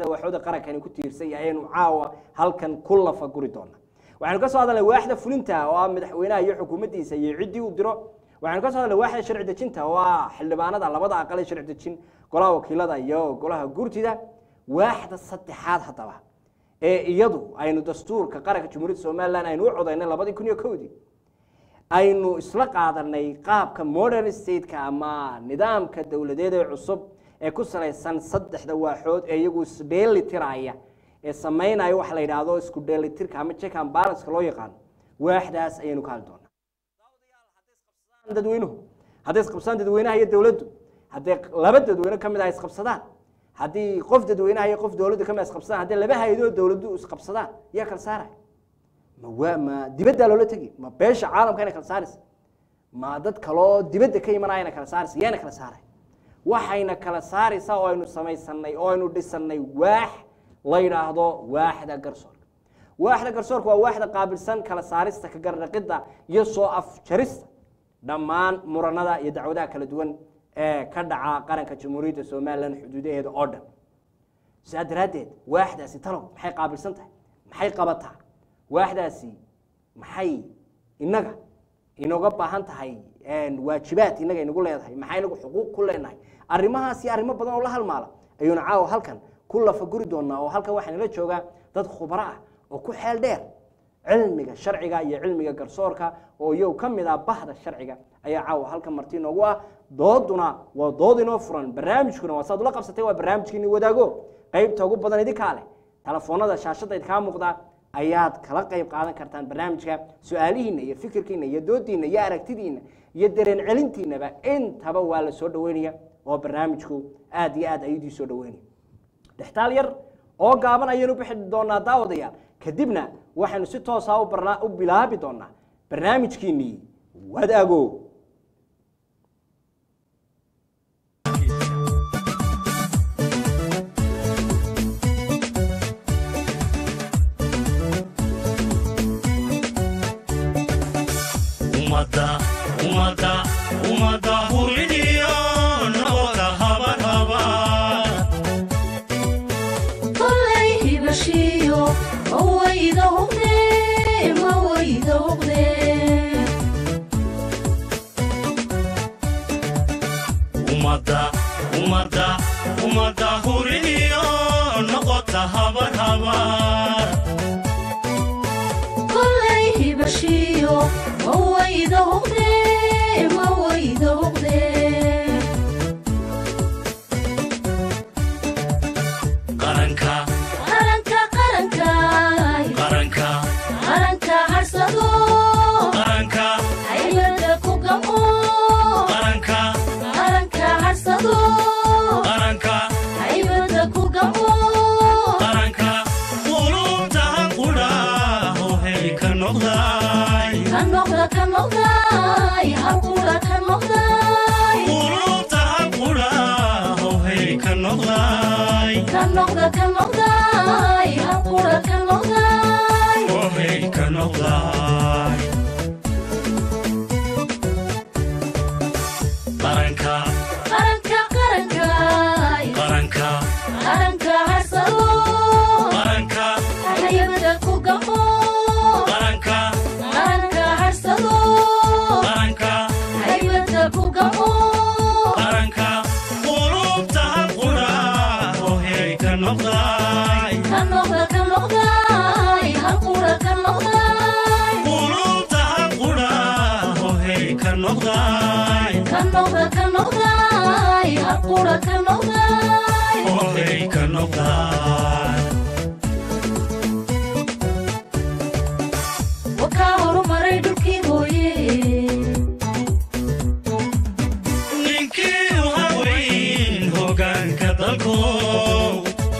saddexda waaxooda qarankani ku tiirsan yahay ayaynu caawa halkan ku lafa guri doona waxaynu ka soo hadalnay waaxda fulinta oo ah madaxweynaha iyo xukuumaddiisa iyo ciddii uu diro waxaynu ka soo hadalnay waaxda sharci dejinta oo ah xildhibaanada labada aqal ee sharci dejin golaha wakiilada iyo golaha gurtida waaxda saddexaad haddaba ee iyadu aynu dastuurka qaranka jamhuuriyadda somalilan aynu u codaynay labadii kun iyo kowdii aynu isla qaadanay qaabka modern stateka ama nidaamka dowladeed ee cusub ee ku salaysan saddexda waaxood ee iyagu isdheeli tiraya ee samaynaya waxa la yidhaahdo isku dheelitirka ama check and balance loo yaqaano waaxdaas ayaynu ka hadli doonaa dadweynuhu hadday isqabsadaan dadweynaha iyo dowladdu hadday laba dadweyne ka mid ah isqabsadaan haddii qof dadweynaha iyo qof dowladdu ka mid ah isqabsadaan haddii laba hay-adoo dowladdu isqabsadaan yaa kala saaraya ma waa ma dibaddaa loola tegi ma beesha caalamka inay kala saaraysa ma dad kaloo dibadda ka imanaya inay kala saaraysa yaana kala saaraya waxayna kala saaraysaa oo aynu samaysanay oo aynu dhisanay waax la yidhaahdo waaxda garsoorka waaxda garsoorka waa waaxda qaabilsan kala saarista ka garnaqidda iyo soo afjarista dhammaan muranada iyo dacwadaha kala duwan ee ka dhaca qaranka jamhuuriyadda somalilan xuduudaheeda oo dhan sidaa daraaddeed waaxdaasi talow maxay qaabilsan tahay maxay qabataa waaxdaasi maxay inaga inooga baahan tahay waajibaad inaga inagu leedahay maxay inagu xuquuq ku leenahay arrimahaas iyo arrimo badan oo la halmaala ayuuna caawa halkan ku lafaguri doonaa oo halkan waxaa nala joogaa dad khubaro ah oo ku xeel dheer cilmiga sharciga iyo cilmiga garsoorka oo iyagu ka mid ah bahda sharciga ayaa caawa halkan marti inoogu ah dooduna waa dood inoo furan barnaamijkuna waa saad ula qabsatay waa barnaamijkiini wadaago qaybta ugu badan idinkaa leh telefoonada shaashadda idinkaa muuqda ayaad kala qayb qaadan kartaan barnaamijka su-aalihiina iyo fikirkiina iyo doodiina iyo aragtidiina iyo dareen celintiinaba intaba waa la soo dhaweynaya oo barnaamijku aad iyo aad ayadii soo dhaweynaya dhextaal yar oo gaaban ayaynu bixi doonaa daawadayaal kadibna waxaynu si toosa u barna- u bilaabi doonaa barnaamijkiinii wadaago ummadda ummadda ummadda huridiyo nabada habar habar kollay hibashiyo mawayda huqde mawayda huqde ummadda ummadda ummadda huridiyo noqota habar habar kollay hibashiyo mawayda huqde mawayda huqde qaranka qaranka qaranka qaranka qaranka harsado qaranka haybada ku gamo qaranka qaranka harsado qaranka haybada ku gamo qaranka qulubtahan qudhaaho hey ka noqday ka noqda ka noqday halqura ka noqday qulubtahan qudhaaho hey ka noqday ka noqda ka noqday halqura ka noqday oh hey ka noqday qaranka qaranka qaranka qaranka qaranka harsado qaranka haybada ku gamo qaranka qaranka harsado qaranka haybada ku gamo qaranka qulubtahan qudhaaho hey ka noqday ka noqda ka noqday halqura ka noqday qulubtahan qudhaaho hey ka noqday ka noqda ka noqday halqura ka noqday oh hey ka noqday wakaa horumaray dhulkii hooye ninkii u haweyn hoggaanka dalkow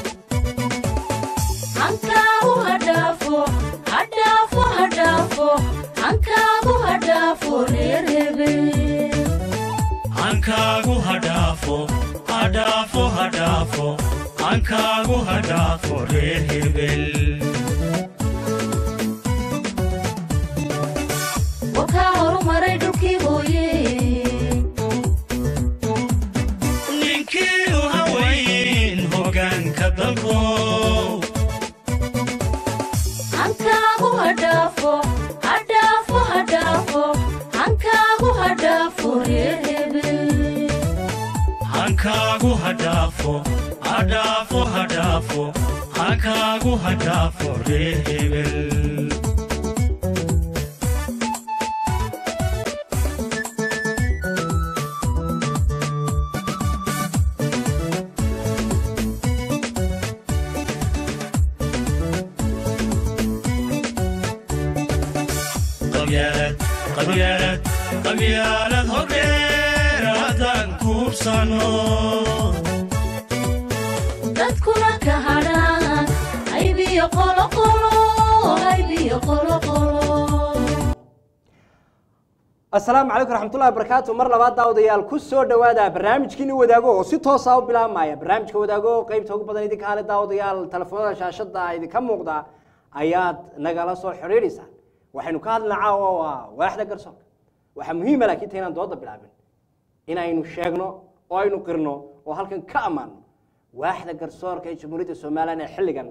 hankaagu hadhaafo hadhaafo hadhaafo hankaagu hadhaafo reer hebel hankaagu hadhaafo hadhaafo hadhaafo hankaagu hadhaafo reer hebel wakaa horumaray dhulkii hooye ninkii u haweyn hoggaanka dalkow reer hebel hankaagu hadhaafo hadhaafo hadhaafo hankaagu hadhaafo reer hebel qabyaalad qabyaalad qabyaalad hordheer haddaan kuubsano dadkuna ka hadhaan aybiyo qoloqolo aybiyo qoloqolo asalaamu calaykum raxmatullahi wabarakaatu mar labaad daawadayaal ku soo dhowaada barnaamijkiini wadaago oo si toosa u bilaabmaya barnaamijka wadaago qeybta ugu badan idinka hale daawadayaal telefoonada shaashada idinka muuqda ayaad nagala soo xidhiidhaysaan waxaynu ka hadlina caawa waa waaxda garsoorka waxaa muhiima laakiin ta inaan dooda bilaabin inaynu sheegno oo aynu qirno oo halkan ka ammaano waaxda garsoorka ee jamhuuriyadda somalilan ee xilligan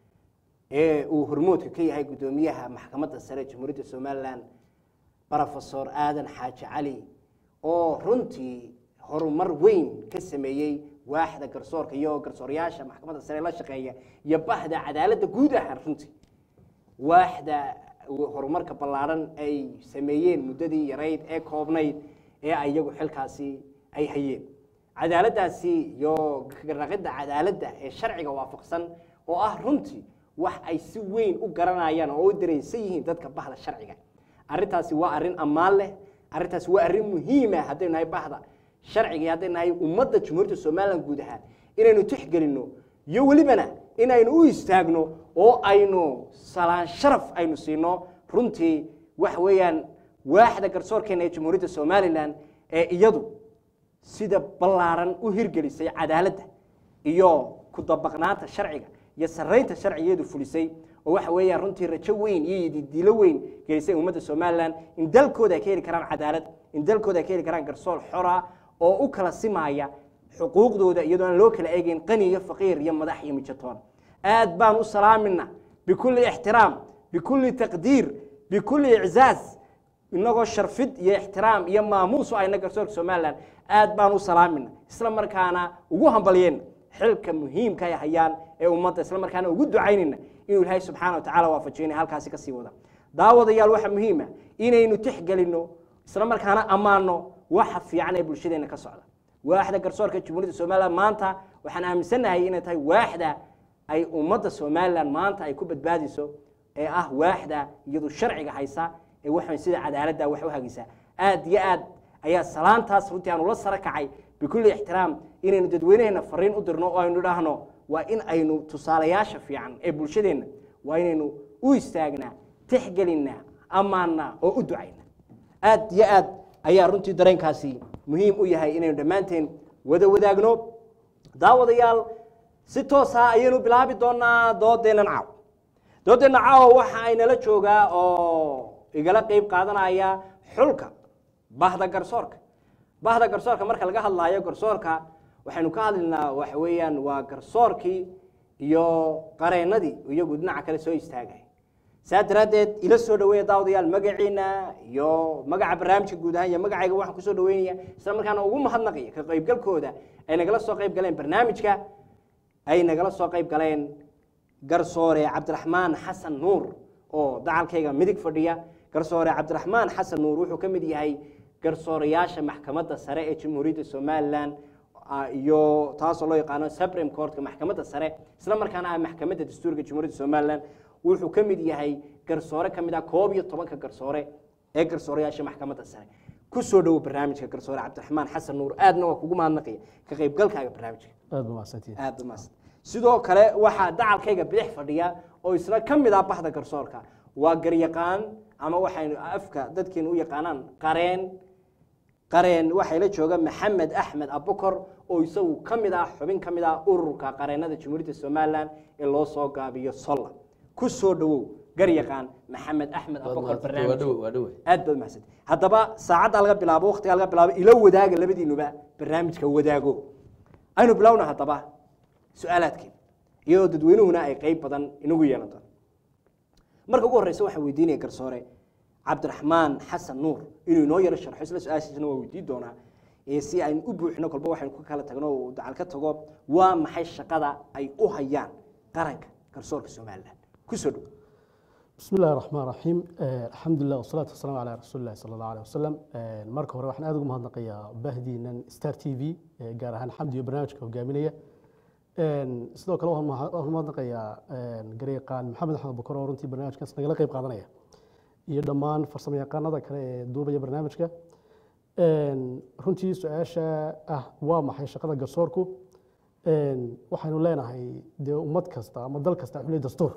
ee uu hormoodka ka yahay guddoomiyaha maxkamadda sare ee jamhuuriyadda somalilan brofesor aadan xaaji cali oo runtii horumar weyn ka sameeyey waaxda garsoorka iyo garsoorayaasha maxkamadda sare la shaqeeya iyo bahda cadaaladda guud ahaan runtii waaxda horumarka ballaaran ay sameeyeen muddadii yarayd ee koobnayd ee ay iyagu xilkaasi ay hayeen cadaaladdaasi iyo raqidda cadaaladda ee sharciga waafaqsan oo ah runtii wax ay si weyn u garanayaan oo u dareensan yihiin dadka bahda sharciga arrintaasi waa arrin ammaan leh arrintaasi waa arrin muhiima haddaynu nahay bahda sharciga iyo haddaynu nahay ummadda jumhuuriyadda somalilan guud ahaan inaynu tixgelinno iyo welibana inaynu u istaagno oo aynu salaan sharaf aynu siino runtii waxa weeyaan waaxda garsoorkeena ee jamhuuriyadda somalilan ee iyadu sida ballaaran u hirgelisay cadaaladda iyo ku dabaqnaanta sharciga iyo saraynta sharcigeedu fulisay oo waxa weeyaan runtii rajo weyn iyo diilo weyn gelisay ummadda somalilan in dalkooda ay ka heli karaan cadaalad in dalkooda ay ka heli karaan garsoor xora oo u kala simaya xuquuqdooda iyadoo aan loo kala eegeyn qani iyo faqiir iyo madax iyo mijatoon aad baan u salaamina bikulli ixtiraam bikulli taqdiir bikulli iczaaz inagoo sharfid iyo ixtiraam iyo maamuus u ayna garsoorka somalilan aad baan u salaamina isla markaana ugu hambalyeen xilka muhiimka ay hayaan ee ummadda isla markaana ugu ducaynayna inuu ilaahay subxaana wa tacala waafajiyo inay halkaasi kasii wada daawadayaal waxaa muhiima inaynu tixgelinno isla markaana ammaano waxa fiican ee bulshadeena ka socda waaxda garsoorka jamhuuriyadda somalilan maanta waxaan aaminsannahay inay tahay waaxda ay ummadda somalilan maanta ay ku badbaadiso ee ah waaxda iyadu sharciga haysa ee waxaan sida cadaaladda wax u hagaysaa aad iyo aad ayaa salaantaas runtii aan ula sara kacay bikulli ixtiraam inaynu dadweynaheena fariin u dirno oo aynu idhaahno waa in aynu tusaalayaasha fiican ee bulshadeenna waa inaynu u istaagnaa tixgelinnaa ammaannaa oo u ducaynaa aad iyo aad ayaa runtii dareenkaasi muhiim u yahay inaynu dhammaanteen wada wadaagno daawadayaal si toosa ayaynu bilaabi doonaa doodeennan caaw doodeenna caawa waxa aynala joogaa oo igala qeyb qaadanaya xulka bahda garsoorka bahda garsoorka marka laga hadlaayo garsoorka waxaynu ka hadlaynaa waxa weeyaan waa garsoorkii iyo qareennadii iyagu dhinaca kale soo istaagay saa daraaddeed ila soo dhaweeya daawadayaal magaciina iyo magaca barnaamijka guud ahaan iyo magacayga waxaan kusoo dhaweynaya isla markaana ugu mahadnaqaya ka qaybgalkooda ay nagala soo qayb galeen barnaamijka ay nagala soo qayb galeen garsoore cabdiraxmaan xasan nuur oo dacalkayga midig fadhiya garsoore cabdiraxmaan xasan nuur wuxuu ka mid yahay garsoorayaasha maxkamadda sare ee jamhuuriyadda somalilan iyo taasoo loo yaqaano supreme courtka maxkamadda sare isla markaana ah maxkamadda dastuurka jamhuuriyadda somalilan wuxuu ka mid yahay garsoore ka mid ah koob iyo tobanka garsoore ee garsoorayaasha maxkamadda sare ku soo dhowo barnaamijka garsoore cabdiraxmaan xasan nuur aadna waa kugu mahadnaqaya ka qaybgalkaaga barnaamijka aad ba mahadsantihin aad umaadsan sidoo kale waxaa dacalkayga bidix fadhiya oo isna ka mid ah bahda garsoorka waa garyaqaan ama waxaynu afka dadkeenu u yaqaanaan qareen qareen waxaa la jooga maxamed axmed abukor oo isagu ka mid ah xubin ka mid ah ururka qareennada jamhuuriyadda somalilan ee loo soo gaabiyo solla ku soo dhowow garyaqaan maxamed axmed abukor barnaamij waa dhowe aad baad mahadsan haddaba saacadda laga bilaabo waqtiga laga bilaabo ila wadaaga labadiinuba barnaamijka wadaago aynu bilowna haddaba su-aalaadkeena iyadoo dadweynuhuna ay qeyb badan inagu yeelan doon marka ugu horreysa waxaan weydiinaya garsoore cabdiraxmaan xasan nuur inuu inoo yaro sharxo isla su-aashiisana waa weydiin doonaa ee si aynu u buuxino kolba waxaynu ku kala tagno oo dacal ka tago waa maxay shaqada ay u hayaan qaranka garsoorka somalilan kusoo dhow بسم الله الرحمن الرحيم آه، الحمد لله والصلاة والسلام على رسول الله صلى الله عليه وسلم آه، marka hore waxaan aad ugu mahadnaqayaa bahdiinan star t v ee gaar ahaan xamdi iyo barnaamijka hogaaminaya Een, sidoo kale waxaan maha- waxaan mahadnaqayaa een, gareeqaan maxamed axmed bukar oo runtii barnaamijkaas nagala qayb qaadanaya iyo dhammaan farsamo yaqaanada kale ee duubaya barnaamijka Een, runtii su-aasha ah waa maxay shaqada garsoorku Een, waxaynu leenahay dee ummad kasta ama dal kasta wuxuu leeyahay dastuur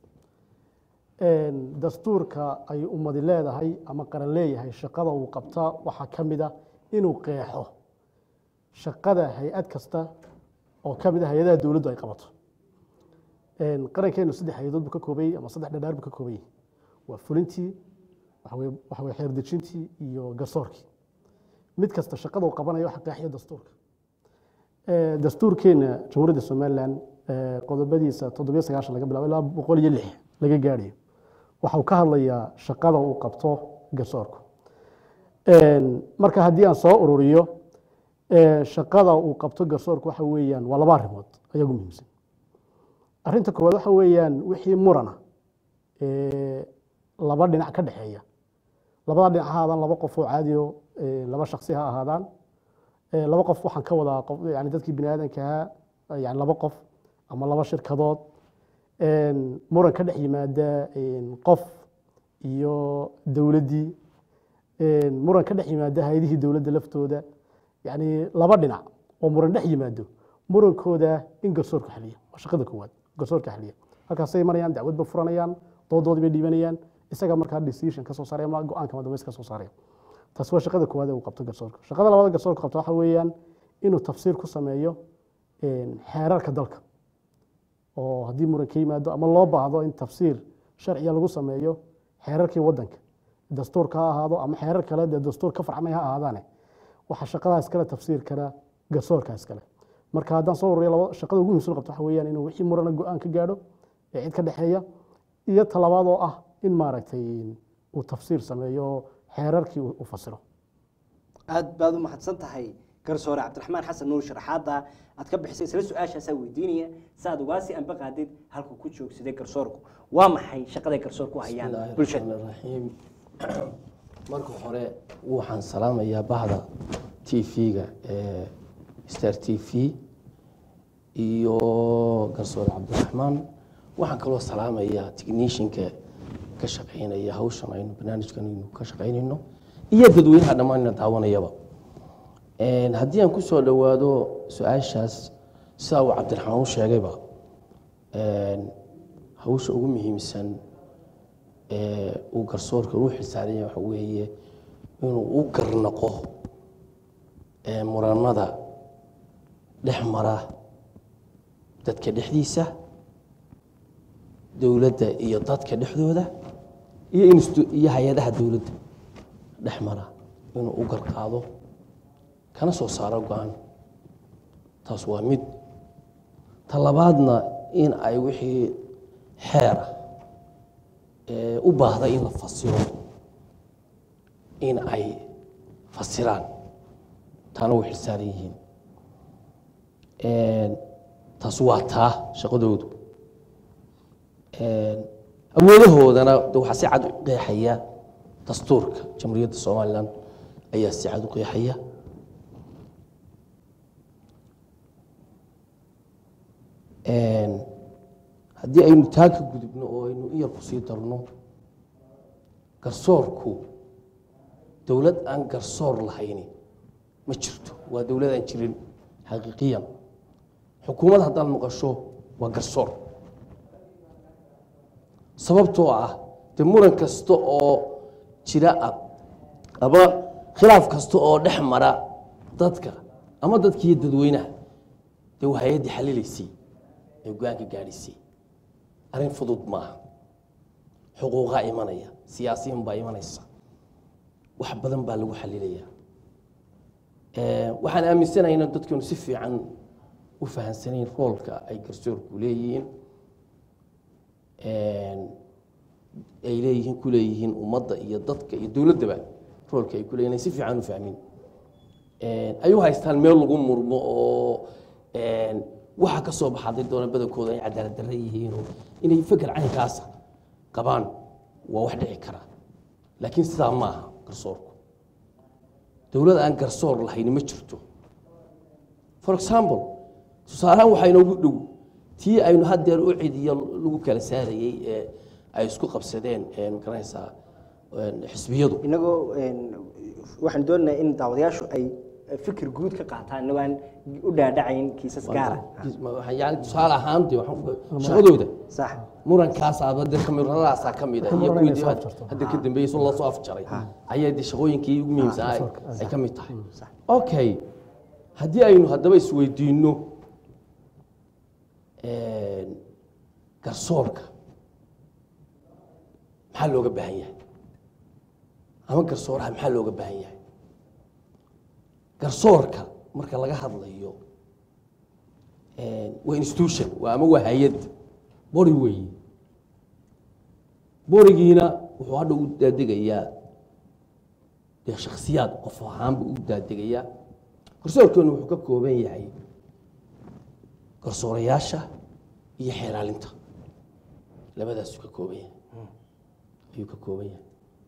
Een, dastuurka ay ummadi leedahay ama qaran leeyahay shaqada uu qabtaa waxaa ka mid ah inuu qeexo shaqada hay-ad kasta oo ka mid ah hay-adaha dowladdu ay qabato Een, qarankeenu saddex hay-adood buu ka koobayey ama saddex dhadhaar buu ka koobayey waa fulintii waxa weye- waxa weye xeerdejintii iyo garsoorkii mid kasta shaqada uu qabanayo waxa qeexaya dastuurka Ee, dastuurkeena jamhuuriyadda somalilan ee, qodobadiisa toddobiyo sagaashan laga bilaabo ilaa boqol iyo lix laga gaadhayo waxa uu ka hadlayaa shaqada uu qabto garsoorku Een, marka haddii aan soo ururiyo ee, shaqada uu qabto garsoorku waxa weeyaan waa laba arrimood ayagu muhiimsan arrinta koowaad waxa weeyaan wixii murana ee, laba dhinac ka dhexeeya labada dhinac ha ahaadaan laba qof oo caadiyo ee, laba shaksi ha ahaadaan Ee, laba qof waxaan ka wadaa qof yani dadkii bini aadankaha yani laba qof ama laba shirkadood Een, muran ka dhex yimaada een, qof iyo dowladdii Een, muran ka dhex yimaada hay-adihii dowladda laftooda yani laba dhinac oo muran dhex yimaado murankooda in garsoorku xaliya waa shaqada koowaad garsoorka xaliya halkaasay marayaan dacwad ba furanayaan doodoodii bay dhiibanayaan isaga markaa decision ka soo saaraya ama go-aanka madambeys ka soo saaraya taasi waa shaqada koowaad ee uu qabto garsoorka shaqada labaad ee garsoorka qabto waxa weeyaan inuu tafsiir ku sameeyo een, xeerarka dalka oo haddii muran ka yimaado ama loo baahdo in tafsiir sharciya lagu sameeyo xeerarkii wadanka dastuurka ha ahaado ama xeerar kale dee dastuur ka farcmay ha ahaadaane waxa shaqadaa iskale tafsiirkana garsoorka iskale marka haddaan soo ururiyo laba shaqada ugu muhiimsan qabto waxa weeyaan inuu wixii murana go-aan ka gaadho ee cid ka dhexeeya iyo talabaad oo ah in maaragtay uu tafsiir sameeyo xeerarkii uu fasiro aad baad u mahadsan tahay garsoore cabdiraxmaan xasan nuur sharaxaada aad ka bixisay isla su-aashaasaa weydiinaya si aad ugaasi anba qaadid halkuu ku joogsaday garsoorku waa maxay shaqaday garsoorku u hayaan bismillaahi bulshada raxmaani raxiim marka hore waxaan salaamayaa bahda t v-ga ee star t v iyo garsoore cabdiraxmaan waxaan kaloo salaamayaa technishinka ka shaqeynaya hawshan aynu barnaamijkan aynu ka shaqeynayno iyo dadweynaha dhammaanna daawanayaba Een, haddii aan kusoo dhowaado su-aashaas sidaa uu cabdiraxmaan u sheegayba een, hawsha ugu muhiimsan ee uu garsoorka u xilsaaranya waxa weeye inuu u garnaqo ee muranada dhex mara dadka dhexdiisa dowladda iyo dadka dhexdooda iyo instu- iyo hay-adaha dowladda dhex mara inuu u garqaado kana soo saaro go-aan taas waa mid ta labaadna in ay wixii xeer ah ee u baahda in la fasiro in ay fasiraan taana way xilsaaran yihiin Een, taas waa taa shaqadoodu Een, awoodahoodana de waxaa si cad u qeexaya dastuurka jamhuuriyadda somalilan ayaa si cad u qeexaya Een, haddii aynu taa ka gudubno oo aynu in yar kusii darno garsoorku dowlad aan garsoor lahayni ma jirto waa dowlad aan jirin xaqiiqiyan xukuumad haddaad maqasho waa garsoor sababtoo ah de muran kasta oo jira ah ama khilaaf kasta oo dhex mara dadka ama dadkiiyo dadweynaha dee waa hay-addii xalilaysay ee go-aanka gaadhisay arrin fudud maaha xuquuqaa imanaya siyaasiyin baa imanaysa wax badan baa lagu xalilaya waxaan aaminsanahay inaan dadkeenu si fiican u fahansanayn roolka ay garsoorku leeyihiin ay leeyihiin ku leeyihiin ummadda iyo dadka iyo dowladdaba roolka ay ku leeyihin ay si fiican u fahmin ay u haystaan meel lagu murmo oo waxa ka soo baxaday doona badankooda ay cadaalad darre yihiin oo inay feker caynkaasa qabaan waa wax dhici kara laakiin sidaa ma aha garsoorku dowlad aan garsoor lahayni ma jirto for example tusaalahaan waxaa inoogu dhow tii aynu haddeer u cidiyo lagu kala saarayey ee ay isku qabsadeen magaranaysaa xisbiyadu inagoo waxaan doonaynaa in daawadayaashu ay fikir guud ka qaataan inagoo aan u dhaadhacayn kiisas gaara yani tusaale ahaan dee waxaan- shaqadooda sax murankaasaba de kamirradaasaa ka mid ah iyo Muran kuwii inay dee soo afjarto. hadda ka dambeeyey sun lasoo afjaray ayaa de shaqooyinkii ugu muhiimsanaa ay- ay ka mid tahay okay haddii aynu haddaba isweydiinno garsoorka maxaa looga baahan yahay ama garsooraha maxaa looga baahan yahay garsoorka marka laga hadlayo waa institution waa ama waa hay-ad bori weeye borigiina wuxuu hadha u daadegayaa dee shaksiyaad qof ahaanba u daadegayaa garsoorkeenu wuxuu ka kooban yahay garsoorayaasha iyo xeeraalinta labadaasuu ka kooban yahay ayuu ka kooban yahay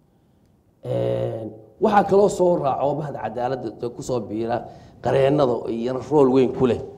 waxaa kaloo soo raaco bahda cadaaladda dee kusoo biira qareennada iyana rool weyn ku leh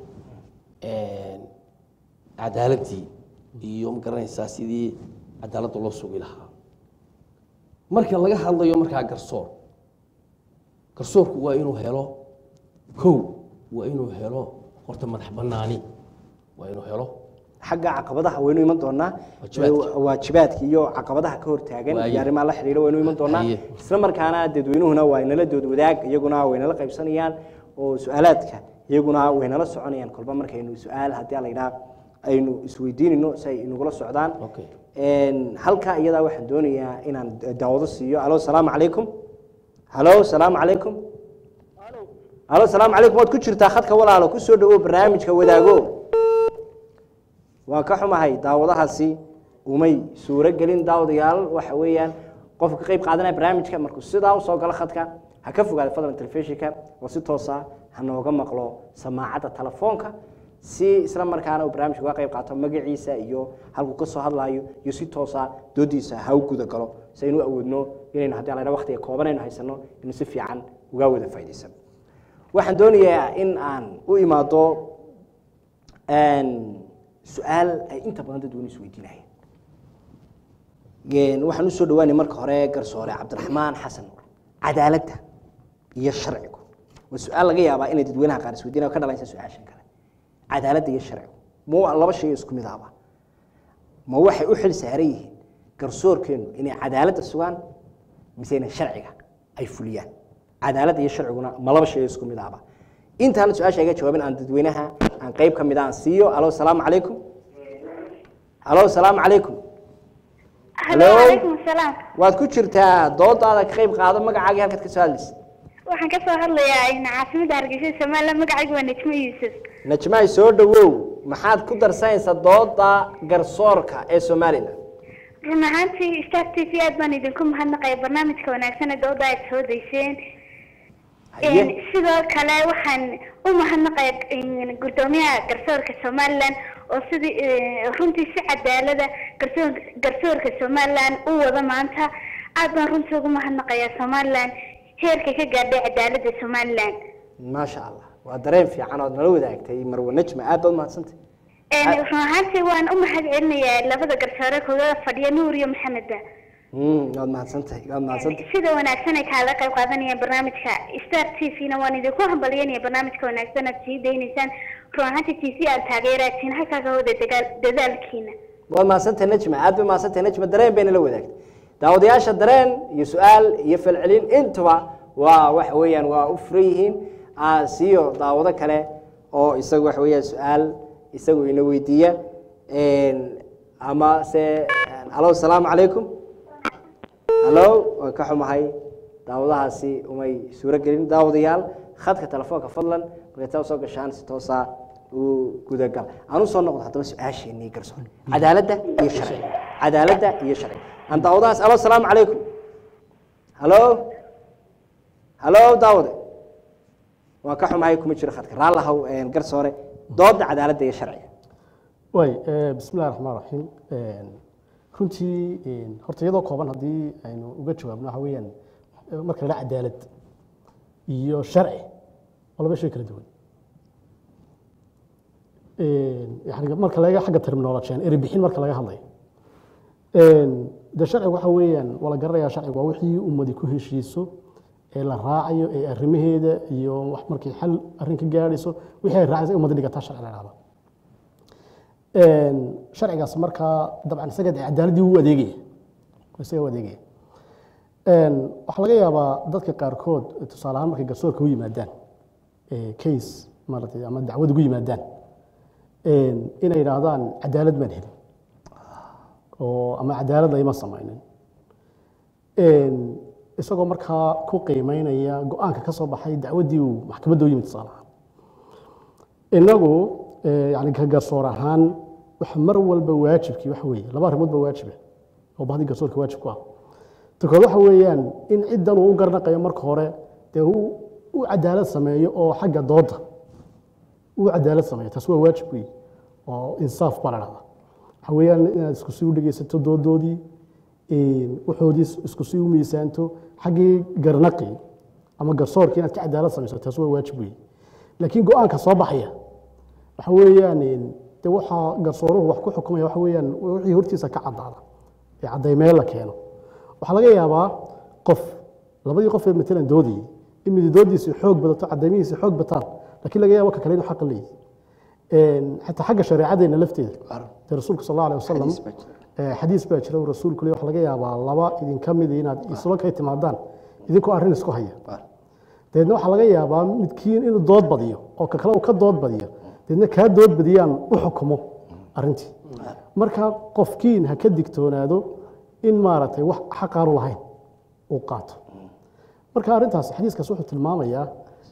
cadaaladdii iyo magaranaysaa sidii cadaaladda loo sugi lahaa marka laga hadlayo markaa garsoor garsoorku waa inuu helo kow waa inuu helo horta madax banaani waa inuu helo xagga caqabadaha waynu iman doonaa Waajibaadka. waajibaadka iyo caqabadaha ka hortaagan Waaye. iyo arrimaha la xidhiidha waynu iman doonaa Haye. isla markaana dadweynuhuna waa inala dood wadaag iyaguna waynala qaybsanayaan oo su-aalaadka iyaguna waynala soconayaan kolba markaynu su-aal haddii la yidhaha aynu isweydiinayno si ay inagula socdaan Okay. Een, halka iyadaa waxaan doonayaa inaan daawado siiyo alo salaamu calaykum halo salaamu calaykum halo salaamu calaykum waad ku jirtaa khadka walaalo ku soo dhawow barnaamijka wadaago waan ka xumahay daawadahaasi umay suuro gelin daawadayaal waxa weeyaan qofka ka qayb qaadanaya barnaamijka markuu sidaa usoo galo khadka ha ka fogaada fadlan telefishinka oo si toosa ha nooga maqlo samaacadda telefoonka si isla markaana uu barnaamijka uga qayb qaato magaciisa iyo halkuu ka soo hadlaayo iyo si toosa doodiisa ha u guda galo si aynu u awoodno inaynu haddii ala waqtiga kooban aynu haysano inuu si fiican uga wada faa'iidaysano waxaan doonayaa in aan u imaado een, su-aal ay inta badan dadweyne isweydiinayeen Een, waxaan usoo dhawaanay marka hore garsoore cabdiraxmaan xasan nuur cadaaladda iyo sharcigu waa su-aal laga yaabaa inay dadweynaha qaar isweydiinaya oo ka dhalanaysa su-aashan kale cadaaladda iyo sharcigu ma waa laba shay oo isku mid ahba ma waxay u xil saaran yihiin garsoorkeenu inay cadaaladda sugaan mise inay sharciga ay fuliyaan cadaaladda iyo sharciguna ma laba shay oo isku mid ahba intaan su-aasha iga jawaabin aan dadweynaha aan qayb ka mid ah aan siiyo alo salaamu calaykum alo salaamu calaykum Hello, Hello. calaykum asalaam. waad ku jirtaa doodaada ka qayb qaado magacaagii halkaad ka soo hadlaysa Waxaan ka soo hadlayaa in caasimada Hargeysa Soomaaliya magacaygu waa Najmo Yuusuf. najmaay soo dhawow maxaad ku darsanaysaa dooda garsoorka ee somalilan Run ahaantii Star TV aad baan idinku mahadnaqaya barnaamijka wanaagsan ee dooda aad soo dayseen. Haye. Een, Sidoo kale waxaan u mahadnaqaya een, gudoomiyaha garsoorka Somaliland oo sidii ee, runtii si cadaalada garsoor- garsoorka Somaliland u wada maanta aad baan runtii ugu mahadnaqayaa Somaliland heerka ka gaadhay cadaalada Somaliland. maasha allah waa dareen fiican ood nala wadaagtay marwe najma aad baad mahadsantay Een, Ah. run ahaantii waan u mahad celinayaa labada garsoore kuga fadhiya nuur iyo maxameda Mm, waad mahadsantahay waad mahadsantahay sida wanaagsan ay kaala qayb qaadanayaan barnaamijka star t v-na waan idinku hambalyanaya barnaamijka wanaagsan aad sii daynaysaan run ahaantii t v aad taageeraatiin halkaaga wada dagaal dadaalkiina waad mahadsantahay najma aad bay mahadsantahay najma dareen bay nala wadaagtay daawadayaasha dareen iyo su-aal iyo falcelin intuba waa waxa weeyaan waa u furan yihiin Ah, siiyo daawado kale oo isagu waxa weeyaan su-aal isagu ina weydiiya Een, ama se alo salaamu calaykum hallo waan ka xumahay daawadahaasi umay suuro gelin daawadayaal khadka telefoonka fadlan markay taa soo gashaan si toosa uu gudagal aan u soo noqdo haddaba su-aasheenii garsoor cadaaladda iyo sharci cadaaladda iyo sharci aan daawadahaas alo asalaamu calaykum halo halo daawade waan ka xumahay kuma jiro khadka raallahow garsoore dooda cadaaladda iyo sharciga waay bismi illahi raxmaan raxiim runtii horta iyadoo kooban haddii aynu uga jawaabno waxa weeyaan marka la cadaalad iyo sharci waa laba shay kala duwan yani marka laga xagga terminology eri bixin marka laga hadlayo de sharcigu waxa weeyaan waa la garanayaa sharcigu waa wixii ummadi ku heshiiso ee la raacayo ee arrimaheeda iyo wax markay xal arrin ka gaadhayso wixii ay raacaysa ummadi dhigataa sharci la dhahda sharcigaas markaa dabcan isaga dee cadaaladdii u adeegaya isaga u adeegaya waxaa laga yaabaa dadka qaarkood tusaale ahaan markay garsoorka u yimaadaan case maaragtay ama dacwad ugu yimaadaan inay yidhaahdaan cadaalad baan helin oo ama cadaalad layma samaynin isagoo markaa ku qiimeynaya go-aanka ka soo baxay dacwaddii uu maxkamadda u yimid tusaale ahaan inagu yani ka garsoor ahaan waxa mar walba waajibkii waxa weeye laba arrimood ba waajiba oo bahdii garsoorka waajib ku ah ta kood waxa weeyaan in ciddan uu u garnaqayo marka hore dee uu u cadaalad sameeyo oo xagga dooda uu cadaalad sameeyo taas waa waajib weeye oo insaaf baa la dhahdaa waxa weeyaan inaad isku sii u dhegeysato doodoodii waxoodii isku sii u miisaanto xaggii garnaqi ama garsoorkii inaad ka cadaalad samayso taas waa waajib weeye laakiin go-aanka soo baxaya waxa weeyaan de waxaa garsooruhu wax ku xukumaya waxa weeyaan wixii hortiisa ka caddaada ee caddaymeel la keeno waxaa laga yaabaa qof labadii qof ee matalan doodayay in mididoodiisi xoog badato caddaymihiisi xoog bataan laakiin laga yaabo ka kale inuu xaqa leeyahy xataa xagga shareecadeena lafteeda dee rasuulka sal alla alay wasalam xadiis baa jira uu rasuulku le waxa laga yaabaa laba idinka midi inaad isla kay timaadaan idinkoo arrin isku haya dabeedna waxaa laga yaabaa midkiin inuu dood badiyo oo ka kale uu ka dood badiyo dabeedna kaa dood badiyaan u xukumo arrintii marka qofkiin ha ka digtoonaado in maaragtay wax xaqaanu lahayn uu qaato marka arrintaas xadiiskaas wuxuu tilmaamayaa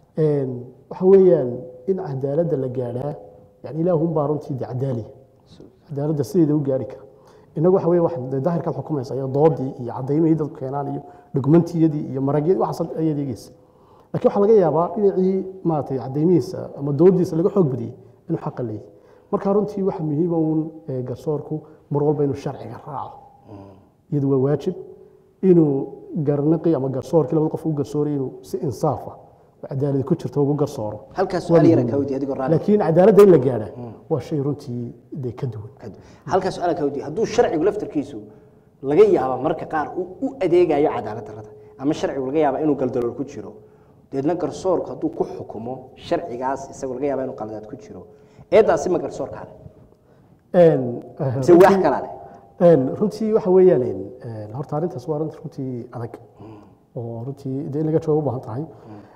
waxa weeyaan in cadaaladda la gaadhaa yani ilaahunbaa runtii de cadaaliya cadaaladda sideeda u gaari kara inagu waxa weye wax daahirkaad xukumaysa iyo doodii iyo cadaymihii dadku keenaan iyo dhugmantiyadii iyo maragyadii waxaas ayaad eegeysa laakiin waxaa laga yaabaa dhinacii maaragtay cadaymihiisa ama doodiisa laga xoog badiyey inuu xaqa leeyahy marka runtii waxa muhiima uun garsoorku mar walba inuu sharciga raaco iyadu waa waajib inuu garnaqi ama garsoorkii labada qof u garsooray inuu si insaafa oo cadaalad ku jirto ugu garsooro halkaas su-aal yara kawdi adigoo raali laakiin cadaaladda in la gaadha waa shay runtii dee ka duwan halkaas su-aal kawdi hadduu sharcigu laftarkiisu laga yaaba marka qaar uu u adeegayo cadaalad darrada ama sharcigu laga yaaba inuu galdalool ku jiro deedna garsoorku hadduu ku xukumo sharcigaas isagoo laga yaaba inuu qaladaad ku jiro eeddaasi ma garsoorkaa leh mise wax kalaa leh runtii waxa weeyaan horta arrintaas waa arrin runtii adag oo runtii dee in laga jawaab u baahan tahay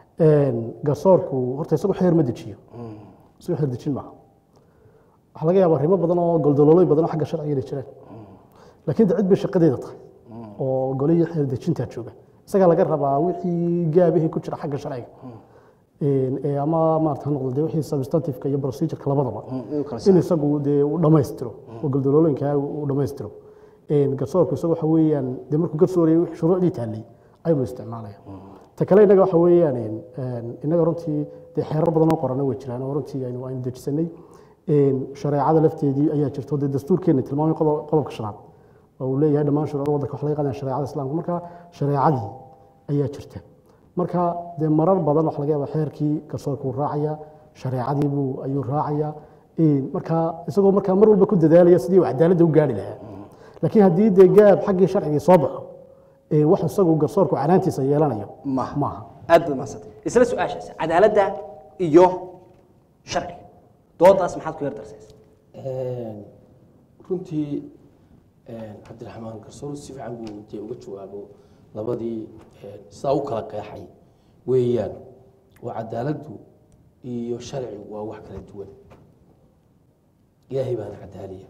garsoorku horta isagu xeer ma dejiyo isagu xeer dejin maaha waxaa laga yaaba arrimo badan oo goldoloolooy badan oo xagga sharciga inay jiraan laakiin de cid bay shaqadeeda tahay oo golihii xeer dejintaa jooga isagaa laga rabaa wixii gaabihii ku jira xagga sharciga ee ama maarata ha noqdo dee wixii substantiveka iyo procedureka labadaba in isagu dee uu dhammaystiro oo goldolooyinkaa uu dhammaystiro garsoorku isagu waxa weeyaan dee markuu garsoorayay wixii shuruucdii taallay ayuu isticmaalaya ta kale innaga waxa weeyaan innaga runtii dee xeerar badan oo qorana way jiraan oo runtii aynu aynu dejisanay shareecada lafteedii ayaa jirto dee dastuurkeenna tilmaamay qodobka shanaad oo uu leeyahay dhammaan shuruucda waddanka wax laga qaadaya shareecada islaamka marka shareecadii ayaa jirta marka dee marar badan waxa laga yaaba xeerkii garsoorka uu raacaya shareecadii buu ayuu raacaya marka isagoo markaa mar walba ku dadaalaya sidii uu cadaaladda u gaari lahaa laakiin haddii dee gaab xaggii sharcigii soo baxo wax isagu garsoorku canaantiisa yeelanayo maaha maaha aad baad mahadsantay isla su-aashaas cadaaladda iyo sharciga doodaas maxaad ku yar darsaysa runtii cabdiraxmaan garsoor si fiican buu dee uga jawaabo labadii sidaa u kala qeexay weeyaan waa cadaaladdu iyo sharcigu waa wax kala duwan ilaahay baana cadaaliya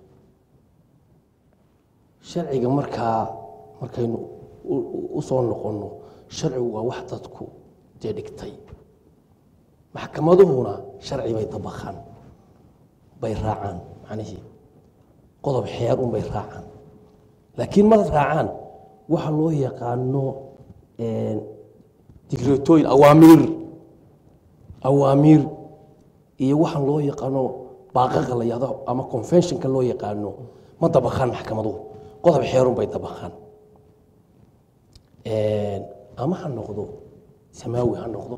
sharciga markaa markaynu u soo noqonno sharcigu waa wax dadku dee dhigtay maxkamaduhuna sharci bay dabaqaan bay raacaan macnihii qodob xeer un bay raacaan laakiin ma raacaan waxa loo yaqaano digreetooyin awaamiir awaamiir iyo waxaan loo yaqaano baaqaqa la yahdo ama conventionka loo yaqaano ma dabaqaan maxkamaduhu qodob xeerun bay dabaqaan ama ha noqdo samaawi ha noqdo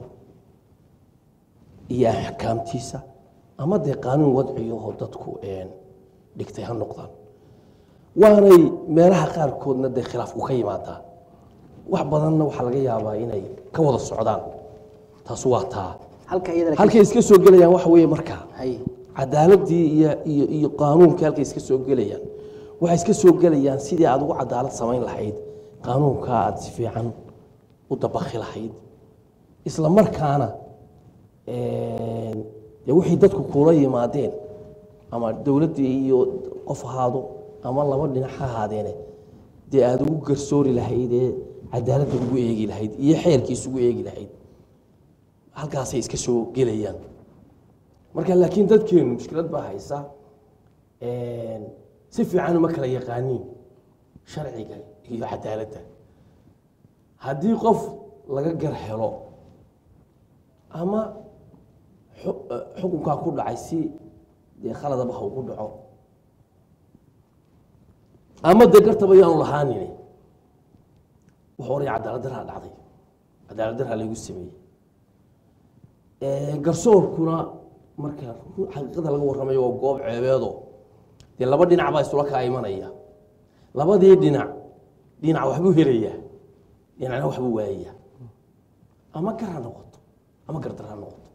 iyo axkaamtiisa ama dee qaanuun wadciyaho dadku dhigtay ha noqdaan waanay meelaha qaarkoodna dee khilaafku ka yimaadaa wax badanna waxaa laga yaabaa inay ka wada socdaan taas waa taa halka iyadana halkay iska soo gelayaan waxa weeye markaa hay cadaaladii iyo iyo iyo qaanuunkii halkay iska soo gelayaan waxay iska soo gelayaan sidii aad ugu cadaalad samayn lahayd qaanuunkaa aad si fiican u dabakhi lahayd isla markaana dee wixii dadku kula yimaadeen ama dowladdii iyo qof ahaado ama laba dhinac ha ahaadeene dee aada ugu garsoori lahayd ee cadaaladda ugu eegi lahayd iyo xeerkiis ugu eegi lahayd halkaasay iska soo gelayaan marka laakiin dadkeenu mushkilad baa haysa si fiican uma kala yaqaaniin sharciga iyo cadaaladda haddii qof laga gar helo ama xu- xukunkaa ku dhacay si dee khaladaba ha ugu dhaco ama dee gartaba yaanu lahaanine wuxuu oraya cadaalad daraa dhacday cadaalad daraa laygu sameeyey garsoorkuna marka xaqiiqada laga warramayo waa goob ceebeedo dee laba dhinac baa isula kaa imanaya labadii dhinac dhinac waxbuu helayaa dhinacna waxbuu waayayaa ama gar ha noqoto ama gardar ha noqoto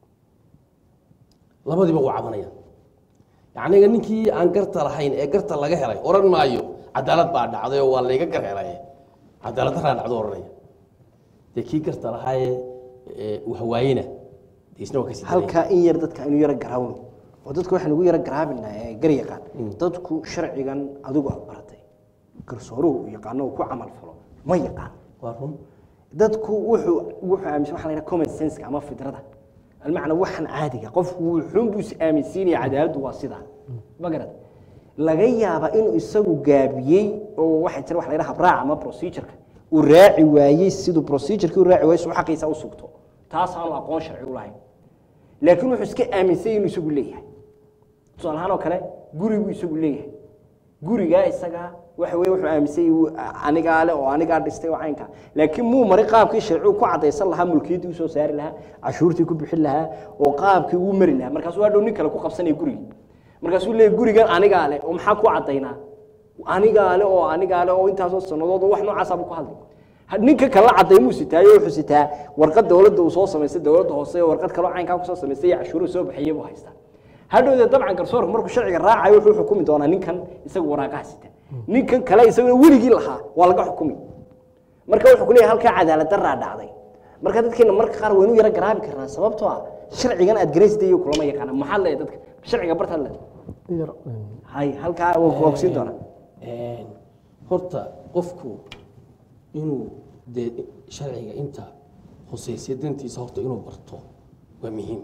labadiiba waa cabanaya yacniga ninkii aan garta lahayn ee garta laga helay oran maayo cadaalad baa dhacday oo waa layga gar helay cadaalad daraa dhacdo oranaya dee kii garta lahaayee waxwaayena dee isna waa kasii daraya. halkaa in yar dadka aynu yaro garaawno oo dadka waxaan ugu yaro garaabinaa ee gar yaqaan dadku sharcigan adigu aad baratay garsooruhu uu yaqaano uu ku camal falo ma yaqaan waa run dadku wuxuu wuxuu aaminsan waxa la yidhaha common sense ama fidrada almacna waxan caadiga qofku wuxuun buu is aaminsiinaya cadaaladdu waa sidaa ma garad laga yaaba inuu isagu gaabiyey oo waxa jira waxa la yidhaha habraac ama procedureka uu raaci waayey siduu procedureki u raaci waayey suu xaqiisa u sugto taas aanu aqoon sharci u lahayn laakiin wuxuu iska aaminsanyay inuu isagu leeyahay tusaale ahaan oo kale guri buu isagu leeyahay gurigaa isagaa waxa weye wuxuu aaminsanyay uu anigaa le oo anigaa dhistay oo caynkaa laakiin muu mari qaabkii sharcigu ku cadaysan lahaa mulkiyaddii usoo saari lahaa cashuurtii ku bixin lahaa oo qaabkii uu mari lahaa markaasuu hadhow nin kale ku qabsanaya gurigii markaasuu leeyahy gurigan anigaa le oo maxaa ku cadaynaa anigaa le oo anigaa le oo intaasoo sannadood oo wax noocaasa buu ku hadlay Ha- ninka kala cadaymuu sitaayo wuxuu sitaa warqad dowladda uu soo samaystay dowladda hoose oo warqad kaloo caynkaa kusoo samaystay iyo cashuuruhu soo bixiyey buu haystaa hadhowdee dabcan garsoorku markuu sharciga raacayo wuxuu xukumi doonaa ninkan isagu waraaqaha sita ninkan kale isaguna weligii lahaa waa laga xukumi marka wuxuu kuleeyahay halkaa cadaalad daraa dhacday marka dadkeena marka qaar waynu yaro garaabi karnaa sababtoo ah sharcigan aad garaysday iyo kulama yaqaana maxaa leeyahay dadka sharciga bartaad leedahay yar hay halkaa waa ku ogsiin doonaa Een, horta qofku inuu dee sharciga inta hoseysay dantiisa horta inuu barto waa muhiim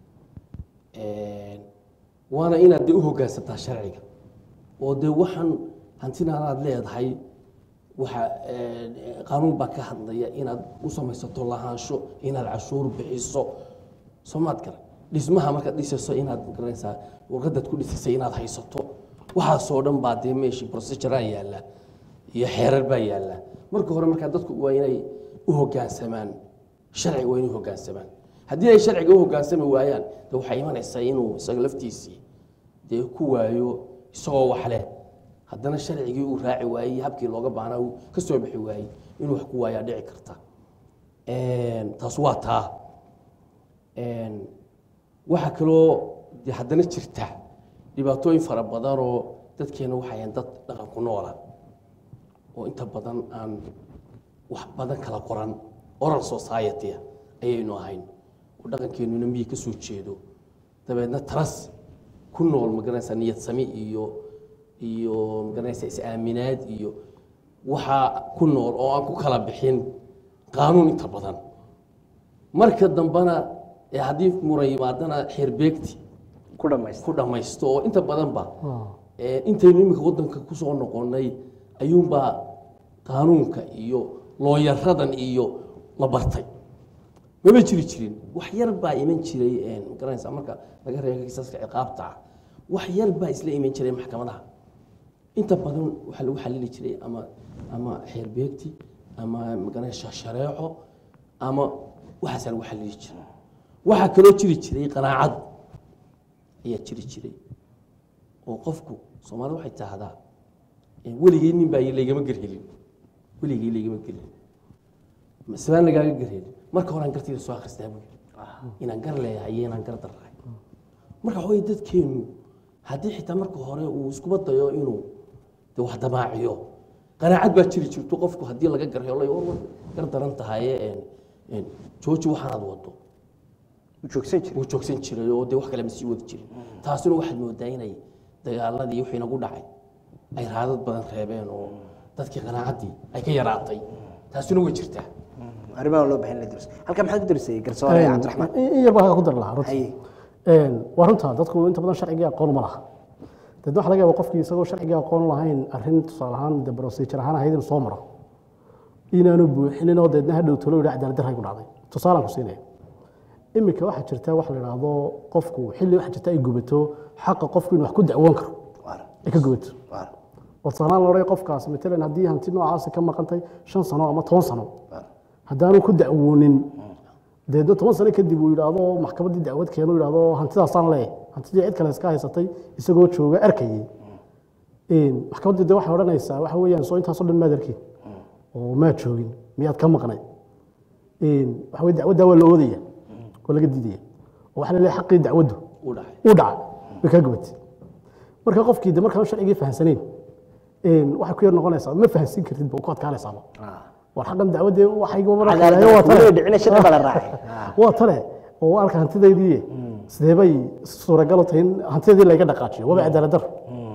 Een, waana inaad dee u hoggaansataa sharciga oo dee waxaan hantinaan aad leedahay waxa een, qaanuun baa ka hadlaya inaad u samaysato lahaansho inaad cashuur bixiso soomaad garan dhismaha markaad dhisayso inaad garanaysaa warqadaad ku dhisisay inaad haysato waxaasoo dhan baa dee meeshii proceduraa yaalla iyo xeerar baa yaalla marka hore markaa dadku waa inay u hoggaansamaan sharciga waa inay u hoggaansamaan haddii ay sharciga u hoggaansami waayaan de waxay imanaysaa inuu isaga laftiisii dee ku waayo isagoo wax leh haddana sharcigii uu raaci waayey habkii looga baahnaa uu ka soo bixi waayey inuu wax ku waayaa dhici karta Een, taas waa taa Een, waxaa kaloo de haddana jirta dhibaatooyin fara badan oo dadkeena waxayan dad dhaqan ku noola oo inta badan aan wax badan kala qoran oral society ayaynu ahayn oo dhaqankeenuna miyi ka soo jeedo dabeedna taras ku nool magaranaysa niyad sami iyo iyo magaranaysa is-aaminaad iyo waxaa ku nool oo aan ku kala bixin qaanuun inta badan marka dambena ee haddii muran yimaadana xeerbeegti ku dhamaysta ku dhammaysto oo inta badanba ee, intaynu iminka wadanka kusoo noqonay ayuunbaa qaanuunka iyo looyaradan iyo la bartay mama jiri jirin wax yar baa iman jiray een, garanaysaa marka laga reebo kiisaska ciqaabta ah wax yar baa isla iman jiray maxkamadaha inta badan waxaa lagu xalili jiray ama ama xeerbeegti ama magaranaysa shareeco ama waxaasaa lagu xalili jiray waxaa kaloo jiri jiray qanaacad ayaa jiri jiray oo qofku soomaalida waxay tahdaa eh, weligay nin baa laygama gerhelin weligay laygama gerhelin masbaan lagaaga gerhelin marka horaan gartayda soo akhristaa buu yidhi inaan gar leeyahay iyo inaan gar darrahay marka waxaweye dadkeenu haddii xitaa marka hore uu iskuba dayo inuu de wax damaaciyo qanaacad baa jiri jirto qofku haddii laga garhelo war war gar daran tahaye een, een, jooji waxaanaad wado u joogsan jira wuu joogsan jiray oo de wax kale ma sii wadi jirin taasina waxaad moodaa inay dagaaladii wixii nagu dhacay ay raadad badan reebeen oo dadkii qanaacaddii ay ka yaraatay taasina way jirtaa arrimaha loo baahan la dars halka maxaad ku darsay garsoore cabdiraxmaan in in yar baa ku dar lahaa runtii Haye. Een, waa runta dadku inta badan sharcigii aqoon ma laha deedna waxa laga yaaba qofkii isagoo sharcigii aqoon u lahayn arrin tusaale ahaan de procedure ahaan ahayd inuu soo maro inaanu buuxinin oo deedna hadhow talo yidhi cadaalad darray ku dhacday tusaalaan ku siinaya iminka waxaa jirta wax la idhaahdo qofku xilli waxaa jirta ay gubato xaqa qofku inuu wax ku dacwoon karo waar ay ka gubato waar oo tusaalahaan la odhanaya qofkaas matalan haddii hanti noocaasi ka maqantay shan sano ama toban sano waar haddaanu ku dacwoonin deedna toban sano kadib uu yidhaahdo maxkamaddii dacwad keeno yidhaahdo hantidaasaan leeyahay hantidii cid kale iska haysatay isagoo jooga arkayay Een, maxkamaddii de waxay odhanaysaa waxa weeyaan soo intaasoo dhan maad arkin oo maad joogin miyaad ka maqnay Een, waxa weye dacwaddaa waa la oodaya oo laga diidaya oo waxaa la leeyahay xaqii dacwaddu u dhacay uu dhacay way kaa gubatay marka qofkii de markaan sharcigii fahamsanayn een, waxay ku yar noqonaysaa ma fahamsin kartid ba ku adkaanaysaaba war xaqan dacwadee waxayga cadaalad waa tale darro dhicina shaqo bala raacay waa tale oo waa arka hantidaydii sidee bay suuragal u tahay in hantidaydii layga dhaqaajiyo waaba cadaalad darro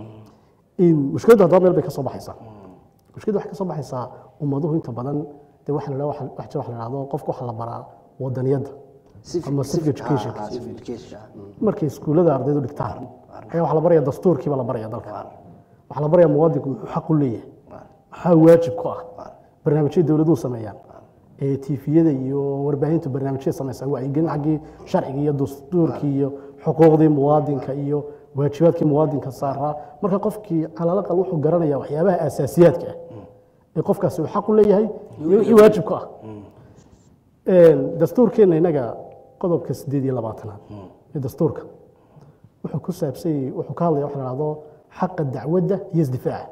in mushkiladdu haddaba meel bay ka soo baxaysaa mushkiladdu waxay ka soo baxaysaa ummaduhu inta badan de waxa la dhaha waxa wax jira waxa la dhahdo qofka waxa la baraa wadaniyadda ama civic education Ah, civic education markay iskuullada ardaydu dhigtaan ayaa waxa la baraya dastuurkiiba la baraya dalka waxaa la baraya muwaadinku muxuu xaq u leeyahay maxaa waajib ku ah barnaamijyada dowladuhu sameeyaan ee tiifiyada iyo warbaahintu barnaamijyada samaysaa wacyigelin xaggii sharciga iyo dastuurkii iyo xuquuqdii muwaadinka iyo waajibaadkii muwaadinka saaraa marka qofkii calalaqal wuxuu garanaya waxyaabaha asaasiyaadka ah ee qofkaasi uu xaq u leeyahay iyo wixii waajib ku ah Een, dastuurkeenna innaga qodobka sideed iyo labaatanaad ee dastuurka wuxuu ku saabsan yahay wuxuu ka hadlaya waxa la dhahdo xaqa dacwadda iyo isdifaaca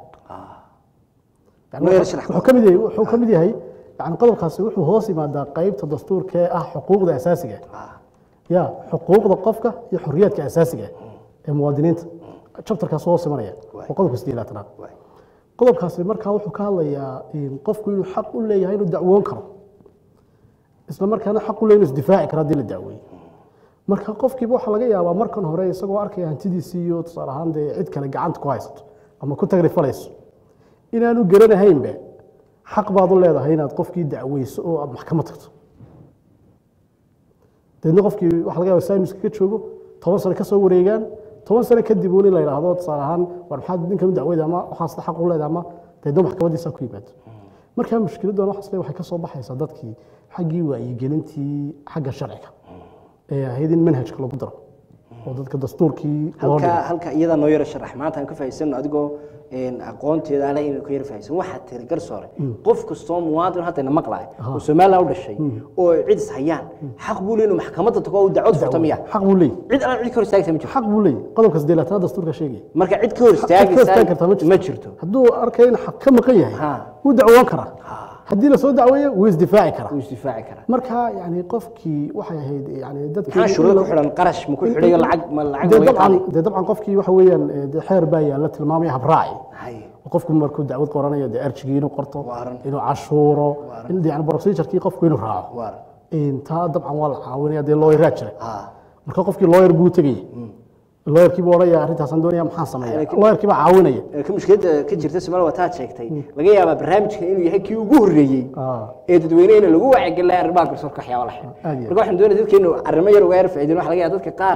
Yani Loo yar wuxuu- sharax wuxuu ka mid yahay wuxuu ka mid yahay yani qodobkaasi wuxuu hoos yimaadaa qaybta dastuurka ee ah xuquuqda asaasiga ah ya xuquuqda qofka iyo xorriyaadka asaasiga ah ee muwaadiniinta chapterkaas hoos imanaya waa qodobka sideed iyo labaatanaad Waay. qodobkaasi markaa wuxuu ka hadlayaa in qofku inuu xaq u leeyahay inuu dacwoon karo isla markaana xaq u leeyahay inuu isdifaaci karo haddii la dacweeyo marka qofkiiba waxaa laga yaabaa markan hore isagoo arkaya hantidiisii iyo tusaale ahaan dee cid kale gacanta ku haysato ama ku tagrifalayso inaanu garanahaynba xaq baad u leedahay inaad qofkii dacweyso oo aad maxkamad tagto deedna qofkii waxa laga yaaba saynis kaga joogo toban sano ka soo wareegaan toban sano kadib uun in la yidhaahdo tusaale ahaan war maxaad ninkan u dacweyda ama waxaas xaq u leedahay ama deedna maxkamadiisa ku yimaado marka mushkiladdan waxaas le waxay ka soo baxaysaa dadkii xaggii wacyigelintii xagga sharciga ee ahayd in manhajka lagu daro oo dadka dastuurkii loo halka dhigo halka iyada noo yara sharax maanta aan ka fahaysano adigoo een, aqoonteeda ale inaan ka yara fahaysan waxaad tiri garsoore qof kastoo muwaadin haddayna maqlaay oo somaliland u dhashay oo cid is hayaan xaq buu leeyahay inuu maxkamadda tago oo uu dacwad furto miya xaq buu leeyahy cid aan cid ka hor istaagaysa ma jirto xaq buu leeyahy qodobka siddeelaatanaad dastuurka sheegaya marka cid ka hor Cid ka istaagi kartaa ma istaagaysa jirto. ma jirto hadduu arkay in xaq ka maqan yahay Ha. wuu dacwoon karaa haddii lasoo dacweeyo wuu isdifaaci karaa wuu isdifaaci karaa marka yani qofkii waxay ahayd yani dadkii maxaa shuruudo ku xidhan qarash ma ku xidhayo lacag ma lacag dee ma laga dabcan qaaday dee dabcan qofkii waxa weeyaan eh, dee xeer baa yaalla tilmaamaya habraaci Hay. oo qofku markuu dacwad qoranayo dee arjigii inuu qorto Waaran. inuu cashuuro in yani procedurkii qofku inuu raaco waar taa dabcan waa la caawinaya dee looyaraa jira ha marka qofkii looyar buu tegaya looyarkii buu odhanaya arrintaasaan doonaya maxaan sameeya Laakiin- looyarkii baa caawinaya Ee, ka mushkiladda ka jirta Soomaaliya waa taad sheegtay laga yaabaa barnaamijkan inuu yahay kii ugu horreeyey Ah. ee dadweynehena lagu wacyigelinayo arrimaha garsoorka waxyaaba la xidhan Aad iyo marka waxaan doonaya dadkeenu arrimo yar uga yar faa'iideen waxa laga yaabaa dadka qaar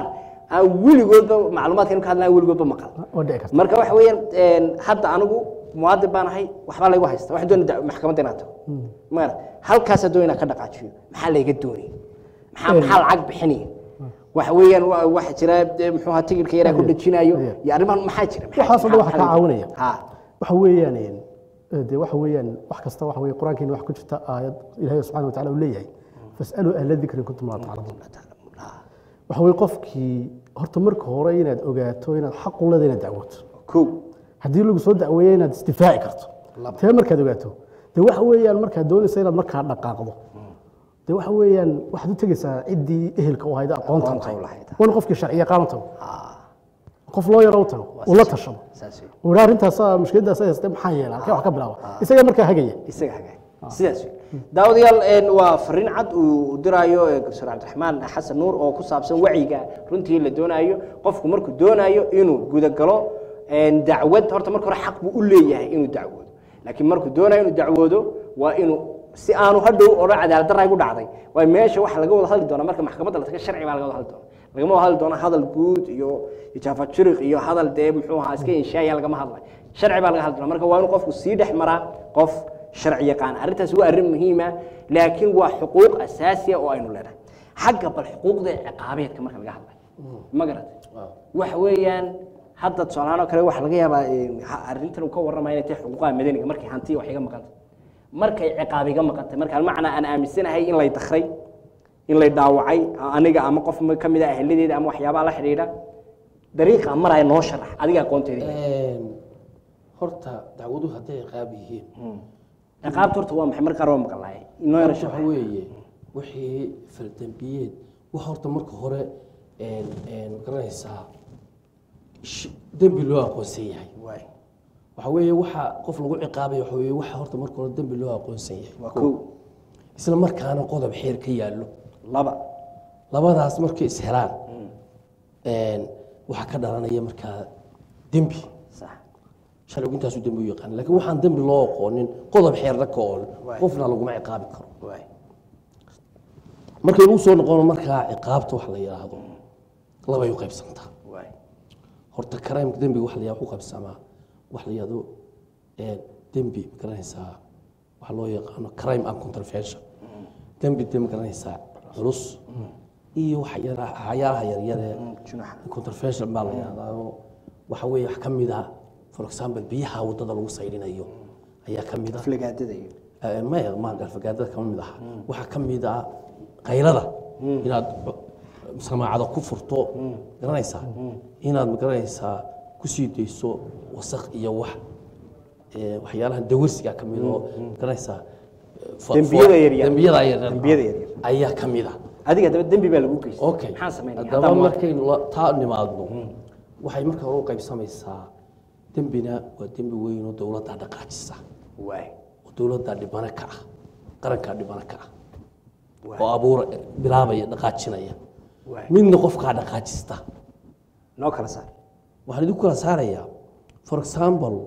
aan weligoodba macluumaadkan ka hadlaya weligoodba maqal waa dhici karta marka waxa weeyaan een, hadda anigu muwaadin baan ahay waxbaa laygu haysta waxaan doonaya maxkamadda inaad tago maara halkaasaa doon inaan ka dhaqaajiyo maxaa layga doonaya maxaa maxaa lacag bixinaya waxa weeyaan wa- waxa jira dee, muxuu ahaa tigirka yaraa ku dhejinayo Yeah. iyo arrimahan maxaa jira Maxaa- waxaasoo dhan waxa maxaa- kaa caawinaya ha waxa weeyaan een, ee, dee waxa weeyaan wax kasta waxa weeye qur-aankeena wax ku jirta aayad ilaahay subxaana watacaala uu leeyahay fasaluu ahla dikri in kuntum laa taclamuun waxa weeye qofkii horta marka hore inaad ogaato inaad xaq u leedahay inaad dacwooto kow haddii lagu soo dacweeyo inaad isdifaaci karto tee markaad ogaato dee waxa weeyaan markaad doonaysa inaad markaa dhaqaaqdo dee waxa weeyaan waxaad u tegeysaa ciddii ehelka u hayda aqoontan Aqoonta tahay u lahayd. waana qofkii sharci yaqaan u tago qof loo yaro u tago uu la tashado saas wey uu yidhaha arrintaasaa mushkiladaas ay haystee maxaa yeela halkee wax ka bilaaba isagaa markaa hagaya isaga hagaag sidaas wey daawadayaal een, waa fariin cad uu diraayo ee garsoor cabdiraxmaan xasan nuur oo ku saabsan wacyiga runtii la doonayo qofku markuu doonayo inuu gudagalo een, dacwad horta marka hore xaq buu u leeyahay inuu dacwoodo laakiin markuu doonayo inuu dacwoodo waa inuu si aanu hadhow odhan cadaalad darra igu dhacday waayo meesha waxa laga wada hadli doonaa marka maxkamadda la taga sharci baa laga wada hadli doonaa lagama wada hadli doona hadal guud iyo ijaafa jiriq iyo hadal dee muxuu ahaa iska inshaaya lagama hadlay sharci baa laga hadli doonaa marka waa inuu qofku sii dhex maraa qof sharci yaqaan arrintaas waa arrin muhiima laakiin waa xuquuq asaasiya oo aynu leenahay xagga bal xuquuqda ciqaabeedka marka laga hadlay ma garatay waxa weeyaan hadda tusaalahaan oo kale waxa laga yaabaa eh, ha- arrintan uu ka warramaya inay tahay xuquuqaha madaniga markay hantiya wax iga maqantay markay ciqaab iga maqantay marka almacnaa aan aaminsanahay in lay dakray in lay dhaawacay aniga ama qof ka mid a aheladeeda ama waxyaabaha la xidhiidha dariiqa maraya noo sharax adiga aqoonteeda horta dacwaduhu hadday ciqaab yihiin ciqaabta horta waa maxay mar qaar waa maqlaay inoo yara waxa sharax weeye wixii faldambiyeed waxa horta marka hore een, een, garanaysaa sh- dembi loo aqoonsan yahay waay waxa weeye waxa qof lagu ciqaabaya waxa weeye waxa horta marka hore dembi loo aqoonsan yahay waa kow isla markaana qodob xeer ka yaallo laba labadaas markay is helaan een, waxaa ka dhalanaya markaa dembi sax sharcigu intaasu dembi u yaqaan laakiin waxaan dembi loo aqoonin qodob xeerna ka ool Waay. qofna laguma ciqaabi karo waay markaynu usoo noqono markaa ciqaabta wax la yidhaahdo labay u qaybsantaa waay horta karaamka dembiga wax la yidhahdo ku qaybsamaa wax la yidhahdo ee, dembi ma garanaysaa waxa loo yaqaano crime and contravention dembi de ma garanaysaa culus iyo wax yara- waxyaalaha yaryare junaxa contravention baa la yidhahdaa oo waxa weeye wax ka mid ah for example biyaha waddada lagu saydhinayo ayaa ka mid ah aflagaadada iyo Eh, maya ma galfagaadada kama mid aha waxaa ka mid ah qaylada inaad samaacada ku furto garanaysaa inaad magaranaysaa kusii dayso wasaq iyo wax eh, waxyaalaha dawarsiga ka mid oo garanaysaa eh, fo- Dembiyada fo- yaryar. dembiyada yaryar Dembiyada yaryar. ayaa ka mid ah adiga haddaba dembi baa lagu geystay okay maxaan samaynaya haddaba haddaan waa- markaynu la- taa nimaadno waxay marka hore u qaybsamaysaa dembina waa dembi weyn oo dowladda dhaqaajisa waay oo dowladda dhibano ka ah qarankaa dhibano ka ah waay oo abuura bilaabaya dhaqaajinaya waay midna qofkaa dhaqaajista noo kala saar waxaan idinku kala saarayaa for example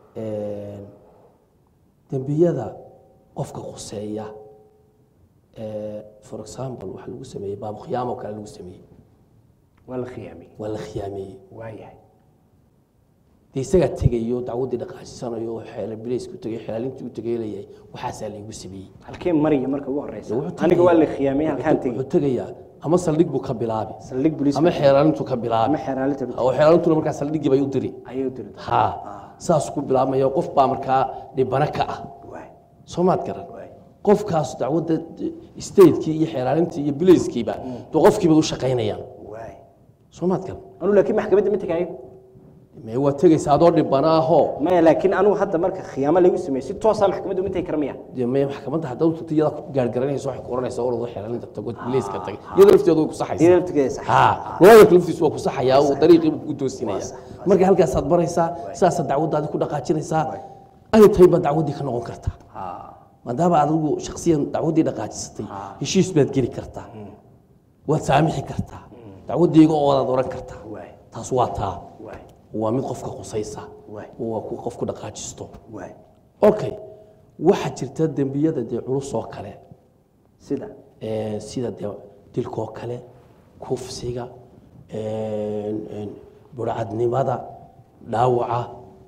dembiyada qofka khuseeya eh, for example waxaa lagu sameeyey baabu khiyaamo kale lagu sameeyey waa la khiyaamiyey waa la khiyaameeyey waayahay dee isagaa tegayo dacwaddii dhaqaajisanayo oo xeela bilaysku tegay xelaalintii u tegay leeyahay waxaasaa laygu sameeyey halkee mariya marka ugu horeysa Wuxuu tegaya- aniga waa la khiyaamiyey halkaan wuxuu tegey tegayaa ama saldhig buu ka bilaabi saldhig booliis ama xeelaalintu ka bilaabi ama xeeraalinta oo xeelaalintuna markaa saldhiggii bay u diri ayay u diri ha saas ku bilaabmaya qof baa markaa dhibano ka ah waay soo maad garan waay qofkaas dacwadda stateki iyo xeelaalintii iyo bilayskiiba dee qofkiiba u shaqaynayaan waay soo maad garan anu laakiin maxkamadda ma tegaayo mee waa tegaysa adoo dhibana ahoo maya laakiin anigu hadda marka khiyaamo lagu sameeyey si toosaa maxkamadda uma tegi kara miya dee mee maxkamadda haddaad tagto iyada gaargaranaysa waxay ku oranaysaa orado xeelaalinta tago bilayska tagay iyada lafteedu way ku saxaysaa iyada laftigeeda sax ha looyarka laftiisu waa ku saxayaa uu dariiqii buu ku toosinaya marka halkaasaad baraysaa sidaasaad dacwaddaadi ku dhaqaajinaysaa ay tahay baad dacwaddii ka noqon kartaa maadaama adigu shaksiyan dacwaddii dhaqaajisatay heshiis baad geli kartaa waad saamixi kartaa dacwaddayga oo wadaad oran kartaa waay taas waa taa waay waa mid qofka qusaysa Waay. waa ku qofku dhaqaajisto waay okay waxaa jirta dembiyada dee culus oo kale sida ee, sida dee dilkoo kale kufsiga burcadnimada dhaawaca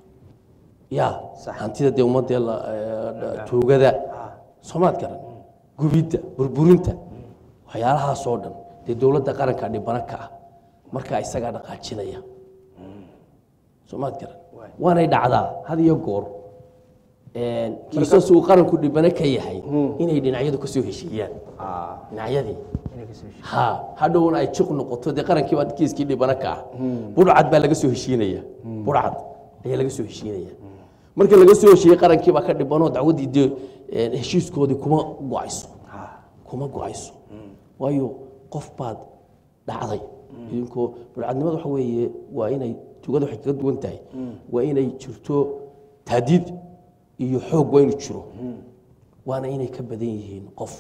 ya hantida dee ummadee la- eh, tuugada soomaad garan gubidda burburinta waxyaalahaasoo dhan dee dowladda qaranka dhibana ka ah markaa isagaa dhaqaajinaya soomaad garan waanay dhacdaa had iyo goor kiisas uu qaranku dhibano ka yahay inay dhinacyadu ka soo heshiiyaan dhinacyadii ha hadhowna ay jiq noqoto dee qarankii baa kiiskii dhibano ka ah budhcad baa laga soo heshiinaya budhcad ayaa laga soo heshiinaya marka laga soo heshiiyey qarankii baa ka dhibanoo dacwaddii dee eh, heshiiskoodii kuma go-ayso kuma go-ayso waayo qof baad dhacday idinkoo budhcadnimada waxa weeye waa inay tugada waxay kaga duwan tahay waa inay jirto taadiid iyo xoog waa inuu jiro waana inay ka badan yihiin qof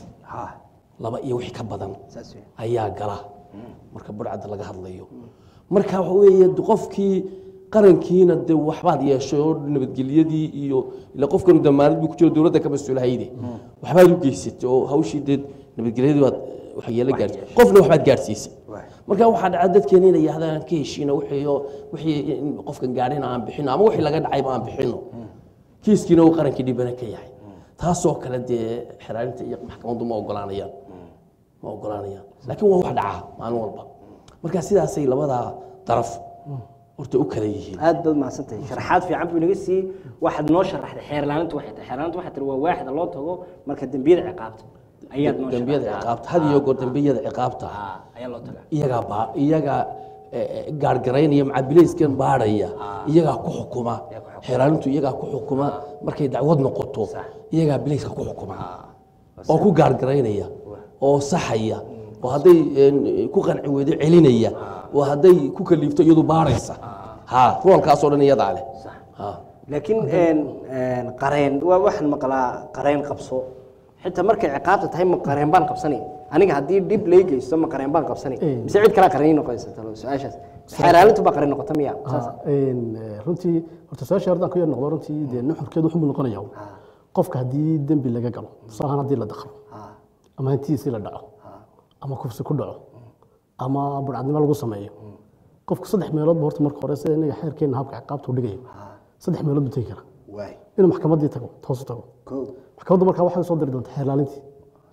laba iyo wixii ka badan saas weeye. ayaa gala marka burcadda laga hadlayo marka waxa weeye de qofkii qarankiina de waxbaad yeeshay oo nabadgelyadii iyo ila qofkanu damaanad buu ku jiro dowladda ka mas-uulahayde waxbaad u geysatay oo hawshii dee nabadgelyadii baad waxyeelo gaarsiisay qofna waxbaad gaarsiisay marka waxaa dhaca dadkeena inay yahdaan ka heshiina wixii oo- wixii in qofkan gaadhina aan bixino ama wixii laga dhacayba aan bixino kiiskiina uu qarankii dhibana ka yahay taasoo kale dee xeraarinta iyo maxkamaddu ma ogolaanayaan ma ogolaanayaan laakiin waa wax dhaca maalin walba marka sidaasay labadaa daraf horta u kala yihiin aad baad mahadsantahay sharaxaad fiican buu inaga siiyey waxaad noo sharaxday xeerlaanintu waxay tahay xeerlaanintu waxay tiri waa waaxda loo tago marka dembiyada ciqaabta ayaad noo dembiyada sharaxday. ciqaabta had iyo goor dembiyada ciqaabta Ah, ayaa loo tagaa iyagaa baa iyagaa eh, eh, gaargaraynaya macabileyskan baadhaya iyagaa ku xukuma xeeraalintu iyagaa ku xukuma markay dacwad noqoto iyagaa bileyska ku xukuma oo ku gaargaraynaya oo saxaya oo hadday eh, ku qanci weydo celinaya oo hadday ku kaliifto iyadu baaraysa ha roolkaasoo dhan iyadaa leh ha laakiin een, een, qareen waa waxaan maqlaa qareen qabso xitaa markay ciqaabta tahay ma qareen baan qabsanay aniga haddii dhib lay geysto ma qareen baan qabsanay Eh. mise cid kalaa qareen noqonaysa talo su-aashaas xeeraalintu baa qareen noqota miya saas Ah, een, eh, runtii horta su-aasha haddaan ku yar noqdo runtii dee nuxurkeedu wuxuu noqonaya qofka haddii dembi laga galo tusaalahaan haddii la daqro ama hantidiisii la dhaco ama kufsi ku dhaco ama burcadnimo lagu sameeyo qofku saddex meeloodba horta marka hore sida inaga xeerkeena habka ciqaabta u dhigayo saddex meelood buu tegi karaa waay inuu maxkamaddii tago toosu tago ko maxkamaddu markaa waxay soo diri doontaa xeerlaalintii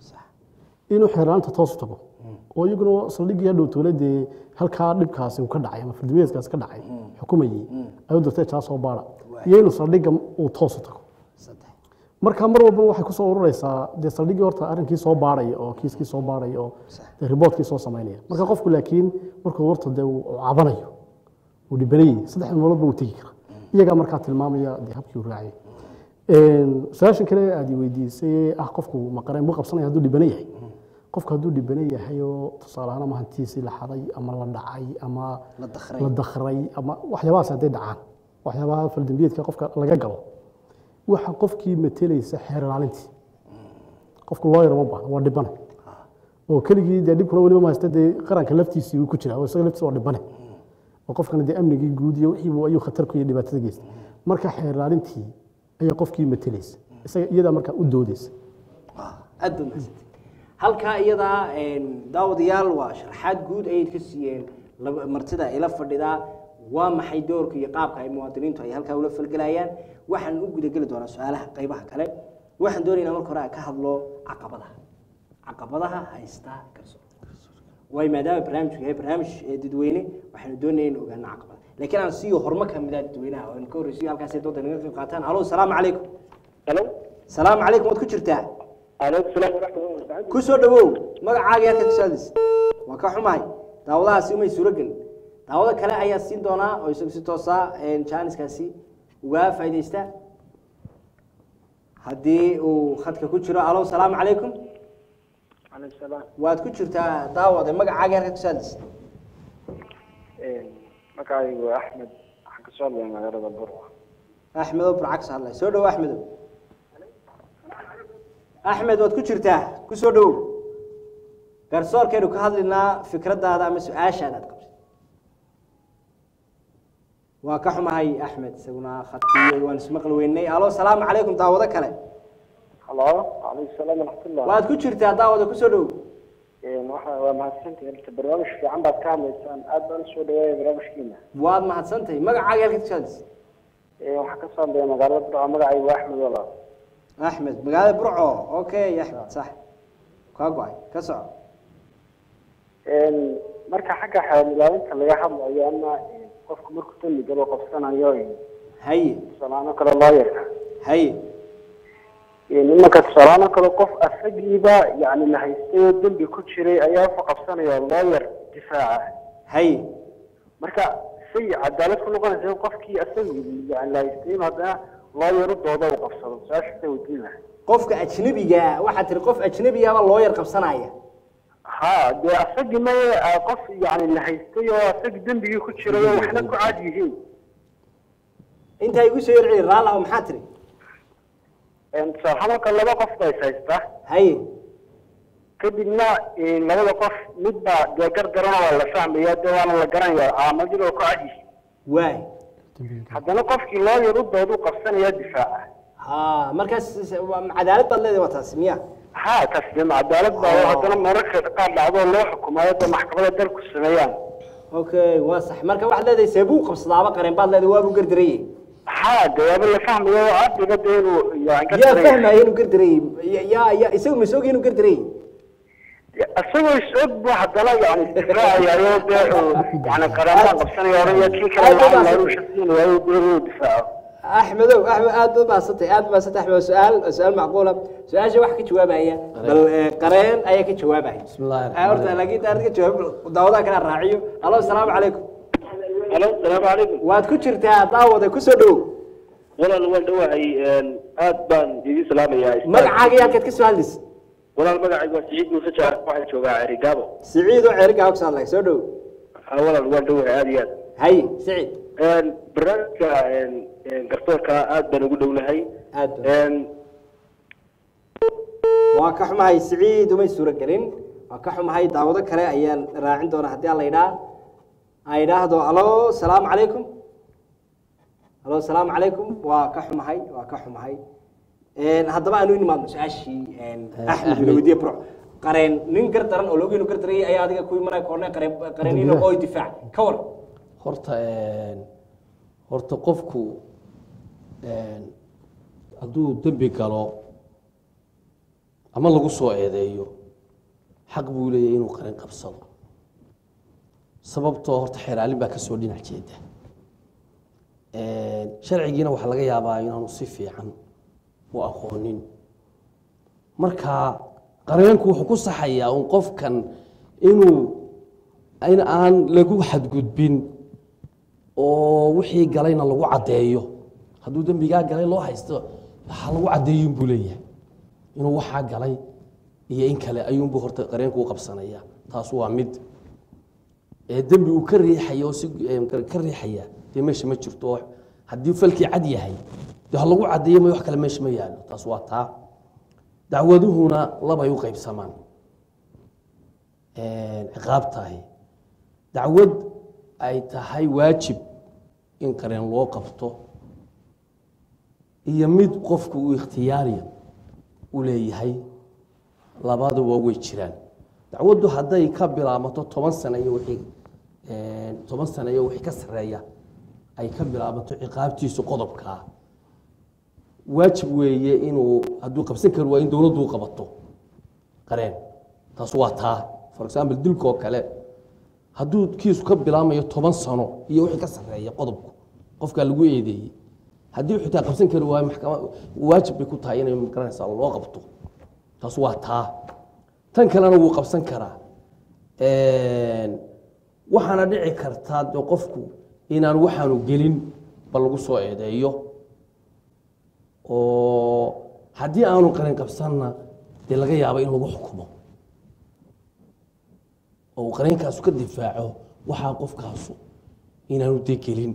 inuu xeerlaalinta toosu tago oo iyaguna saldhiggii hadhow dowladdee halkaa dhibkaasi uu ka dhacay ama fardimeedkaasi ka dhacay xukumayey ayuu dirtay jaa soo baara iyo inuu saldhigga uu toosu tago saddex marka mar walba waxay kusoo ururaysaa dee saldhiggii horta arrinkii soo baaraya oo kiiskii soo baaraya oo dee riboortkii soo samaynaya marka qofku laakiin markuu horta dee uu cabanayo uu dhibanayay saddex meeloodba uu tegi kara iyagaa markaa tilmaamaya dee habkii uu raacayay su-aashan kale aad i weydiisay ah qofku maqareen buu qabsanaya hadduu dhibana yahay qofku hadduu dhibana yahay oo tusaale ahaan ama hantiisii la xaday ama la dhacay ama la dakray la dakray ama waxyaabahaas hadday dhacaan waxyaabaha faldambiyeedka qofka laga galo waxa qofkii matelaysa xeer ilaalintii qofku loo yaro ma baahna waa dhibane oo keligii dee dhibkuna weliba mahaysta dee qaranka laftiisii uu ku jira oo isaga laftiisa waa dhibane oo qofkana dee amnigii guud iyo wixii ayuu khatar ku iyo dhibaatada geysta marka xeer ilaalintii ayaa qofkii matelaysa isaga iyadaa markaa u doodeysa aad baad mahadsantay halkaa iyadaa daawadayaal waa sharaxaad guud ayay ka siiyeen laba- martida ila fadhidaa waa maxay doorka iyo qaabka ay muwaadiniintu ay halkaa ula falgelayaan waxaan u gudageli doonaa su-aalaha qaybaha kale waxaan doonaynaa marka hore aan ka hadlo caqabadaha caqabadaha haysta garsoor waayo maadaama barnaamijku yahay barnaamij ee dadweyne waxaanu doonaya in ogaano caqabada laakiin aan siiyo horumar ka mid ah dadweynaha oo aan ka horreysiyo halkaasay doonta naga qayb qaataan alo salaamu calaykum Hello. salaamu calaykum waad ku jirtaa Alaykum salaam wa rahmatullahi wa barakatuh. ku soo dhawow magacaaga halka ka socdis waa ka xumahay daawadahaasi umay suuro gelin daawado kale ayaa siin doonaa oo isagu si toosa jaaniskaasi uga faaidaysta haddii uu khadka ku jiro alo salaamu calaykum Alaykum salaam. waad ku jirtaa daawade magacaaga halka ka socdis Een magacaygu waa Axmed waxaan ka soo hadlayaa magaalada Burco. axmedow burcagsa hadlay soo dhawow axmedow axmed waad ku jirtaa ku soo dhawow garsoorkeenu ka hadlinaa fikraddaada ama su-aashaada aad qabtay waa ka xumahay axmed isaguna khadkii waan ismaqli weynay alo salaamu calaykum daawado kale Hello. Alaykum salaam wa rahmatullah. waad ku jirtaa daawada ku soo dhawow waxa waa mahadsantihi horta barnaamij fiican baad ka hadlaysaan aad baan usoo dhaweeya barnaamijkiina waad mahadsantahay magacaaga halka kashaadis waxaa ka soo hadlaya magaalada burco magacaygu waa axmed walaal axmed magaalada burco okay axmed sax kaa go-ay ka soco marka xagga xeelilaalinta laga hadlayo ama qofku markuu dambi galo qabsanayo haye tusaalaano kale looyarka haye nimanka tusaalaano kale qof asagiiba yani la haystay oo dembi ku jiray ayaa wuxuu qabsanaya looyar difaaca haye marka say cadaalad ku noqonaysa in qofkii asagii yani la haystay in haddana looyar u dooda uu qabsado su-aasha weydiin lahay qofka ajnabiga waxaad tiri qof ajnabigaba loo yar qabsanaya ha dee asagii ma qof yani la haystay oo asagii dembigii ku jiray oo waxna ku caad yihiin intaa igu soo yarceli raallaho maxaa tiri tusaale marka laba qof baa is haysta haye kadibna labada qof mid baa dee gargarana waa la fahmaya dee waana la garanaya calaamadyada oo ku cad yihiin waay haddana qofkii loo yar u doodu qabsanaya difaaca ha markaas waa cadaalad baad leedahay waa taasi miya ha taas dee cadaalad baa oo haddana mararka qaar dhacdo loo xukumayo dee maxkamada dalku sameeyaan okay waa sax marka waxaad leedahay seebuu qabsadaaba qareen baad leedahay waabuu gardarayey ha dee waaba la fahmayo oo cadliga dee inuu yani ka yaa daray- fahmaya inuu gardarayey yaa yaa isagu ma soogay inuu gardarayey isagoo is-og bu haddana yani difaacayayo dee uu yani qareemaha qabsanaya oraya kii kale lacag laaluusha siinayayo dee inuu difaaco axmedow axmed aad baad mahadsantay aad mahadsantay axmed su-aal su-aal macquula su-aasha waxa ka jawaabaya bal eh, qareen ayaa ka jawaabaya Bismillaahi Ah, horta rahmaani laakiin taariikh ka jawaab daawadaha kala raaciyo alo asalaamu calaykum alo salaamu calaykum waad ku jirtaa daawada kusoo dhow walaal waan dhawahay aad baan idin salaamayaa magacaaga iyo halkaad ka soo hadlaysa walaal magacaygu waa siciid muuse jaar waxaan joogaa cerigaabo siciid oo ceerigaa ku hadlay soo dhow ha walaal waan dhawahay aad iyo haye siciid aad barnaamijka garsoorka aad baan ugu dhownahay aad waa ka xumahay siciid umay suuro gelin waa ka xumahay daawado kale ayaan raacin doonaa haddii aan la idhaa aan idhaahdo alo salaamu calaykum alo salaamu calaykum waa ka xumahay waa ka xumahay haddaba aanu inimaadno su-aashii axmed Axmed. lawadiye bro qareen nin gar daran oo loogeenu gar darayay ayaa adiga ku imanaya koorne qareen qareeniino oo difaac ka war horta een, horta qofku een, hadduu dembi galo ama lagu soo eedeeyo xaq buu leeyahay inuu qarin qabsado sababtoo horta xeeraalin baa kasoo dhinac jeeda Een, sharcigiina waxaa laga yaabaa inaanu si fiican u aqoonin marka qareenku wuxuu ku saxayaa un qofkan inuu in aan lagu xadgudbin oo wixii galayna lagu caddeeyo hadduu dembigaa galay loo haysto ha lagu caddeeyin buu leeyahay inuu waxaa galay iyo in kale ayuunbuu horta qareenku u qabsanaya taas waa mid ee dembi uu ka riixaya oo si ee, ka riixaya dee meesha ma jirto oo haddii falkii cad yahay dee ha lagu caddeeyo ma wax kale meesha ma yaalo taas waa taa dacwaduhuna labay u qaybsamaan ciqaab tahay dacwad ay tahay waajib in qareen loo qabto iyo mid qofku uu ikhtiyaariya u leeyahay labaduba way jiraan dacwaddu hadday ka bilaabato toban sano iyo wixii toban sano iyo wixii ka sarreeya ay ka bilaabato ciqaabtiisu qodobkaa waajib weeye inuu hadduu qabsan kari waa in dowladdu u qabato qareen taas waa taa for example dilka oo kale hadduu kiisu ka bilaamayo toban sano iyo wixii ka sarreeya qodobku qofkaa lagu eedeeyey haddii xitaa qabsan kari waayo maxkamad waajib bay ku tahay inay magaranaysaa loo qabto taas waa taa tan kalena wuu qabsan karaa waxaana dhici kartaa de qofku inaan waxaanu gelin ba lagu soo eedeeyo oo haddii aanu qarin qabsanna dee laga yaaba in lagu xukumo oo uu qariinkaasu ka difaaco waxaa qofkaasu inaanu dee gelin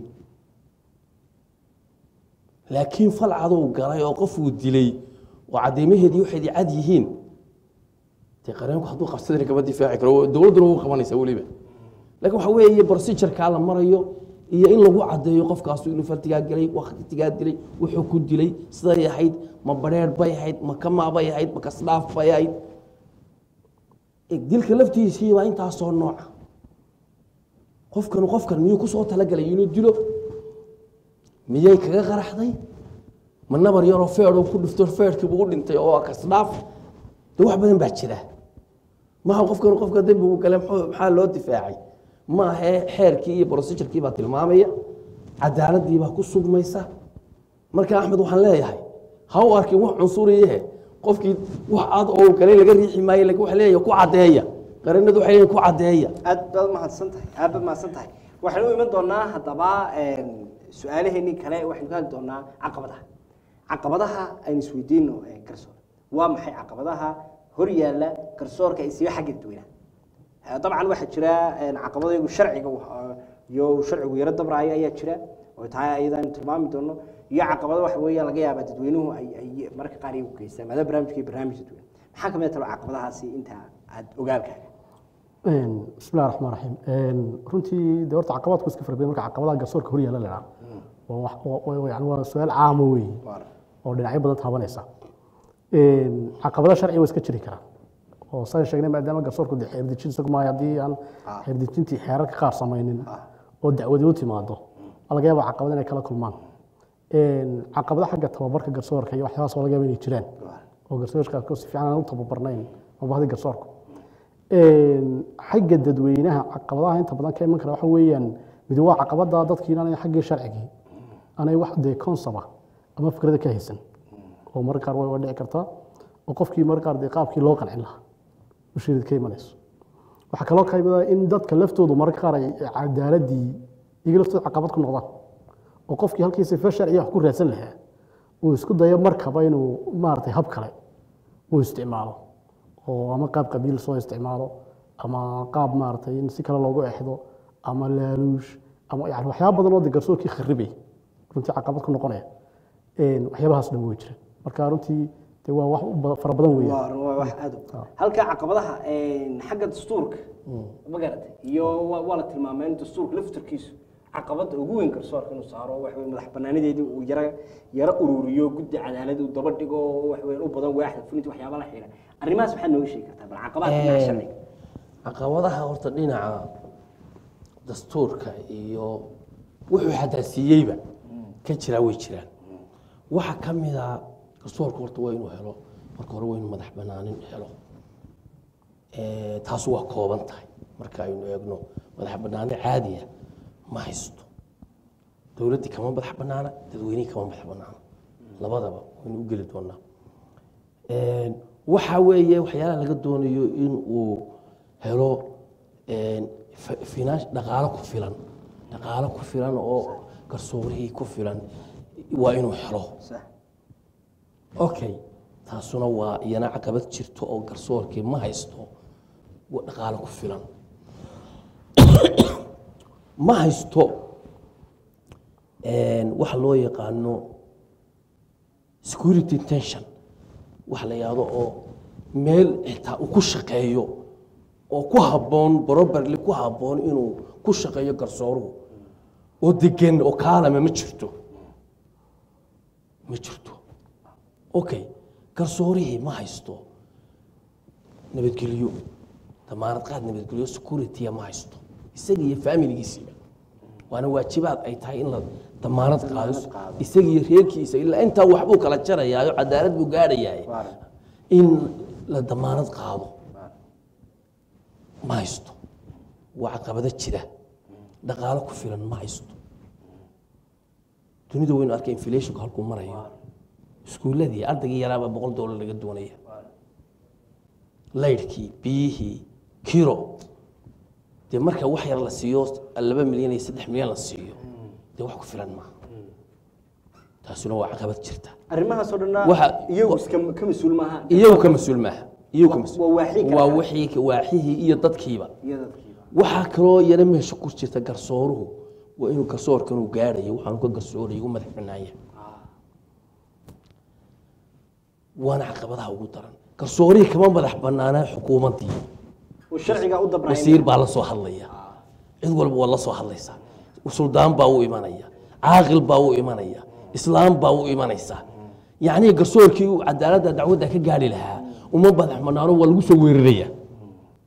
laakiin fal cadow galay oo qofuu dilay oo cadeymaheedii waxaydii cad yihiin dee qareenku hadduu qabsadana kama difaaci karo dowladduna wuu qabanaysaa weliba laakiin waxa weeye procedurkaa la marayo iyo in lagu caddeeyo qofkaasu inuu fartigaa gelay waktigaa dilay wuxuu ku dilay siday ahayd ma badheer bay ahayd ma kamaa bay ahayd ma kasdhaaf bay ahayd eg dilka laftiisii waa intaasoo nooca qofkanu qofkan miyuu kusoo talagalay inuu dilo miyay kaga qaraxday ma nabar yaroo feedoo ku dhifto feedhkiibu u dhintay oo kasdhaaf de wax badan baa jira maha qofkanu qofka dembigu gale muxuu- maxaa loo difaacay maahe xeerkii iyo procedurkii baa tilmaamaya cadaaladii baa ku sugmaysa marka axmed waxaan leeyahay ha u arkin wax cunsuriyahe qofkii wax aad oo galay laga riixi maayo lakin waxa leeyahay ku caddeeya qarinadu waxay leeyihin ku caddeeya aad baad mahadsan tahay aad baad mahadsan tahay waxaynu u iman doonaa haddaba su-aalaheenii kale waxaynu ka hadli doonaa caqabadaha caqabadaha aynu isweydiino eh, garsoor waa maxay caqabadaha hor yaalla garsoorka isiyo xagga dadweynaha Eh, dabcan waxaa jira eh, caqabadaygu sharciga wax- iyo sharcigu yaro dabraayo ayaa jira oo tahay ayadaan tilmaami doono iyo caqabado waxa weeye laga yaabaa dadweynuhu ay ay marka qaar iyagu geystaan maadaama barnaamijka iyo barnaamij dadweyne maxaa kamid talo caqabadahaasi inta aad ogaalkaaga bismillahi raxmaan raxiim runtii de horta caqabadku iska fara badan marka caqabadaha garsoorka hor yaalla la idhaha waa wax- waa- waa- yani waa su-aal caamo weeye oo dhinacyo badan taabanaysa caqabado sharci waa iska jiri karaan oo saan sheegnay maadaama garsoorku de xeerdejin isagu maayo haddii aan xeerdejintii xeerarka qaar samaynin oo dacwadi u timaado waa laga yaaba caqabado inay kala kulmaan caqabado xagga tababarka garsoorka iyo waxyaabahaas waa laga yaaba inay jiraan oo garsoorka si fiican aan u tababarnayn mabahdi garsoorku xagga dadweynaha caqabadaha inta badan ka iman kara waxa weeyaan mid waa caqabada dadkii inaanay xaggii sharcigii aanay wax dee konsaba ama fikrada ka haysan oo mararka qaar way way dhici kartaa oo qofkii mararka qaar dee qaabkii loo qancin lahaa usheedad ka imanayso waxaa kaloo ka imada in dadka laftoodu mararka qaar ay cadaaladii iyaga laftooda caqabad ku noqdaan oo qofkii halkii sifa sharciya wax ku raadsan lahaa uu isku dayo markaba inuu maaragtay hab kale uu isticmaalo oo ama qaab qabiil soo isticmaalo ama qaab maaragtay in si kale loogu exdo ama laaluush ama yani waxyaaba badan oo de garsoorkii kharibay runtii caqabad ku noqonaya waxyaabahaas dhan way jiraan marka runtii de waa wax u ba- fara badan weeyaan waa waa wax aad u halka caqabadaha xagga dastuurka ma garatay iyo waa waa la tilmaamay in dastuurka laftarkiisu caqabada ugu weyn garsoorka inuu saaro wax weeye madax banaanadeedii uu yara yara ururiyo guddi cadaalad uu daba dhigo wax weeye u badan waaxda fulinta waxyaaba la xiira arrimahaas maxaad nooga sheegi kartaa bal caqabadaha dhinaca sharciga caqabadaha horta dhinaca dastuurka iyo wuxuu xadaasiiyeyba ka jiraa way jiraan waxa ka mida garsoorka horta waa inuu helo marka hore waa inuu madax banaanin helo Eh, taas waa kooban tahay marka aynu eegno madax banaani caadiya ma haysto dowladdii kama madax banaana dadweynihii kama madax banaana labadaba waynu u geli doonaa Een, waxa weeye waxyaalaha laga doonayo in uu helo een, fi- finance- dhaqaalo ku filan dhaqaalo ku filan oo garsoorihii ku filan waa inuu helo sax okay taasuna waa iyana caqabad jirto oo garsoorkii ma haysto wa- dhaqaalo ku filan ma haysto een, waxa loo yaqaano security tension wax la yahdo oo meel xitaa uu ku shaqeeyo oo ku habboon properly ku habboon inuu ku shaqeeyo garsooruhu oo degan oo kaalame ma jirto ma jirto okay garsoorihii ma haysto nabadgelyo damaanad qaad nabadgelyo security ma haysto isaga iyo familigiisiiba waana waajibaad ay tahay in la damaanad qaado isaga iyo reerkiisa ilaa intaa waxbuu kala jarayaayo cadaalad buu gaadhayaay in la damaanad qaado ma haysto waa caqabado jira dhaqaalo ku filan ma haysto dunida waynu arkay inflationka halkuu marayo iskuuladii ardaygii yaraabaa boqol doolar laga doonaya laydhkii biyihii kiro dee marka wax yar la siiyo laba milyan iyo saddex milyan la siiyo dee wax ku filan maaha taasuna waa caqabad jirta arrimahaasoo dhanna Waxa- iyagu iska ka mas-uul maaha iyagu ka mas-uul maaha iyagu ka mas- Waa waaxii kale. waa wixii waaxihii iyo dadkiiba iyo dadkiiba waxaa kaloo yana meesha ku jirta garsooruhu waa inuu garsoorkan uu gaadhayo waxaanu ka garsoorayo u madax banaanya waana caqabadaha ugu daran garsoorihii kama madax banaanaa xukuumaddii oo sharciga u dabraya wasiir baa la soo hadlaya cid walba waa la soo hadlaysaa suldaan baa u imanaya caaqil baa u imanaya islaam baa u imanaysa yacnii garsoorkii uu cadaaladda dacwadda ka gaadhi lahaa uma madax banaano waa lagu soo weeraraya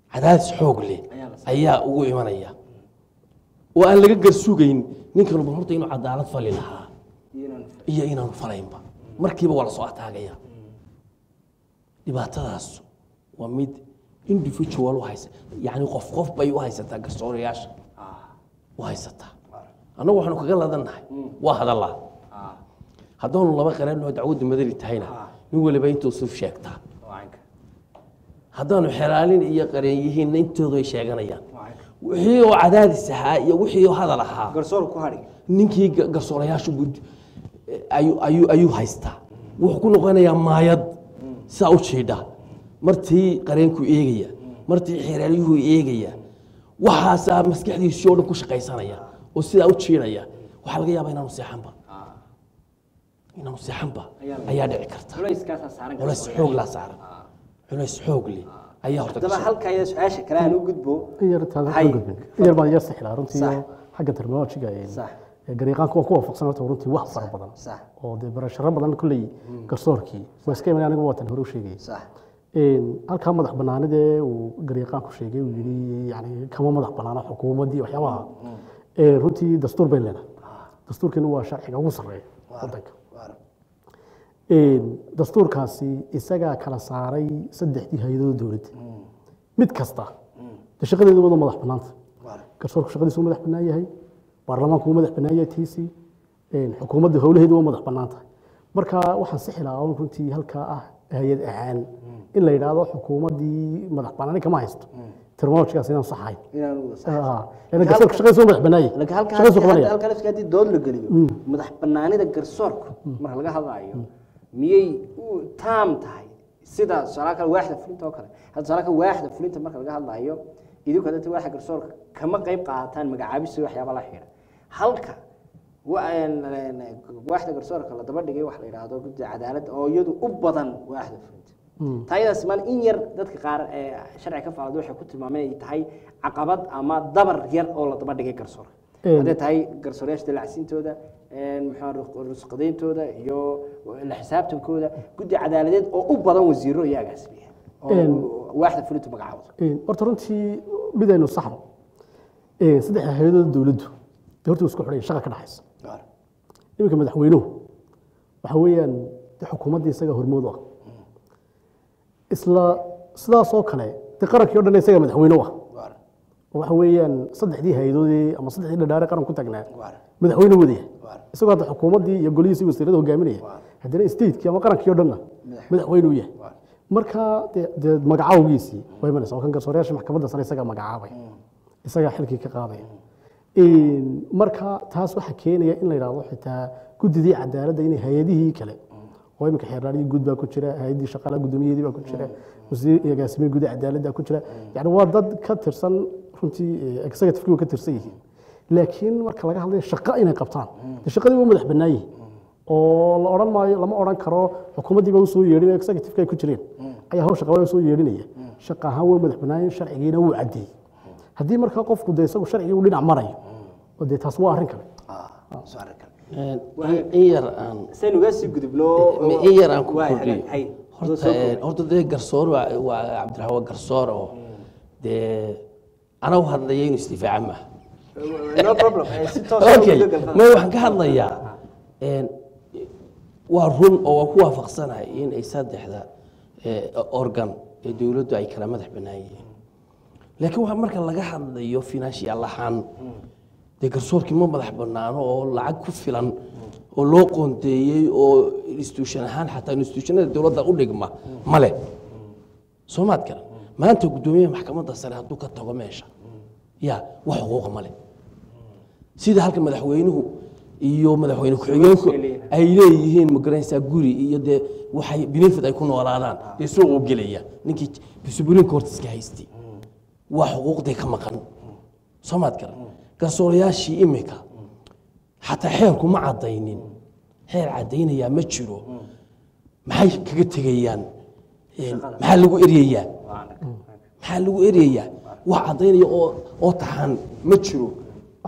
cadaadis xoog leh ayaa ugu imanaya oo aan laga garsugayn ninkan bal horta inuu cadaalad fali lahaa iyo inaanu falaynba markiiba waa lasoo ataagaya dhibaatadaas waa mid individual u haysa yani qof qof bay u haysataa garsoorayaasha u haysataa annagu waxaanu kaga ladannahay waa hadallaa haddaanu laba qaranoo dacwadda madani tahayna nin waliba intuu suf sheegtaa haddaanu xeraalin iyo qareen yihiinna intoodu ay sheeganayaan wixii oo cadaadis ahaa iyo wixii oo hadal ahaa garsoor ku hadhi ninkii ga- garsoorayaashu gud- ayuu- ayuu ayuu haystaa wuxuu ku noqonayaa maayad sidaa u jiidha martii qareenku eegaya martii xeraalyuhu eegaya waxaasaa maskaxdiisii oo dhan ku shaqaysanaya oo sidaa u jiidhaya waxaa laga yaabaa inaanu seexanba inaanu seexanba ayaa dhici karta culayskaasaa saaran culays xoog laa saaran culays xoog leh ayaa horta haddaba ka halka iyo su-aasha kale aan u gudbo in yar taada Hay. ka gudbin in yar baan yar sixilaa runtii Sax. oo xagga terminolojiga ee Sax. ee gariiqaanku waan ku waafaqsan horta runtii wax fara badan sax oo dee barasharo badan kolley garsoorkii waa iska imanay anigu waatan hore u sheegayay sax Een, halkaa madax banaanidee uu gariiqaanku sheegay uu yidhi yani kama madax banaana xukuumaddii waxyaabaha Ee, runtii dastuur bayn leenahay dastuurkeenu waa sharciga ugu sarreeya wadanka Een, dastuurkaasi isagaa kala saaray saddexdii hay-adooda dowladda mid kasta dee shaqadeedu wada madax banaanta garsoorku shaqadiisu madax bannaan yahay baarlamaanku wuu madax bannaan yahay tiisii Een, xukuumadda howlaheedu waa madax bannaan tahay marka waxaan sixi lahaa un runtii halkaa ah hay-ad ahaan in la yidhaahdo xukuumaddii madax bannaani kama haysto terminolojigaas inaan saxahay inaan wada sax lana garsoorku shaqadiisu waa madax bannaan yahay laakiin halka shaqadiisu halka qabanaya halka laftiga haddii dood la geliyo madax banaanida garsoorka marka laga hadlaayo miyay u taam tahay sida tusaale kale waaxda fulinta oo kale hadda tusaale kale waaxda fulinta marka laga hadlaayo idinku hadda waaxda garsoorka kama qayb qaataan magacaabisa waxyaaba la xidha halka wa- een- een, waaxda garsoorka la daba dhigay waxa la yidhaahdo guddiga cadaaladda oo iyadu u badan waaxda fulinta taayadaas maan in yar dadka qaar ee sharci ka faafada waxay ku tilmaameen ay tahay caqabad ama dabar yar oo la daba dhigay garsoorka Een. hadday tahay garsoorayaasha dalacsiintooda maxaa rusqadayntooda iyo la xisaabtankooda guddi cadaaladeed oo u badan wasiiro iyo agaasibiya Een. oo waaxda fulintu magacaawda Een, horta runtii midaynu saxno Een, saddexda hay-adooda dowladdu dee horta way isku xidhay shaqa ka dhaxaysa iminka madaxweynuhu waxa weeyaan de xukuumaddii isaga hormood u ah isla sidaas oo kale de qarankii o dhan isaga madaxweyne u ah oo waxa weeyaan saddexdii hay-adoodii ama saddexdii dhadhaare qaran ku tagnaa madaxweyne wadaya isagoo hadda xukuumaddii iyo golihiisii wasiirada hogaaminaya haddana statekii ama qarankii o dhanna madaxweyne u yahay marka de- dee magacaawgiisii waa imanaysa oo kan garsoorayaasha maxkamadda sare isagaa magacaabay isagaa xilkii ka qaadaya Een, marka taas waxaa keenaya in la yidhaahdo xitaa guddidii cadaaladda inay hay-adihii kale oo iminka xeeraaryii guud baa ku jira hay-addii shaqaalaha guddoomiyadeedii baa ku jira wasiir iyo agaasimiye guud cadaaladda ku jira yani waa dad ka tirsan runtii eh, executive-kii waa ka tirsan yihiin laakiin marka laga hadlayo shaqo inay qabtaan dee shaqadii waa madax bannaan yihiin oo la odhan maayo lama odhan karo xukuumaddii baa usoo yeedhin executive-ka ay ku jireen ayaa hawsha qabaa usoo yeedhinaya shaqa ahaan waa madax bannaan sharcigiina wuu caddeeyey haddii markaa qofku dee isagu sharcigii uu dhinac marayo oo dee taas waa arrin kale Een, in- in yar aan saynu uga sii gudubno in yar aan ku Waay, kordhiyo hay. horta een, horta dee garsoor waa waa cabdiraxmaan garsoor oo dee anagu hadlaya inuu isdifaaca maaha no problem Eh, si toos ah okay ugu gudub. ma waxaan ka hadlayaa een, waa run oo waan ku waafaqsanahay in ay saddexda eh, organ ee dowladdu ay kala madax bannaan yihiin laakiin waa marka laga hadlayo financial ahaan dee garsoorkii ma madax bannaano oo lacag ku filan oo loo qoonteeyey oo institution ahaan xataa institutionada dowladda u dhigma male soomaad garan maanta guddoomiyaha maxkamadda sare hadduu ka tago meesha ya wax xuquuqa male sida halka madaxweynuhu iyo madaxweyne ku-xigeenku ay leeyihiin magaranaysaa guri iyo dee waxay benefit ay ku noolaadaan dee suuqu gelaya ninkii supreme court iska haystay waa xuquuqdii ka maqan soomaad garan garsoorayaashii imika xataa xeerku ma caddaynin xeer caddaynayaa ma jiro maxay kaga tegayaan Een, maxaa lagu eryayaa maxaa lagu eryayaa wax caddaynaya oo oo taxan ma jiro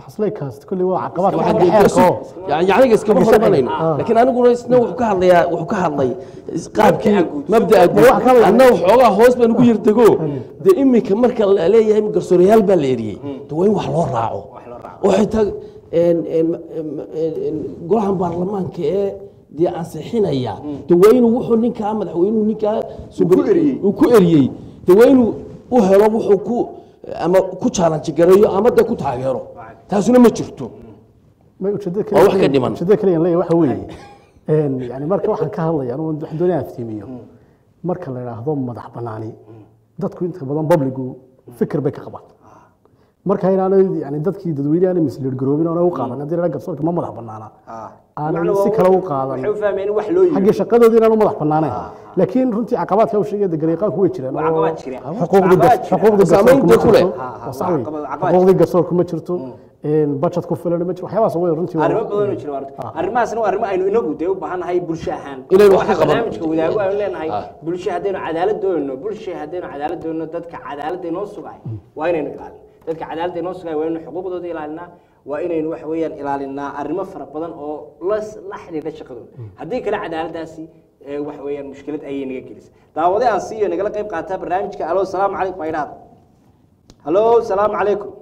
xasleykaas kulli waa caqabad Waxaa xagga jirta xeerka oo yani yacniga iskama hormanayno Ah. laakiin aniguna isna wuxuu ka hadlayaa wuxuu ka hadlay qaabkii mabda'a guud wax kale- anna waxoogaa hoos baan ugu yirtago dee iminka marka la leeyahay garsoorayaal baa la eriyey de waa in wax loo raaco oo xitaa een- een- een- een golahan baarlamaanka ee dee ansixinaya de waa inuu wuxuu ninkaa madaxweynuhu ninkaa uu ku eriyey de waa inuu u helo wuxuu ku ama ku challenge gareeyo ama de ku taageero taasuna ma jirto may ujeedada Waa wax ka dhiman. ujeedada kaliya aan leeyahay waxa weeye een yani marka waxaan ka hadlaya anigu waxaan doonaya aftiimiyo marka la yidhaahdo madax banaani dadku inta badan babligu fikir bay ka qabaan marka inaanay yani dadkii dadweyne aanay misleed garoobin oona u qaadan haddii la garsoorka ma madax banaana aanay si kale u qaadan waxay u fahmeen in wax loo xagga yiri shaqadoodii inaan u madax banaanayn laakiin runtii caqabaadka u sheegaya degariiqaanku way jiraan Waa caqabad jira. xuquuqdii Caqabad gas- jira. xuquuqdii Saamaynta garsoorku ma ku leh. jirto. Ha, ha, Waa sax weeye. caqabad- caqabad xuquuqdii garsoorku ma jirto budget ku filan ma jirto waxyaabahaas way runtii waa- arrimo badan oo jira waa runtii. arrimahaasna waa arrimo aynu inagu dee u baahannahay bulsho ahaan Inaynu wax ka Waxa qabanno. barnaamijka wadaago aynu leenahay Ah. bulsho haddaynu cadaalad doonayno bulsho haddaynu cadaalad doonayno dadka cadaaladda inoo sugay waa inaynu ilaalino dadka cadaaladda inoo sugay waa inaynu xuquuqdooda ilaalinaa waa inaynu waxa weeyaan ilaalinaa arrimo fara badan oo las- la xidhiidha shaqadooda haddii kale cadaaladdaasi ee, waxa weeyaan mushkilad ayay naga gelisay daawade aan siiyo nagala qayb qaataa barnaamijka alo salaamu calaykum aydhaad halo salaamu calaykum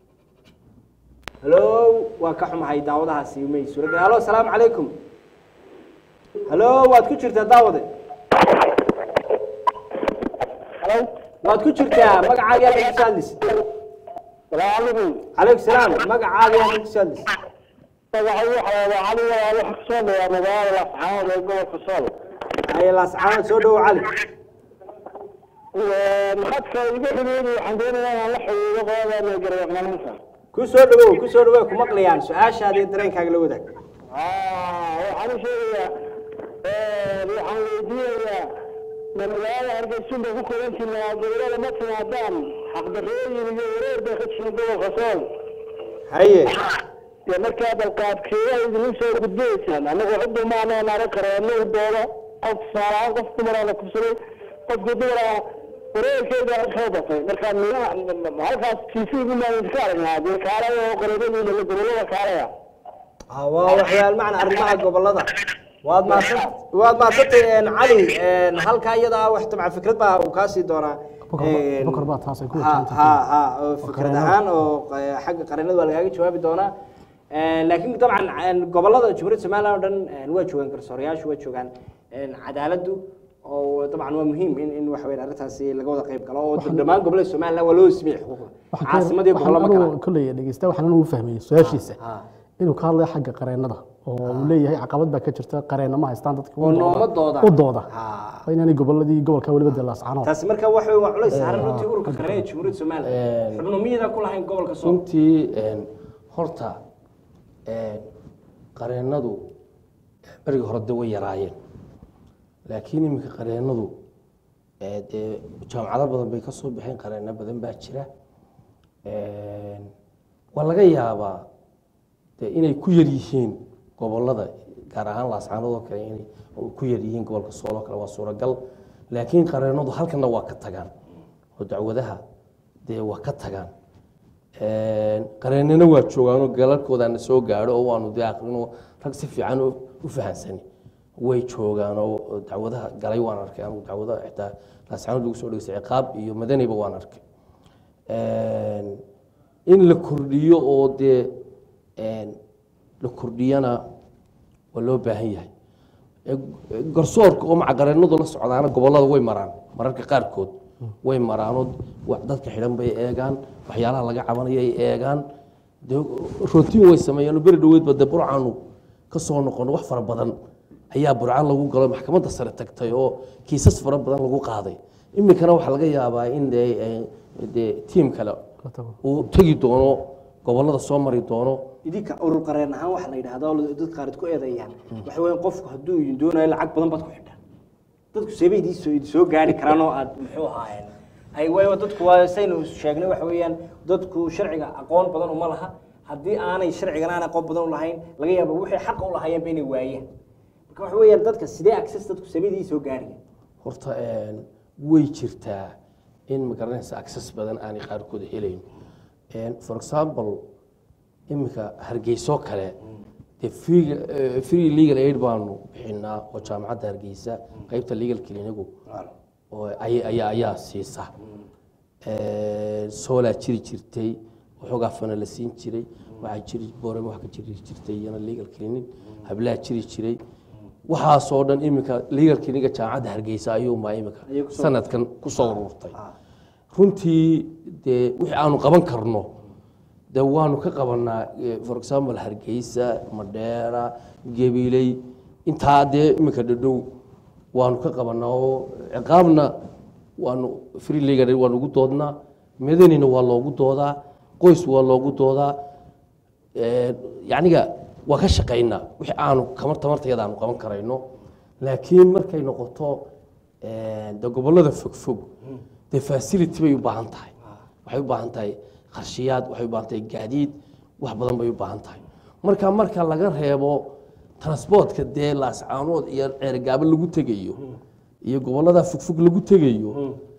halo waa ka xumahay daawadahaasi may suuragal halo salaamu calaykum halo waad ku jirtaa daawade halo waad ku jirtaa magacaaga yaa ku saadlis salaamu calaykum calaykum salaam magacaaga yaa ku saadlis magaca waxaa cali waa waxa kasoo dhayaa magaalada lascaanood ee gobolka sool ay laascaanood soo dhowo cali maxadka iga xidhiidhi waxaan doonayaa inaan la xidhiidho qolada gargaarnimanta ku soo dhowow ku soo dhowow ku maqlayaan su-aashaada iyo dareenkaaga la wadaag waxaan u sheegayaa waxaan weydiinayaa ma magaalada hargeysun bay ku korantiin gobolada ma timaadaan xaqdarrooyin iyo wareer bay ka jirin gobolka sool haye dee markaa balqaadkeeyaa idinku soo gudbaysaan annagu ciddu maana naaran karo annagu dooda qof tusaalahaan qof dumaraa la kubsaday qofkii dumaraa wareerkeeda soo batay marka mina halkaas tiisigu maan idinka aragnaa dee kaalaya oo qareebadiina la gobolada kaalaya Ah, waa waxyaal macna arrimaha gobolada waad maadsan waad maadsantay een, cali een, halkaa iyada ah wax tabcan fikrad baa uu kaa sii doonaa Bokor baa- Een, bokor baa taas ay ku ha wajahantay. ha ha oo fikrad qareenada. ahaan oo q- xagga qareenada waa lagaaga jawaabi doonaa Een, laakiin dabcan een, gobolada jamhuuriyadda somaliland oo dhan een, waa joogaan garsoorayaashu waa joogaan een, cadaaladdu oo dabcan waa muhiim in in waxa weyn arrintaasi laga wada qayb galo oo dhammaan gobolada somaliland waa loo sameeyey xuquuqda caasimadii gobollo ma kala kolley dhegeysta waxaan anu fahmayay su-aashiisa Ah. inuu ka hadlayo xagga qareenada oo uu leeyahay caqabad baa ka jirta qareena ma haystaan dadka oo noomadooda u dooda Ah. waa inaanay goboladii gobolka weliba dee laascaanood taasi marka waxa weyn waa culays saaran runtii ururka qareen ee jamhuuriyadda somaliland xubno miyadan ku lahayn gobolka sool runtii een, horta een, qareenadu berigii hore de way yaraayeen laakiin iminka qareenadu ee, dee jaamacado badan bay ka soo baxeen qareeno badan baa jira Een, waa laga yaabaa de inay ku yar yihiin gobolada gaar ahaan laascaanood oo kale inay ku yar yihiin gobolka sool oo kale waa suuragal laakiin qareenadu halkana waa ka tagaan oo dacwadaha dee waa ka tagaan qareennina waa joogaanoo galalkoodaana soo gaadho oo waanu dee aqrino rag si fiican u u fahansani way joogaan oo dacwadaha galay waan arkay anigu dacwadaha xitaa laascaanood lagu soo dhegeystay ciqaab iyo madaniba waan arkay in la kordhiyo oo dee la kordhiyana waa loo baahan yahay garsoorka oo macaqareennadu la socdaana gobollada way maraan mararka qaarkood way maraanoo wa- dadka xidhan bay eegaan waxyaalaha laga cabanaya ay eegaan dee rotiin way sameeyaan beri dhaweydba dee burcaanu ka soo noqono wax fara badan ayaa burca lagu galo maxkamadda sare tagtay oo kiisas fara badan lagu qaaday iminkana waxaa laga yaabaa in dee eh, dee tiim kale la tago uu tegi doono gobollada soo mari doono idinka urur qareen ahaan waxa la yidhahdaa oo dad qaar ku eedeeyaan waxa weeye qofku hadduu idin doonayo lacag badan baad ku xidhaan dadku seebay idin soo idin soo gaari karaan oo aad muxuu ahaayeen ay waayo dadku waa saynu sheegnay waxa weeyaan dadku sharciga aqoon badan uma laha haddii aanay sharcigan aan aqoon badan u lahayn laga yaabo wixii xaqa u lahaayeenba inay waayeen marka waxa weeyaan dadka sidee access dadku seebay idin soo gaariyeen horta een, way jirtaa in magaranaysa access badan aanay qaarkood helayn Een, for example iminka hargeysoo kale dee free- eh, free legal aid baanu bixinaa oo jaamacadda hargeysa qeybta legal clinigu oo ay- ayaa ayaa siisa soolaa jiri jirtay waxoogaa fana la siin jiray waxaa jiri boorama wax ka jiri jirtay iyana legal clinic hablaha jiri jiray waxaasoo dhan iminka legal cliniga jaamacadda hargeysa ayuunbaa iminka Ayay kusoo- sanadkan kusoo ururtay runtii dee wixii aanu qaban karno de waanu ka qabanaa eh, for example hargeysa madheera gabiley intaa dee iminka dhadhow waanu ka qabanaa oo ciqaabna waanu free legal waanu ugu doodnaa madanina waa loogu doodaa qoys waa loogu doodaa Eh, yacniga waa ka shaqaynaa wixii aanu kamar tamartayada aanu qaban karayno laakiin markay noqoto eh, de gobollada fogfog dee facility bay u baahan tahay waxay u baahan tahay qarshiyaad waxay u baahan tahay gaadiid wax badan bay u baahan tahay marka marka laga reebo transportka dee laascaanood iyo ceergaabo lagu tegayo iyo gobollada fogfog lagu tegayo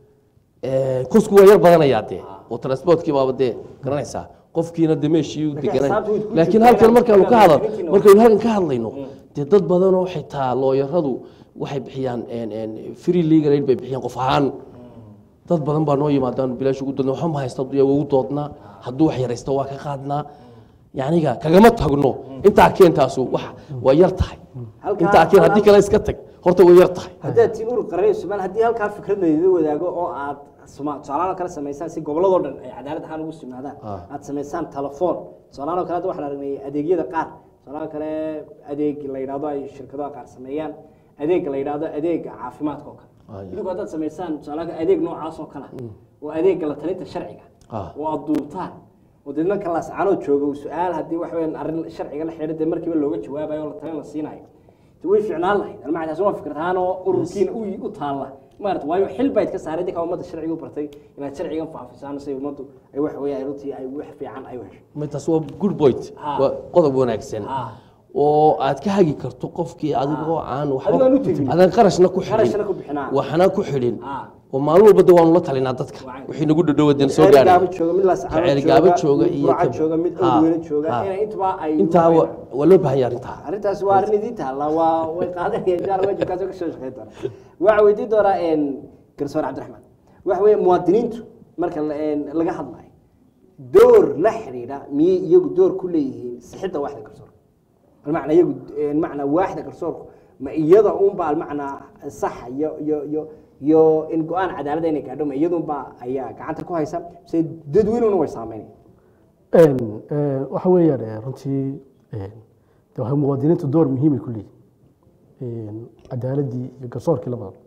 Eh, kosku waa yar badanayaa dee oo transportkii baaba dee garanaysaa qofkiina de meeshii u deganay xisaabta way ku laakiin jirtaa halkan markaanu ka hadal laakiin- markaynu halkan ka hadlayno dee dad badanoo xitaa looyaradu waxay bixiyaan en- en free legal aid bay bixiyaan qof ahaan dad badan baa noo yimaadaan bilaash ugu doodna waxba ma haysta duya ugu doodnaa hadduu wax yaraysto waa ka qaadnaa yacniga kagama tagno intaa keentaasu wax waa yar tahay Halkaa- intaa keen haddii kale iska tag horta way yar tahay haddaad tiin urur qaranay somaal haddii halkaa fikrad laydin wadaago oo aad soma- tusaalahaan oo kale samaysaan si gobolladoo dhan ay cadaalad ahaan ugu sugnaadaan Ah. aad samaysaan telefoon tusaalahaan oo kale hadda waxaan aragnay adeegyada qaar tusaalahaan oo kale adeeg la yidhahdo ay shirkadaha qaar sameeyaan adeeg la yidhahdo adeega caafimaadka oo kale Ah, ya. idinku haddaad samaysaan tusaalahaan adeeg noocaas oo kale oo adeega la talinta sharciga Ah. oo aad duubtaan oo deedna kalaas canoo jooga uu su-aal haddii wax weyn arrin sharciga la xidhiidha dee markiiba looga jawaabayo oo la talin la siinayo de way ficnaan lahayd almacdaas waa fikrad ahaan oo ururkiina u u taalla maarata waayo xil bayd ka saaray dadka ummadda sharciga u bartay inaad sharcigan faafisaan si ummaddu ay wax weeyaan runtii ay wax fiican ay u hesho taas waa good point Ha. waa qodob wanaagsan Ha. oo aad ka hagi karto qofkii adigoo aan Adigo aan u tegin. adaan qarashna ku Qarashna ku xidhin bixinaa. waxna ku xidhin Ha. oo maalin walba de waanu la talinaa dadka Wacan. wixii nagu dhadhowaden soo Ceelgaabo gaadhay jooga mid laascaano Ceelgaabo jooga mid iyo burca ka- jooga mid Ha. awdweyne jooga Ha. inay intuba ay intaa wa- waa loo baahan yahay arrintaa arrintaas waa arrin idiin taalla waa way qaadanayaan jaar wajibkaas oo ka soo shaqeyn doona waxaa weydiin doonaa een, garsoor cabdiraxmaan waxa weeye muwaadiniintu marka la- een, laga hadlayo door la xidhiidha miyay iyagu door ku leeyihiin sixidda waaxda garsoorka almacnaa iyagu een, macnaa waaxda garsoorku ma iyada unba almacnaa saxa iyo iyo iyo iyo in go-aan cadaaladda inay gaadho ma iyadunba ayaa gacanta ku haysa mise dadweynuna way saameynaya Een, een, waxa weeyaan eh, runtii een, de waxay muwaadiniintu door muhiimay ku leeyihin cadaaladii iyo garsoorkii labadaba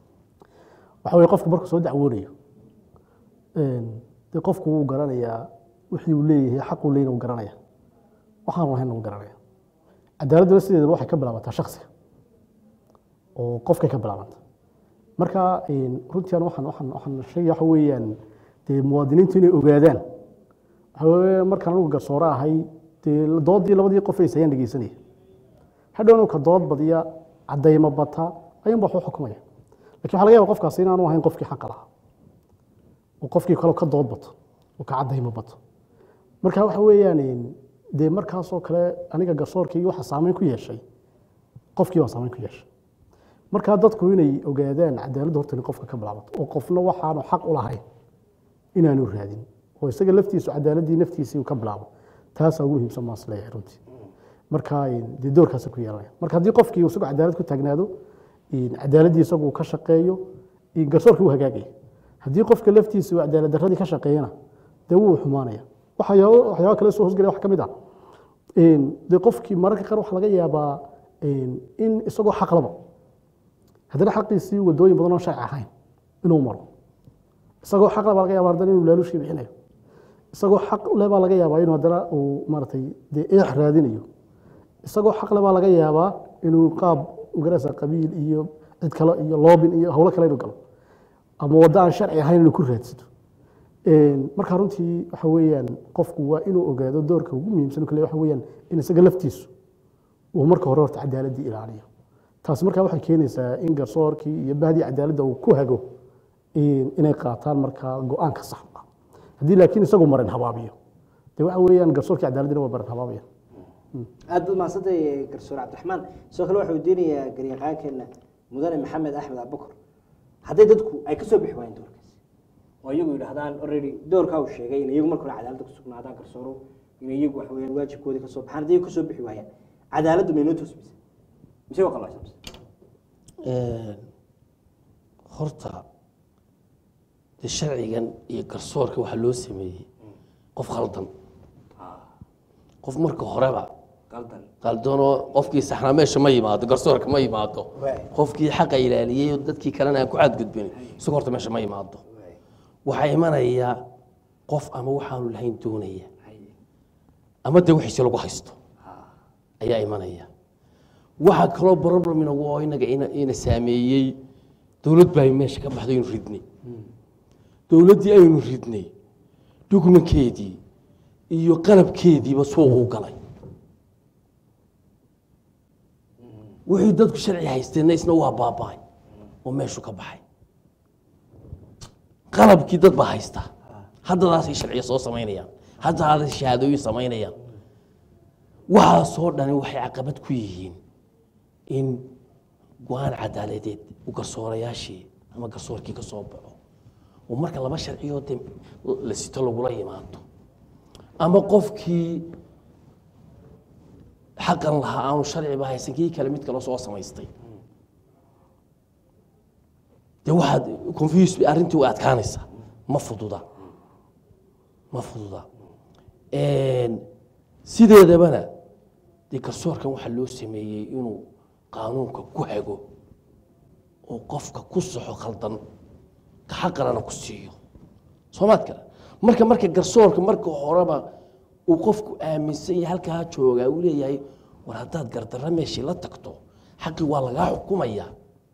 waxa weye qofku markuu soo dacwoonayo een, de qofku wuu garanayaa wixii uu leeyahay xaquu leeyna wuu garanaya waxaan lahayn wuu garanaya cadaaladduna sideedaba waxay ka bilaabataa shaksiga oo qofkay ka bilaabanta marka een, runtii aan waxaan waxaan waxaan sheegaya waxa weeyaan dee muwaadiniintu inay ogaadaan waxa weeye markaan anugu garsoore ahay dee doodii labadii qof ay sayaan dhegeysanaya hadhowna ka dood badiya cadaymo bata ayuun baa wax u xukumaya lakin waxa laga yaba qofkaasi inaanu ahayn qofkii xaqa lahaa oo qofkii kale ka dood bato oo ka cadaymo bato marka waxa weeyaan een, dee markaasoo kale aniga garsoorkii waxa saameyn ku yeeshay qofkii baa saameyn ku yeeshay markaa dadku inay ogaadaan cadaaladda horta in qofka ka bilaabato oo qofna waxaanu xaq u lahayn inaanu raadin oo isaga laftiisu cadaaladii naftiisii uu ka bilaabo taasaa ugu muhiimsan maas leeyahay runtii marka een, dee doorkaasa ku yeelanaya marka haddii qofkii uu isagoo cadaalad ku taagnaado een, cadaaladdii isagu uu ka shaqeeyo een, garsoorkii uu hagaagaya haddii qofka laftiisa uu cadaalad darradii ka shaqeeyana dee wuu xumaanaya waxyaabo waxyaaba kale soo hosgelaya wax ka mid ah een, dee qofkii mararka qaar waxaa laga yaabaa een, in isagoo xaq laba haddana xaqiisii wadooyin badan oo sharci ahayn inuu maro isagoo xaq leh baa laga yaaba haddana inuu laaluushkii bixinayo isagoo xaq leh baa laga yaabaa inuu haddana uu maaragtay dee eex raadinayo isagoo xaq leh baa laga yaabaa inuu qaab magaraysa qabiil iyo cid kale iyo loobin iyo howlo kale inuu galo ama waddo aan sharci ahayn inuu ku raadsato Een, marka runtii waxa weeyaan qofku waa inuu ogaado doorka ugu muhiimsan kale waxa weeyaan in isaga laftiisu uu marka hore horta cadaaladii ilaaliyo taasi markaa waxay keenaysaa in garsoorkii iyo bahdii cadaaladda uu ku hago in- inay qaataan markaa go-aanka saxda haddii laakiin isagu marin habaabiyo dee waxa weeyaan garsoorkii cadaaladina waa baran habaabaya aad baad mahadsantay garsoor cabdiraxmaan sidoo kale waxaa weydiinayaa garyaqaankeena mudane maxamed axmed abubakar hadday dadku ay kasoo bixi waayeen doorkaasi oo iyagu yidhaahdaan already doorkaa uu sheegay in iyagu marka hore cadaaladda ku sugnaadaan garsooro in iyagu wax weeyaan waajibkoodii kasoo baxaan hadday kasoo bixi waayaan cadaaladdu maynoo toosmaysa mise waa qalacsan horta de sharcigan iyo garsoorka waxaa loo sameeyey qof khaldan qof marka horeba qaldan qaldanoo qofkii saxnaa meesha ma yimaado garsoorka ma yimaado Waay. qofkii xaqa ilaaliyey oo dadkii kalena aan ku cadgudbin isaga horta meesha ma yimaado waxaa imanaya qof ama waxaanu lahayn doonaya ama dee wixiisi lagu haysto ayaa imanaya waxaa kaloo problem inagu oo inaga ina- ina saameeyey dowlad baa meesha ka baxday aynu ridnay dowladdii aynu ridnay dhugmankeedii iyo qalabkeediiba suuqu galay wixii dadku sharci haysteenna isna waa baaba'ay oo meeshu ka baxay qalabkii dad baa haysta haddadaasay sharciya soo samaynayaan haddadaasay shahaadooyin samaynayaan waxaasoo dhani waxay caqabad ku yihiin in go-aan cadaaladeed uu garsoorayaashii ama garsoorkii ka soo baxo oo marka laba sharciyoo de la sito lagula yimaado ama qofkii xaqan lahaa aanu sharciba haysan kii kale mid kale soo samaystay de waxaad confuse arrintii way adkaanaysaa ma fududa ma fududa sideedabana dee garsoorkan waxaa loo sameeyey inuu qaanuunka ku hago oo qofka ku saxo khaldan ka xaqalana ku siiyo soomaad kale marka marka garsoorka marka horeba uu qofku aaminsan yahay halkaa joogaa uu leeyahay war haddaad gardarra meeshii la tagto xaqii waa lagaa xukumayaa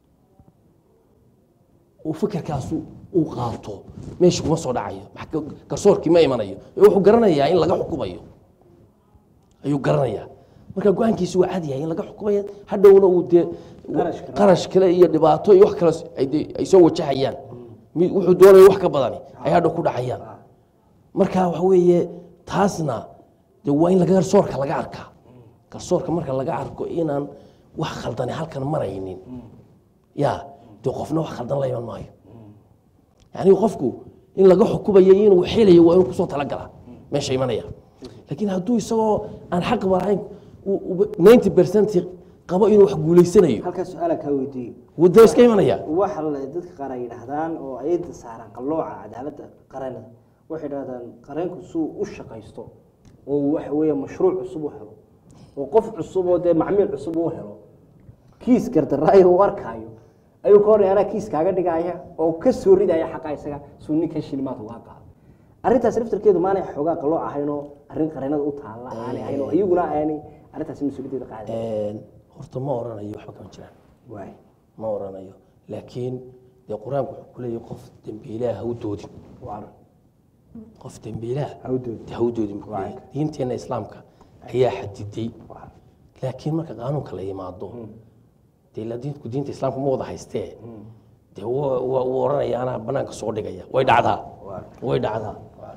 uu fikirkaasu uu qaato meesha kuma soo dhacayo maxka- garsoorkii ma imanayo ee wuxuu garanayaa in laga xukumayo ayuu garanayaa marka go-aankiisi waa cad yahay in laga xukumayo hadhowna uu dee Qarash kale. qarash kale iyo dhibaato iyo wax kale ay dee- ay soo wajahayaan mid wuxuu doonayo wax ka badani ay hadhow ku dhacayaan marka waxa weeye taasna de waa in laga garsoorka laga arkaa garsoorka marka laga arko inaan wax khaldani halkan maraynin ya dee qofna wax khaldan la iman maayo yani qofku in laga xukumayo inuu xelayo waa inuu kusoo talagalaa meesha imanaya laakiin hadduu isagoo aan xaqba lahayn ninety percent qabo inuu wax guulaysanayo halkaa su-aala kaa weydiiyo wuu iska imanaya waxa la- dadka qaar ay yidhaahdaan oo ayada saaraan qallooca cadaaladda qaranada waxay yidhahdaan qareenku suu u shaqaysto oo uu waxa weeye mashruuc cusub u helo oo qof cusub oo dee macmiil cusub u helo kiis gardaraayo u arkaayo ayuu ka hornay anaa kiis kaaga dhigaya oo ka soo ridaya xaqa isaga suu ninkan shilimaad uga qaado arrintaas laftarkeedu maanay xoogaa qallooc ahaynoo arrin qareenada u taalla aanay ahayn oo iyaguna aanay arrintaasi mas-uuliyaddeeda qaaday horta ma oranayo waxba kama jiraan waay ma oranayo laakiin dee qur-aanku wuxuu ku leeyahay qof dembiilaha ha u doodin waa qof dembiilaha Ha u doodin. ha u doodin buu leeyahay diinteenna islaamka ayaa xadiday laakiin marka qaanuunka la yimaado dee la diinku diinta islaamka ma wada haystee dee wa- wa- wuu oranaya anaa banaanka soo dhigaya way dhacdaa way dhacdaa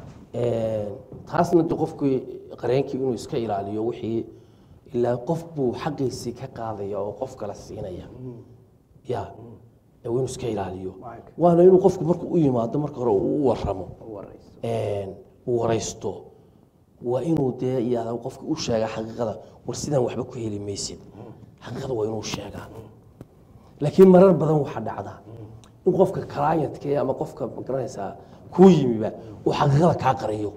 taasna de qofkii qareenkii inuu iska ilaaliyo wixii ilaa qof buu xaqiisii ka qaadaya oo qof kale siinaya ya ee waa inuu iska ilaaliyo waana inuu qofku markuu u yimaado marka hore uu u waramo uu waraysto waa inuu dee yihahda qofka u sheega xaqiiqada war sidaan waxba ku heli maysid xaqiiqada waa inuu sheegaa laakiin marar badan waxaa dhacda in qofka clientka ama qofka magaranaysaa kuu yimiba uu xaqiiqada kaa qariyo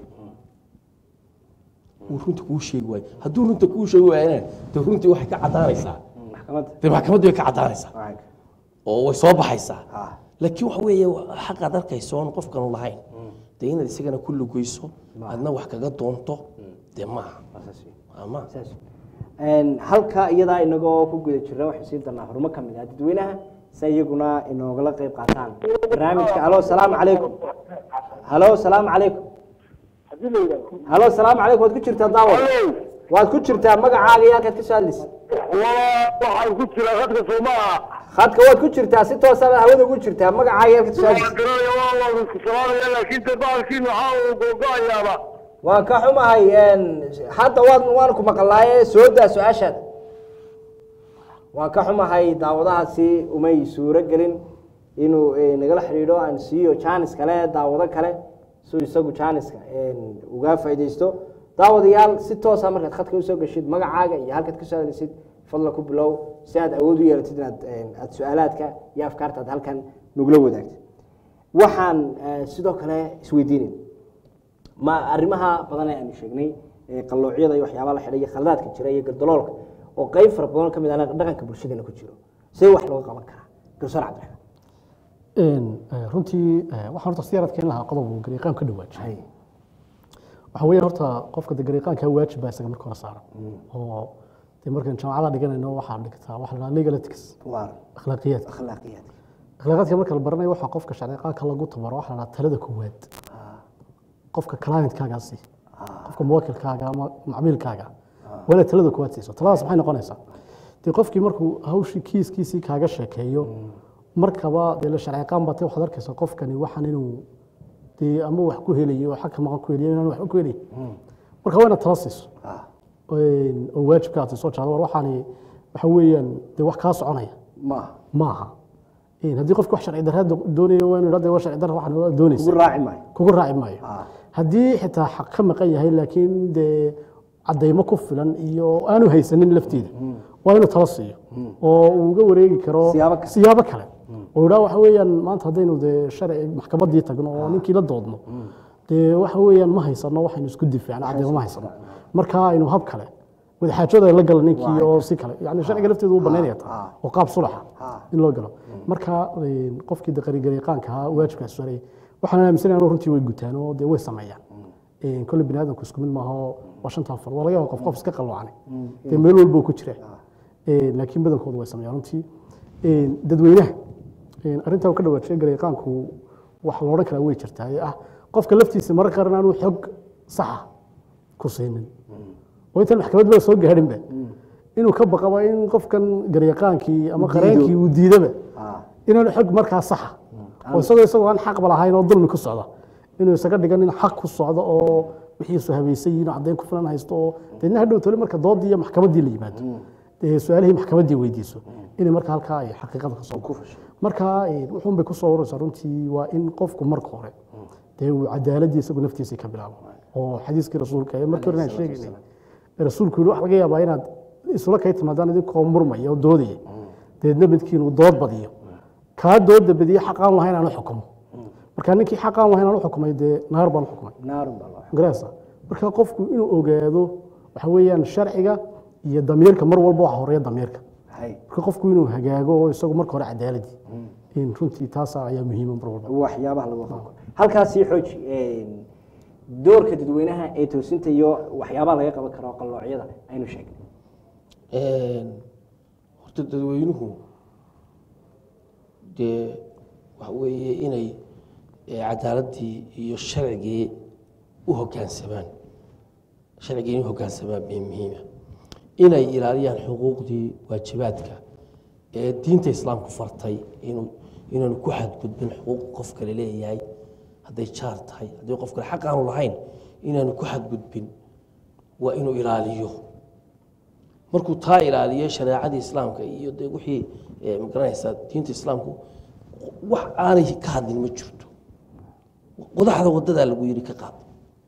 uu runta kuu sheegi waayo hadduu runta kuu sheegi waayana de runtii waxay ka caddaanaysaa maxkamadda de maxkamaddu way ka caddaanaysaa waay oo way soo baxaysaa ah laakiin waxa weeye xaqaad arkayso oon qofkanu lahayn dee inaad isagana ku lugeyso aadna wax kaga doonto dee maaha saas wey. Waa maaha saas Een, halka iyadaa inagoo ku guda jira waxay siin doonaa horumo ka mid ah dadweynaha si iyaguna inoogala qayb qaataan barnaamijka halo salaamu calaykum halo salaamu calaykum halo salaamu calaykum waad ku jirtaa daawad waad ku jirtaa magacaaga iyo halkaad ka soo hadlaysa waxaan ku jiraa dadka soomaa khadka waad ku jirtaa si toosa baad hawada ugu jirtaa magacaaga iyo halkaad ka soo hadlaysa garanaya waa waa isku salaamaya laakiin de baalkiin waxaa uu googo-ayaaba waan ka xumahay een, hadda waan waan ku maqlaaye soo daa su-aashaad waan ka xumahay daawadahaasi umay suuro gelin inuu eh, nagala xidhiidho aan siiyo jaanis kale daawado kale si isagu jaaniska een, uga faaideysto daawadayaal si toosa markaad khadka usoo geshid magacaaga iyo halkaad ka soo hadlaysid fadla ku bilow si aad awood u yeelatid inaad een, aad su-aalaadka iyo afkaarta aad halkan nagula wadaagtid waxaan eh, sidoo kale isweydiinay ma arrimaha badan ee aanu sheegnay ee qalloocyada iyo waxyaabaha la xidhay iyo khaladaadka jira iyo galdaloolka oo qayb fara badan ka mid ah dhaqanka bulshadeena ku jiro see wax looga qaban karaa garsoor cabdiraxmaan Een, eh, runtii eh, waxaan horta siyaarad keen lahaa qodob uu gariiqaan ka dhawaajiyay waxa weeyaan horta qofka de gariiqaanka waajib baa isaga marka hore saaran oo de markaan jaamacada dhiganayno waxaa dhigtaa waxa la dhahaa legal ethics waa akhlaaqiyaadka akhlaaqiyaadka akhlaaqaadka marka la baranayo waxaa qofka sharciqaanka lagu tabaro waxa la dhahaa talada koowaad qofka clientkaagaa sii qofka muwakilkaaga ama macmiilkaaga waa inaad talada koowaad siiso taladaas maxay noqonaysaa dee qofkii markuu hawshii kiiskiisii kaaga sheekeeyo markaba dee la sharciqaan batay waxaad arkaysaa qofkani waxaan inuu dee ama wax ku helayo oo xagka maqan ku helayo inaan waxba ku helayn marka waa inaad tala siiso Een, oo waajibka aad soo jaado war waxaani waxa weeyaan dee wax kaa soconaya maaha maaha Een, haddii qofki wax sharci darra doonayo waa inuu yidhahdo waa sharci darra waxaan doonaysa ugu raaci maayo kugu raaci maayo Ah. haddii xitaa xaq ka maqan yahay laakiin dee cadaymo ku filan iyo aanu haysanin lafteeda waa inuu tala siiyo oo uu uga wareegi karo Siyaabo kale. siyaabo kale oo idhaa waxa weeyaan maanta haddaynu dee sharci maxkamaddii tagno oo ninkii la doodno dee waxa weeyaan ma haysano waxaynu isku difaacno cadaymo ma haysano marka aynu hab kale wadaxaajooda la galo ninkii oo si kale yani sharciga lafteedu u banaynaya taa oo qaab sulaxa in loo galo marka een, qofkii de qarigariiqaanka ahaa waajibkaas saaray waxaan aaminsanayaa inuu runtii way gutaan oo dee way sameeyaan Een, kolle bini aadamku isku mid maaha oo waa shantaa far waa laga yaaba qof qof iska qalloocane dee meel walba uu ku jira Een, laakiin badankoodu way sameeyaan runtii Een, dadweynaha een, arrintaa uu ka dhawaajiyay gariiqaanku wax la odhan karaa way jirtaa ee ah qofka laftiisa mararka qaar inaanu xog saxa ku siinin oo intaan maxkamadba soo gaadhinba inuu ka baqaba in qofkan garyaqaankii ama qareenkii uu diidaba inaanu xog markaa saxa oo isagoo isagoo aan xaqba lahayn oo dulmi ku socda inuu isaga dhigan in xaq ku socdo oo wixiisu habaysan yihiin oo caddayn ku filan haysto oo deedna hadhow tole marka doodii iyo maxkamaddii la yimaado dee su-aalihii maxkamaddii weydiiso inay marka halkaa ay xaqiiqada ka soo marka eh, wuxuun bay ku soo ururaysaa runtii waa in qofku marka hore dee uu cadaaladii isagu naftiisa ka bilaabo oo xadiiskii rasuulka ee markii hore aan sheegaynay rasuulku yidhi waxa laga yaabaa inaad isula kay timaadaan idinkoo murmaya oo doodaya deedna midkiin uu dood badiyo kaa dooda badiye xaq aan lahayn aan u xukumo marka ninkii xaq aan lahayn aan u xukumay dee naar baan u xukumay naarun baa loo garaysa marka qofku inuu ogaado waxa weeyaan sharciga iyo damiirka mar walba waxa horeeya damiirka hay marka qofku inuu hagaago oo isagu marka hore cadaaladii in runtii taasa ayaa muhiima mar walba waxyaabaha lagu qabo halkaasii xooji een, doorka dadweynaha ee toosinta iyo waxyaabaha laga qaban karo qalloocyada aynu sheegnay horta dadweynuhu dee waxa weeye inay eh, cadaaladii iyo sharcigii u hoggaansamaan sharcigii inay u hoggaansamaan bay muhiima inay ilaaliyaan xuquuqdii waajibaadka ee diinta islaamku fartay inuu inaanu ku xadgudbin xuquuq qof kale leeyahay hadday jaar tahay haddii qof kale xaq aanu lahayn inaanu ku xadgudbin waa inuu ilaaliyo markuu taa ilaaliyo shareecadii islaamka iyo de wixii eh, magaranaysaa diinta islaamku wax aanay ka hadlin ma jirto qodaxda wadadaa lagu yidhi ka qaad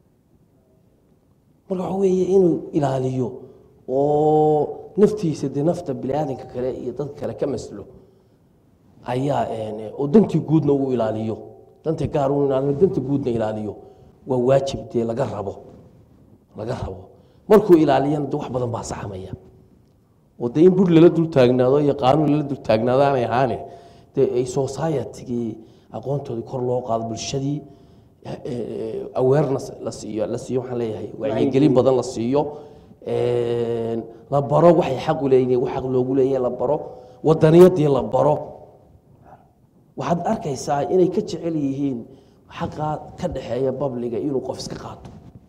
marka waxa weeye inuu ilaaliyo oo naftiisa dee nafta biniaadanka kale iyo dadka kale ka maslo ayaa eh, oo dantii guudna uu ilaaliyo danta gaar uu ilaaliyo danta guudna ilaaliyo waa waajib dee laga rabo laga rabo markuu ilaaliyana de wax badan baa saxmaya oo dee in bur lala dul taagnaado iyo qaanuun lala dul taagnaado aanay ahaane dee ay societygii aqoontoodii kor loo qaado bulshadii eh, eh, awareness la siiyo la siiyo waxaan leeyahay wacyigelin badan la siiyo eh, la baro waxay xaq u leeyihiin wax xaq loogu leeyahay la baro wadaniyadii la baro waxaad arkaysaa inay ka jecel yihiin xaqa ka dhexeeya babliga inuu qof iska qaato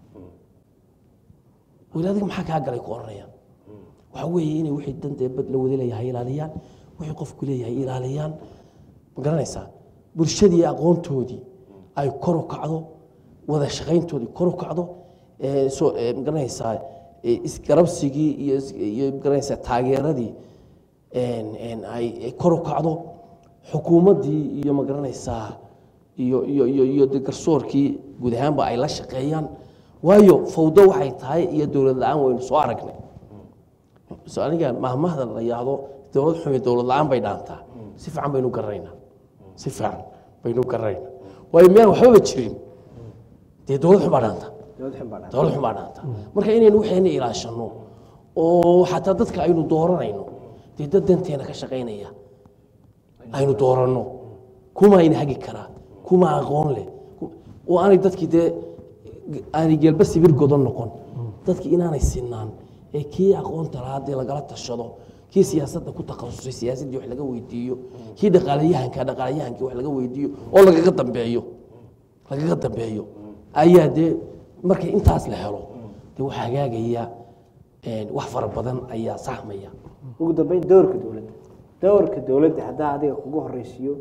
weli adiga maxaa kaa galay ku oranayaan waxa weeye inay wixii dantee bad la wada leeyahay ilaaliyaan wixii qofku leeyahay ilaaliyaan ma garanaysaa bulshadii aqoontoodii ay kor u kacdo wada shaqayntoodii kor u kacdo ee, soo ee, magaranaysaa ee, isgarabsigii iyo is- iyo magaranaysaa taageeradii een, een, ay ay kor u kacdo xukuumaddii iyo magaranaysaa iyo iyo iyo iyo de garsoorkii guud ahaanba ay la shaqeeyaan waayo fawdo waxay tahay iyo dowlad la-aan waynu soo aragnay so aniga mahmahda la yahdo dowlad xumi dowlad la-aan bay dhaantaa si fiican baynu garanaynaa si fiican baynu garanaynaa waayo miyaan waxbaba jirin dee dowlad xun baa dhaanta dowlad xun baa dhacday. dowlad xun baa dhaanta marka inaynu waxayna ilaashano oo xataa dadka aynu dooranayno dee dad danteena ka shaqaynaya aynu dooranno kuma ayna hagi karaa kuma aqoon leh ku- oo aanay dadkii dee aanay geelba sibir godan noqon dadkii inaanay sinaan ee kii aqoonta lahaa dee lagala tashado kii siyaasadda ku takhasusay siyaasaddii wax laga weydiiyo kii dhaqaalayahanka dhaqaalayahankii wax laga weydiiyo oo lagaga dambeeyo lagaga dambeeyo ayaa dee markay intaas la helo dee wax hagaagaya een, wax fara badan ayaa saxmaya ugu dambeyn doorka dowladda doorka dowladda haddaa adiga kugu horeysiiyo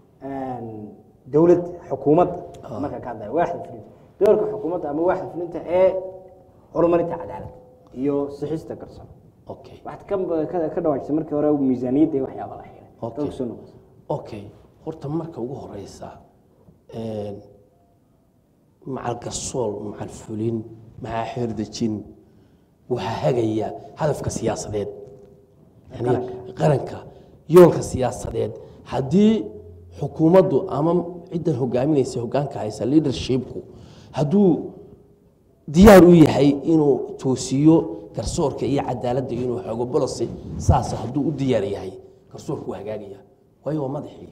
dowlad xukuumadda marka ka hadlaya waaxda fulinta doorka xukuumadda ama waaxda fulinta ee horumarinta cadaaladda iyo sixista garsoor okay waxaad ka ka- ka dhawaajisay markii hore miisaaniyadda iyo waxyaaba la xiray Okay. dadka soo noqotay okay horta marka ugu horeysa een, macal garsool macal fulin maxaa xeerdejin waxaa hagaya hadafka siyaasadeed yani qaranka yoolka siyaasadeed haddii xukuumaddu ama ciddan hogaaminaysa hogaanka haysa leadershipku hadduu diyaar u yahay inuu toosiyo garsoorka iyo cadaaladda inuu xoogo bolosi saas hadduu u diyaar yahay garsoorku waa hagaagaya waayo waa madaxii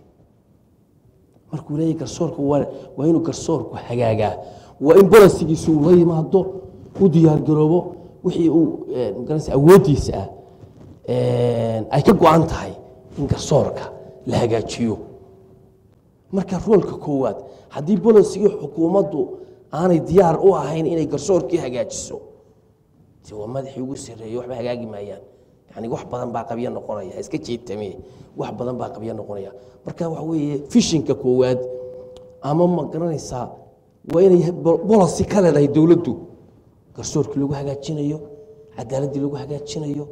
markuu leeyahay garsoorka waa waa inuu garsoorku hagaagaa waa in bolosigiisu uu la yimaado u diyaargaroobo wixii uu eh, magaranaysa awooddiisa ah eh, ay ka go-an tahay in garsoorka la hagaajiyo marka roolka koowaad haddii bolosigii xukuumaddu aanay diyaar u ahayn inay garsoorkii hagaajiso de waa madaxii ugu sarreeyey waxba hagaagi maayaan yani wax badan baa qabyo noqonaya iska jeetame wax badan baa qabyo noqonaya marka waxa weeye fishinka koowaad ama ma garanaysaa waa inay bolosi ka leedahay dowladdu garsoorkii lagu hagaajinayo cadaaladdii lagu hagaajinayo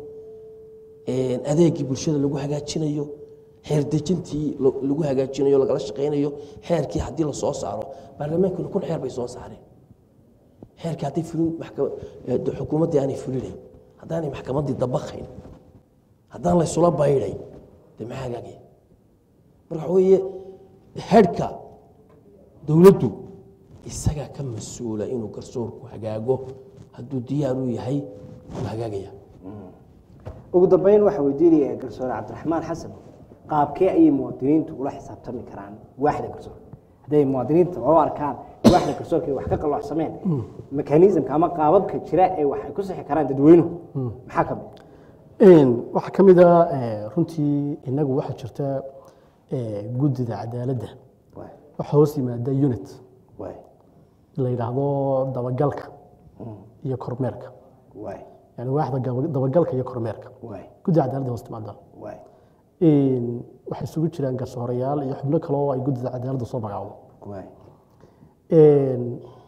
adeegii bulshada lagu hagaajinayo xeerdejintii lo- lagu hagaajinayo lagala shaqaynayo xeerkii haddii la soo saaro baarlamaankuna kun xeer bay soo saareen xeerkii hadday fulin maxkama- eh, de- xukuumaddii aanay fulinayn haddaanay maxkamaddii dabaqayn haddaan la isula baydhayn dee maxaa hagaagaya marka waxa weeye xeerhka dowladdu isagaa ka mas-uula inuu garsoorku hagaago hadduu diyaar u yahay wuu hagaagaya ugu dambeyn waxaa weydiinaya garsoore cabdiraxmaan xasan qaabkee ayay muwaadiniintu ula xisaabtami karaan waaxda garsoorka hadday muwaadiniinta u arkaan waaxda garsoorka ay wax ka qalloocsameen mekanismka ama qaababka jira ee wax ay ku sixi karaan dadweynuhu maxaa ka mid Een, waxaa ka mid a eh, runtii inagu waxaa jirta eh, guddida cadaaladda Waay, waxaa hoos yimaada unit waay, la yidhaahdo dabagalka iyo kormeerka waay, yani waaxda gaba- dabagalka iyo kormeerka waay, guddida cadaaladda hoos timaada waay, Een, waxay isugu jiraan garsoorayaal iyo xubno kale oo ay guddida cadaaladda soo magacaabo waay, Een,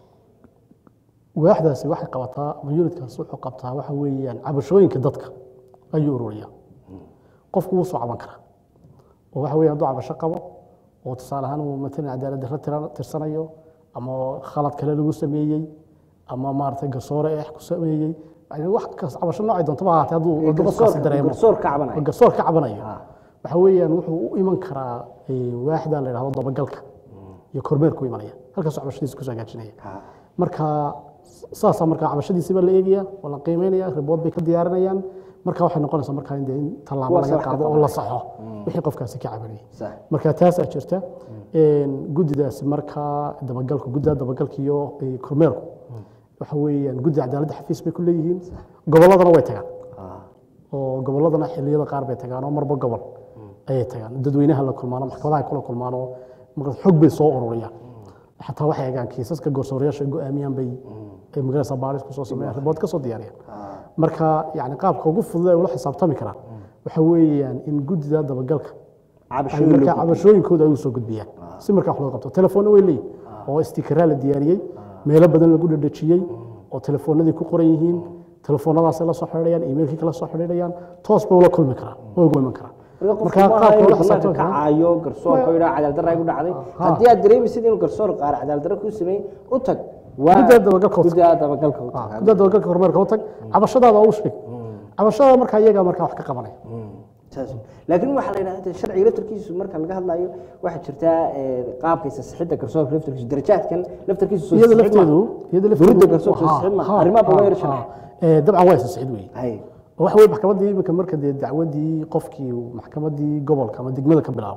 waaxdaasi waxay qabataa ama unitkaasi wuxuu qabtaa waxa weeyaan cabashooyinka dadka ayuu ururiyaa qofku wuu soo caban karaa oo waxa weeye hadduu cabasho qabo oo tusaale ahaan uu matalan cadaalad darro tira- tirsanayo ama khalad kale lagu sameeyey ama maaragtay garsoore eex ku sameeyey yani wax kas cabasho noocay doontaba ha ahaatee hadduu hadduu qofkaasi garsoorka dareemo garsoor ka cabanaya oo garsoor ka cabanayo Ah. waxa weeyaan wuxuu u iman karaa eh, waaxda la yidhahdo dabagalka iyo kormeerku imanaya halkaasuu cabashadiisa kusoo hagaajinaya Ah, marka saasaa marka cabashadiisiba la eegaya waa la qiimeynaya ribood bay ka diyaarinayaan marka waxay noqonaysaa marka in dee in tallaabo Kuwaas laga wax ka qaado oo qabanaya. la saxo wixii qofkaasi ka cabanayay sax. marka taasaa jirta Een, guddidaasi marka dabagalku guddida dabagalka iyo eh, kormeerku waxa weeyaan guddida cadaaladda xafiis bay ku leeyihiin gobolladana way tagaan Ah, oo gobolladana xilliyada qaar bay tagaan oo marba gobol ayay tagaan dadweynaha la kulmaano maxkamadaha ay kula kulmaan oo markaas xog bay soo ururiyaan xataa waxay egaan kiisaska garsoorayaasha go-aamiyaan bay ay magaraysa baaris kusoo sameeyaan ribood ka soo diyaariyaan marka yani qaabka ugu fudud ee ula xisaabtami karaan waxa weeyaan in guddida dabagalka ay cabashooyin markaa loo cabashooyinkooda ay u soo gudbiyaan si markaa wax loo qabto telefoonna way leeyihin oo istikaraa la diyaariyey meelo badan lagu dhadhajiyey oo telefoonadii ku qoran yihiin telefoonadaasay la soo xidhiidhayaan emailkii kala soo xidhiidhayaan toos bay ula kulmi karaan way ugu iman karaan marka qaabka ula xisaabtami karaan kacaayo garsoorka yidhaa cadaalad darra igu dhacday haddii aad dareemaysid inuu garsoor qaar cadaalad darra kuu sameeyey u tag waa Guddiga dabagalka u tag. guddiga dabagalka u Ah, tag guddiga dabagalka horumarka u tag cabashadaada u sheeg cabashada markaa iyagaa markaa wax ka qabanaya saas laakiin waxaa la yidhahdaa sharciga laftarkiisu marka laga hadlayo waxaa jirtaa eh, qaabka saxidda garsoorka laftarkiisu darajaadkan laftarkiisu soo iyada saxiid lafteedu maaha. iyada Durida lafteedu garsoorka ha, saxiid maaha. ha, arrimaha badan ha, yar sharax. ha. Eh, dabcan waa saxiid weeye Hay. oo waxa weye maxkamaddii iminka marka dee dacwadii qofkii uu maxkamaddii gobolka ama degmada ka bilaabo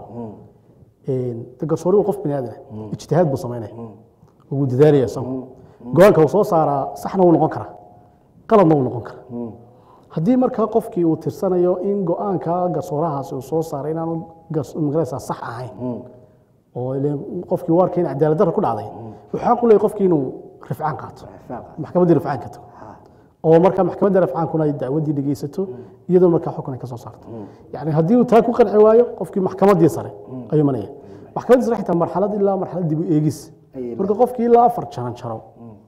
de garsoori uu qof bini aadan ah ijtihaad buu samaynaya wuu dadaalaya isagu go-aanka uu soo saaraa saxna wuu noqon karaa qaladna wuu noqon karaa haddii markaa qofkii uu tirsanayo in go-aanka garsoorahaasi uu soo saaray inaanu gas- magaraysaa sax ahayn oo ileen qofkii u arkay in cadaalad darra ku dhacday wuxuu xaq u leeyahay qofkii inuu rifcaan qaato maxkamaddii rifcaan ka tago oo marka maxkamadda rafcaankuna ay dacwaddii dhegeysato iyadoo markaa xukun ay ka soo saarto yani haddii uu taa ku qanci waayo qofkii maxkamaddii sare ayuu imanaya maxkamaddii sare xitaa marxalad ilaa marxalad dib u eegis marka qofkii ilaa afar jaran jaro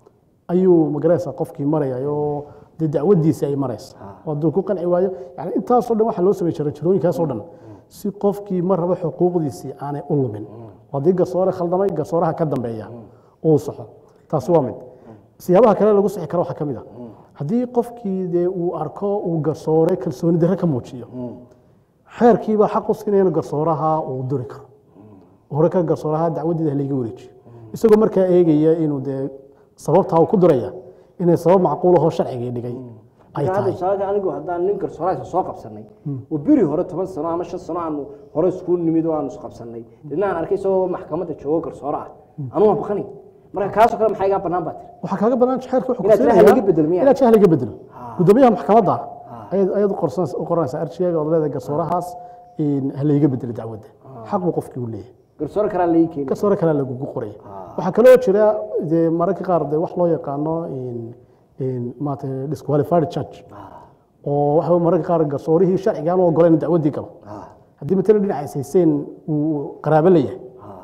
ayuu magaraysa qofkii maraya oo dee dacwaddiisi ay maraysa oo hadduu ku qanci waayo yani intaasoo dhan waxaa loo sameeyey jaran jarooyinkaasoo dhan si qofkii mar raba xuquuqdiisii aanay u lumin oo haddii garsoore khaldamay garsooraha ka dambeeya uu saxo taasi waa mid siyaabaha kale lagu sixi karo waxaa ka mid a haddii qofkii dee uu arko uu garsoore kalsooni darre ka muujiyo xeerkiibaa xaq u siinaya inuu garsooraha uu duri karo hore ka garsooraha dacwaddiida halayga wareejiyo isagoo markaa eegaya inuu dee sababtaa uu ku duraya inay sabab macquulahoo sharcigii dhigay ay Marka hadda tahay tusaale anigu haddaan nin garsooraha soo qabsanay oo beri hore toban sano ama shan sano aanu hore isku nimid oo aanu isqabsanay didna aan arkay isagoo maxkamadda joogo garsoore ah anuu waan baqanay marka kaasoo kale maxaa igaa bannaan baa tiri waxaa kaaga banaan xeerka wuxuu Inaad kusiinayaa- jahl laga bedelo miyaa? inaad jahl laga bedelo gudoomiyaha maxkamadda ayaad ayaad u qorsanaysa- u qoranaysaa arjigaga ood leedahay garsoorahaas in ha layga bedelo dacwadda xaq buu qofkii u leeyahay garsoore kalaa laii keeni garsoore kale lagugu qoraya waxaa kaloo jira dee mararka qaar dee wax loo yaqaano in in maarata disqualified judge oo waxa weye mararka qaar garsoorihii sharciga aan u ogoleen in dacwaddii galo haddii matalan dhinaca hayseen uu qaraabo leeyahay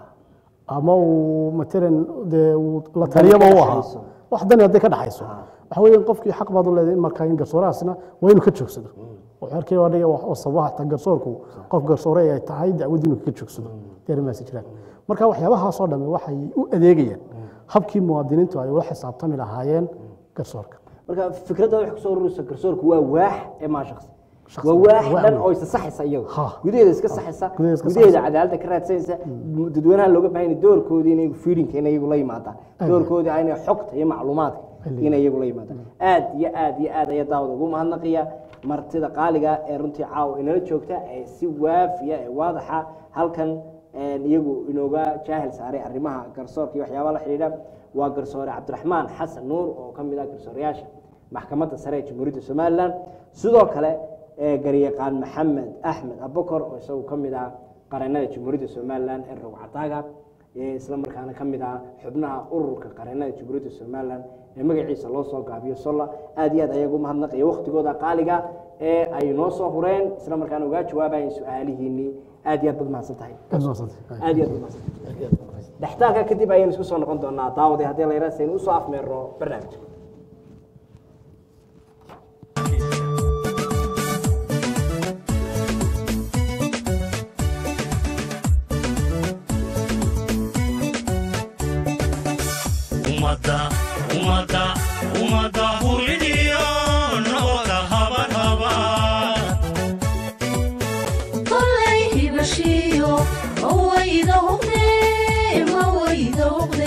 ama uu matalan dee uu la taliyaba u ahaa wax dani hadday ka dhaxayso waxa weeye qofkii xaq baad u leedahay in markaa in garsoorahaasna waa inuu ka joogsado oo xeerkii waa dhiga oo sababaha taa garsoorku qof garsoore ay tahay dacwaddii inuu kaga joogsado dee arrimahaasi jiraan marka waxyaabahaasoo dhamme waxay u adeegayaan habkii muwaadiniintu ay ula xisaabtami lahaayeen garsoorka marka fikradda wax kusoo ururisa garsoorku waa waax ee maa shaqsi Shakhsi. waa waax Waax dhan weyn. oo isa saxaysa iyagu Ha. gudaheeda iska saxaysa gudaheeda iska gudaheeda saxaysa. cadaaladda ka raadsanaysa dadweynaha looga baahan yahay doorkoodii inay fiirinka inay iyagu la yimaadaan Aad. doorkoodii ah inay xogta iyo macluumaadka Ay. inay iyagu la yimaadaan aad iyo aad iyo aad ayaa daawada ugu mahadnaqaya martida qaaliga ee runtii caawa inala joogta ee si waafiya ee waadaxa halkan een, iyagu inooga jaahil saaray arrimaha garsoorka iyo waxyaabaha la xidhiidha waa garsoore cabdiraxmaan xasan nuur oo ka mid ah garsooreyaasha maxkamadda sare ee jamhuuriyadda somalilan sidoo kale ee garyaqaan maxamed axmed abukor oo isagu ka mid ah qareennada jamhuuriyadda somalilan ee rogcataaga ee isla markaana ka mid ah xubnaha ururka qareennada jamhuuriyadda somalilan ee magaciisa loo soo gaabiyo solla aad iyo aad ayagu mahadnaqaya waktigooda qaaliga ee ay noo soo hureen isla markaana ugaa jawaabayeen su-aalihiinii aad iyo aad bad mahadsan tahay Aad mahadsantahay. aad iyo aad bad mahadsan tahay dhextaalka kadib ayaynu isku soo noqon doonaa daawadii haddii la yaraasaynu usoo afmeerno barnaamijka ummadda ummadda ummadda huridiyo nabada haban haban kollay hibashiyo mawayda huqde mawayda huqde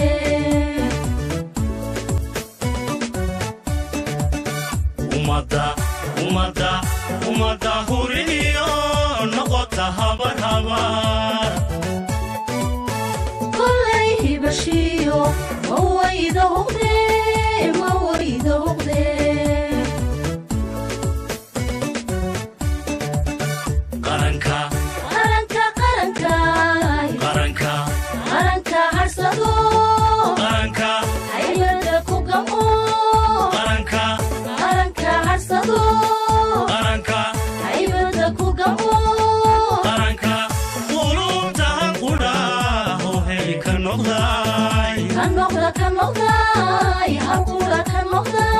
ummadda ummadda ummadda huridiyo noqota haban haban kollay hibashiyo mawayda huqde mawayda huqde qaranka qaranka qaranka qaranka qaranka harsado qaranka haybada ku gamo qaranka qaranka harsado qaranka haybada ku gamo qaranka qulubtahan qudhaaho hey ka noqday ka noqda ka noqday halkula ka noqday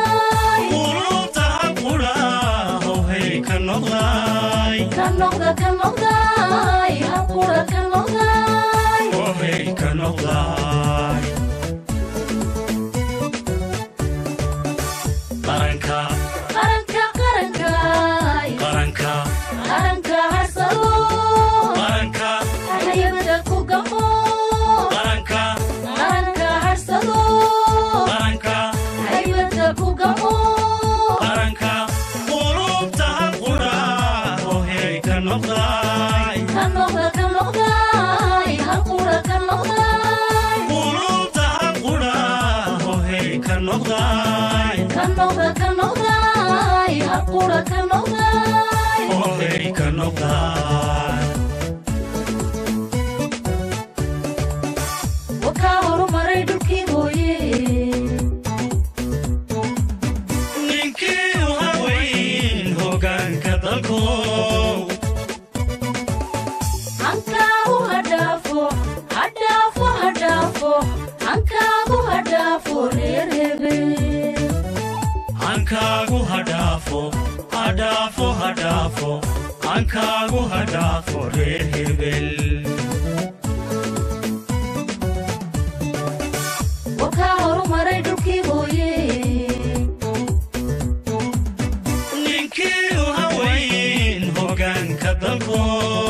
noqda ka noqday halqura ka noqday ohey ka noqday qaranka qaranka qarankay qaranka qaranka harsado qaranka hayabada ku gamo qaranka qaranka harsado qaranka hayabada ku gamo qaranka qulubta qura ohey ka noqday ka noqda ka noqday halqura ka noqday qulubta qura ohey ka noqday ka noqda ka noqday halqura ka noqday ohey ka noqday wakaa horumaray dhulkii hooye ninkii u haweyn hogaanka dalko hankaagu hadhaafo hadhaafo hadhaafo hankaagu hadhaafo reer hebel hankaagu hadhaafo hadhaafo hadhaafo hankaagu hadhaafo reer hebel wakaa horumaray dhulkii hooye ninkii u haweyn hogaanka dalko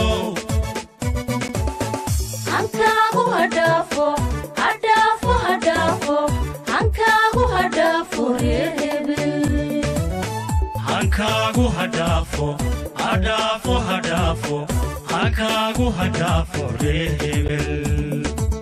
hankaagu hadhaafo hadhaafo hadhaafo hankaagu hadhaafo reer hebel hankaagu hadhaafo hadhaafo hadhaafo hankaagu hadhaafo reer hebel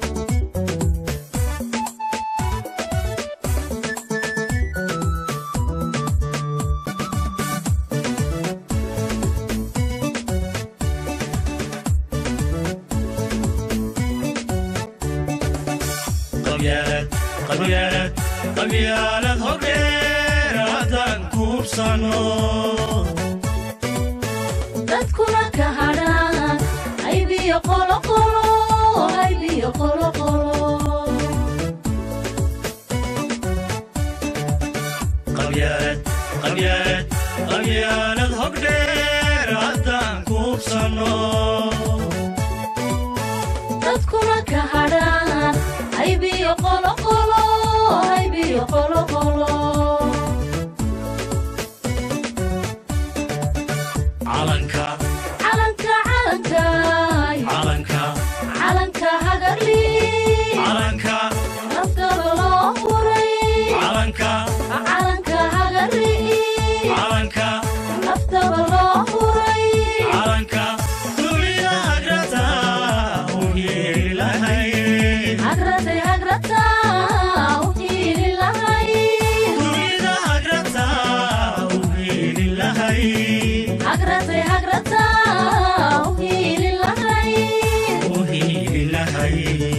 qabyaalad qabyaalad qabyaalad hordheer haddaan kuubsano dadkuna ka hadhaan haybiyo qoloqolo haybiyo qoloqolo qabyaalad qabyaalad qabyaalad hordheer haddaan kuubsano dadkuna ka hadhaan haybiyo qoloqolo haybiyo qoloqolo calanka calanka calankay calanka calanka hagarli calanka naftaba loo huray calanka calanka hagarli calanka naftaba loo huray calanka dunida agrata u yeelahay hagratay hagrata u hiili lahay dunida agrata u yeelahay hagratay hagrata u hiili lahay u yeelahay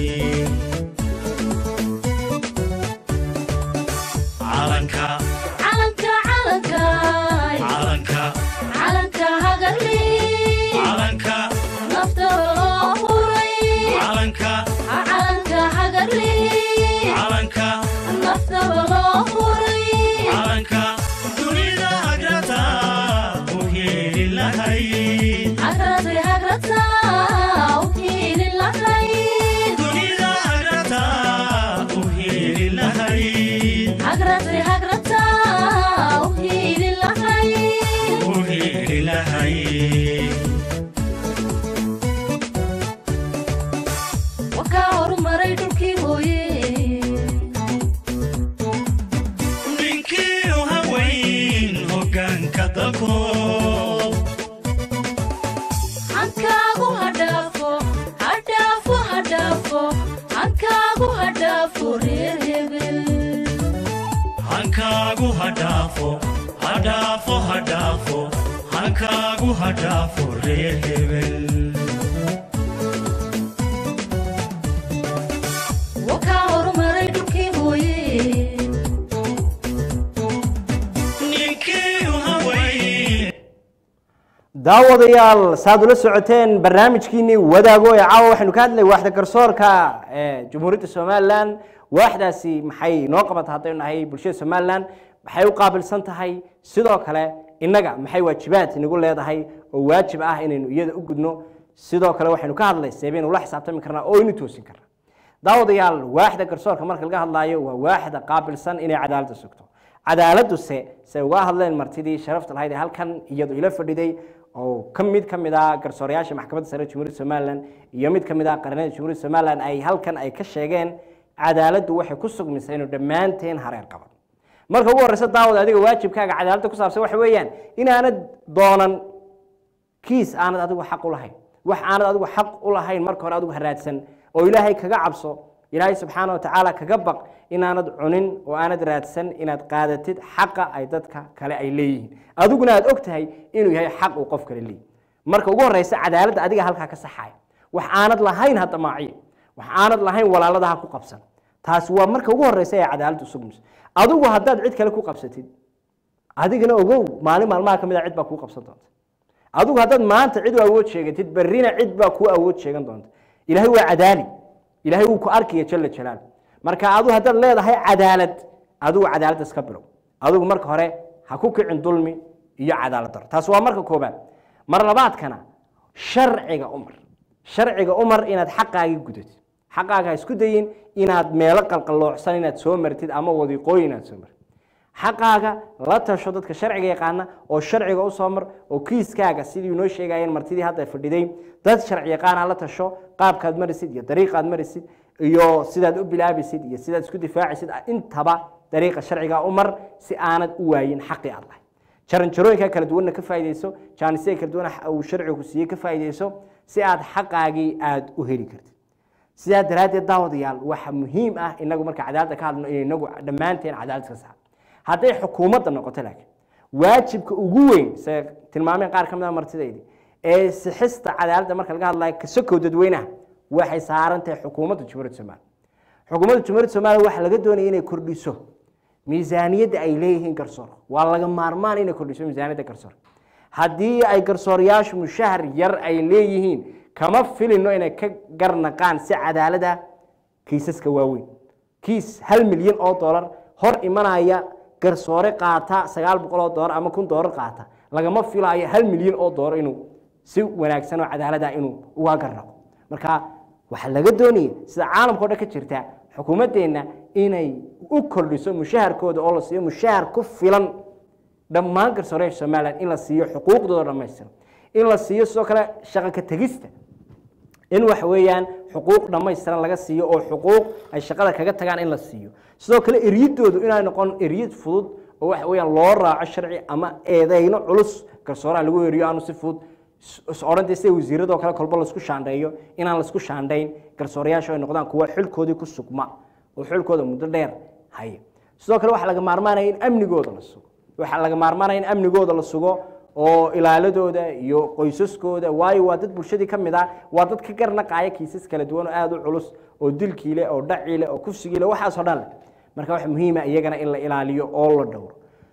calanka calanka calankay calanka calanka hagarli calanka naftaba loo huray calanka calanka hagarli calanka naftaba loo huray calanka dunida agrata u yeelahay hagratay hagrata u hiili lahay dunida agrata u yeelahay hagratay hagrata u hiili lahay u yeelahay wakaa horumaray dhulkii hooye ninkii u haweyn hogaanka dalko hankaagu hadhaafo hadhaafo hadhaafo hankaagu hadhaafo reer hebel hankaagu hadhaafo hadhaafo hadhaafo hankaagu hadhaafo reer hebel wakaa horumaray dhulkii hooye ninkii u haweyn daawadayaal saad ula socoteen barnaamijkiinii wadaago ee caawa waxaynu ka hadlay waaxda garsoorka ee jamhuuriyadda somalilan waaxdaasi maxay noo qabata haddaynu nahay bulshada somalilan maxay u qaabilsan tahay sidoo kale innaga maxay waajibaad inagu leedahay oo waajib ah inaynu iyada u gudno sidoo kale waxaynu ka hadlay seebaynu la xisaabtami karnaa oo aynu toosin karnaa daawadayaal waaxda garsoorka marka laga hadlaayo waa waaxda qaabilsan inay cadaaladda sugto cadaaladuse say uga hadleen martidii sharafta lahayd ee halkan iyadu ila fadhiday oo ka mid ka mid ah garsoorayaasha maxkamadda sare jamhuuriyadda somalilan iyo mid ka mid ah qaranada jamhuuriyadda somalilan ay halkan ay ka sheegeen cadaaladdu waxay ku sugmaysaa inuu dhammaanteen hareer qaban marka ugu horreysa daawad adiga waajibkaaga cadaaladda ku saabsan waxa weeyaan inaanad doonan kiis aanad adigu xaq u lahayn wax aanad adigu xaq u lahayn marka hore adigu haraadsan oo ilaahay kaga cabso ilaahay subxaana wa tacaala kaga baq inaanad cunin oo aanad raadsan inaad qaadatid xaqa ay dadka kale ay leeyihiin adiguna aad og tahay inuu yahay xaq uu qof kale leeyahy marka ugu horreysa cadaaladda adiga halkaa ka saxaya wax aanad lahayn hadda maaciye wax aanad lahayn walaalada ha ku qabsan taasi waa marka ugu horreysa ee cadaaladdu sugmayso adigu haddaad cid kale ku qabsatid adigana ogow maalin maalmaha ka mid a cid baa kuu qabsan doonta adigu haddaad maanta cid u awood sheegatid berrina cid baa kuu awood sheegan doonta ilaahay waa cadaali ilaahay wuu ku arkaya jala jalaal marka adigu haddaad leedahay cadaalad adigu cadaaladda iska bilow adigu marka hore ha ku kicin dulmi iyo cadaalad daro taas waa marka koobaad mar labaadkana sharciga umar sharciga umar inaad xaqaagii gudatid xaqaaga ha isku dayin inaad meelo qalqaloocsan inaad soo martid ama wadiiqooyin inaad soo martid xaqaaga la tasho dadka sharciga yaqaana oo sharciga u soo mar oo kiiskaaga sidii noo sheegayeen martidii hadda fadhiday dad sharci yaqaana la tasho qaabkaad marisid iyo dariiqaad marisid iyo sidaad u bilaabisid iyo sidaad isku difaacisid intaba dariiqa sharciga u mar si aanad u waayin xaqii aad lahay jaranjarooyinka kala duwanna ka faa'iidayso jaanisada kala duwan uu sharcigu siiyey ka faa'iidayso si aad xaqaagii aad u heli kartid sidaa daraaddeed daawadayaal waxa muhiim ah inagu marka cadaaladda ka hadlno in inagu dhammaanteen cadaalad ka saar hadday xukuumadda noqoto laakiin waajibka ugu weyn se tilmaameen qaar ka mid a martidaydi ee sixista cadaaladda marka laga hadlayo kasokow dadweynaha waxay saaran tahay xukuumadda jumhuuriyadda soomaaliya xukuumadda jumhuuriyadda soomaaliya waxaa laga doonaya inay kordhiso miisaaniyadda ay leeyihiin garsoor waa laga maarmaan inay kordhiso miisaaniyadda garsoor haddii ay garsoorayaashu mushahar yar ay leeyihiin kama filino inay ka garnaqaan si cadaalada kiisaska waaweyn kiis hal milyan oo dollar hor imanaya garsoore qaata sagaal boqol oo doolar ama kun doolar qaata lagama filaayo hal milyan oo doolar inuu si wanaagsan oo cadaalada inuu uga garnaqo marka waxaa laga doonaya sida caalamka o dhan ka jirta xukuumaddeenna inay u kordhiso mushaharkooda oo la siiyo mushahar ku filan dhammaan garsooreyaasha somalilan in la siiyo xuquuqdooda dhammaystiran in la siiyo sidoo kale shaqo ka tegista in waxa weeyaan xuquuq dhammaystiran laga siiyo oo xuquuq ay shaqada kaga tagaan in la siiyo sidoo kale eryadoodu inay noqon eryad fudud oo waxa weeyaan loo raaco sharci ama eedeyno culus garsooraha lagu eriyo aanu si fudud odhan sida wasiiradoo kale kolba laisku shaandheeyo inaan laisku shaandhayn garsoorayaashu ay noqdaan kuwa xilkoodii ku sugma oo xilkooda muddo dheer haya sidoo kale waxaa laga maarmaanaya in amnigooda la sugo waxaa laga maarmaanaya in amnigooda la sugo oo ilaaladooda iyo qoysaskooda waayo waa dad bulshadii ka mid ah waa dad ka garnaqaaya kiisas kala duwan oo aada u culus oo dilkii leh oo dhacii leh oo kufsigii leh waxaasoo dhan leh marka waxa muhiima iyagana in la ilaaliyo oo la dhowro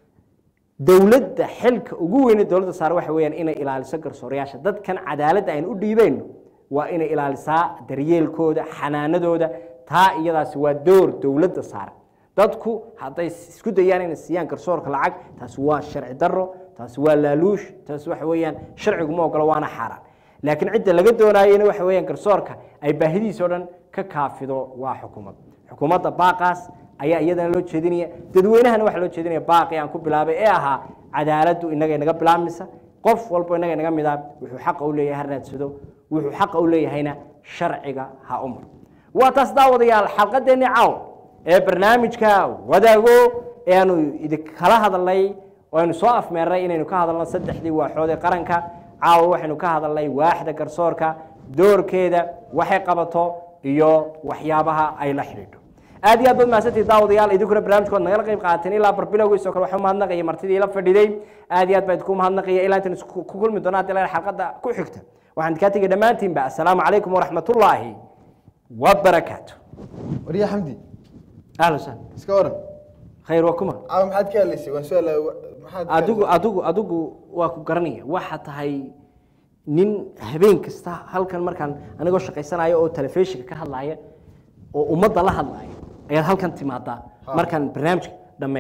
dowladda xilka ugu weyne dowladda saare waxa weeyaan inay ilaaliso garsoorayaasha dadkan cadaaladda aynu u dhiibeyno waa inay ilaalisaa daryeelkooda xanaanadooda taa iyadaasi waa door dowladda saare dadku hadday isku dayaan inay siiyaan garsoorka lacag taasi waa sharci daro taasi waa laaluush taasi waxa weeyaan sharcigu ma ogolo waana xaaraan laakiin cidda laga doonayena waxa weeyaan garsoorka ay baahidiisa o dhan ka kaafido waa xukuumad xukuumadda baaqaas ayaa iyadana loo jeedinaya dadweynahana waxaa loo jeedinaya baaqi aan ku bilaabay ee ahaa cadaaladdu inaga inaga bilaabmaysa qof walbo inaga inaga mid ah wuxuu xaqa u leeyahay ha raadsado wuxuu xaqa u leeyahayna sharciga ha u maro waa taas daawadayaal xalqadeenni caaw ee barnaamijka wadaago ee aanu idinkala hadalnay oo aynu soo afmeernay inaynu ka hadalno saddexdii waaxood ee qaranka caawa waxaynu ka hadalnay waaxda garsoorka doorkeeda waxay qabato iyo waxyaabaha ay la xidhiidho aad iyo aad baad mahadsantihi daawadayaal idinkuna barnaamijkood nagala qayb qaateen ilaa barbilowgiisoo kale waxaa mahadnaqaya martidii la fadhiday aad iyo aad baa idinku mahadnaqaya ilaa intaan isku ku kulmi doona haddii la xalqadda ku xigta waxaan kaa tegay dhammaantiinba assalaamu calaykum waraxmatullaahi wabarakaatu warya xamdi ahlan wasahlan iska waran khayr waa kuma caawa maxaad ka hadlaysay waan su-aala maxaad ka adigu hadlaysay? adigu adigu waa ku garanaya waxa tahay nin habeen kasta halkan markaan anigoo shaqaysanayo oo telefishinka ka hadlaya oo ummadda la hadlaya ayaad halkan timaadaa markaan barnaamijka dhammeeyo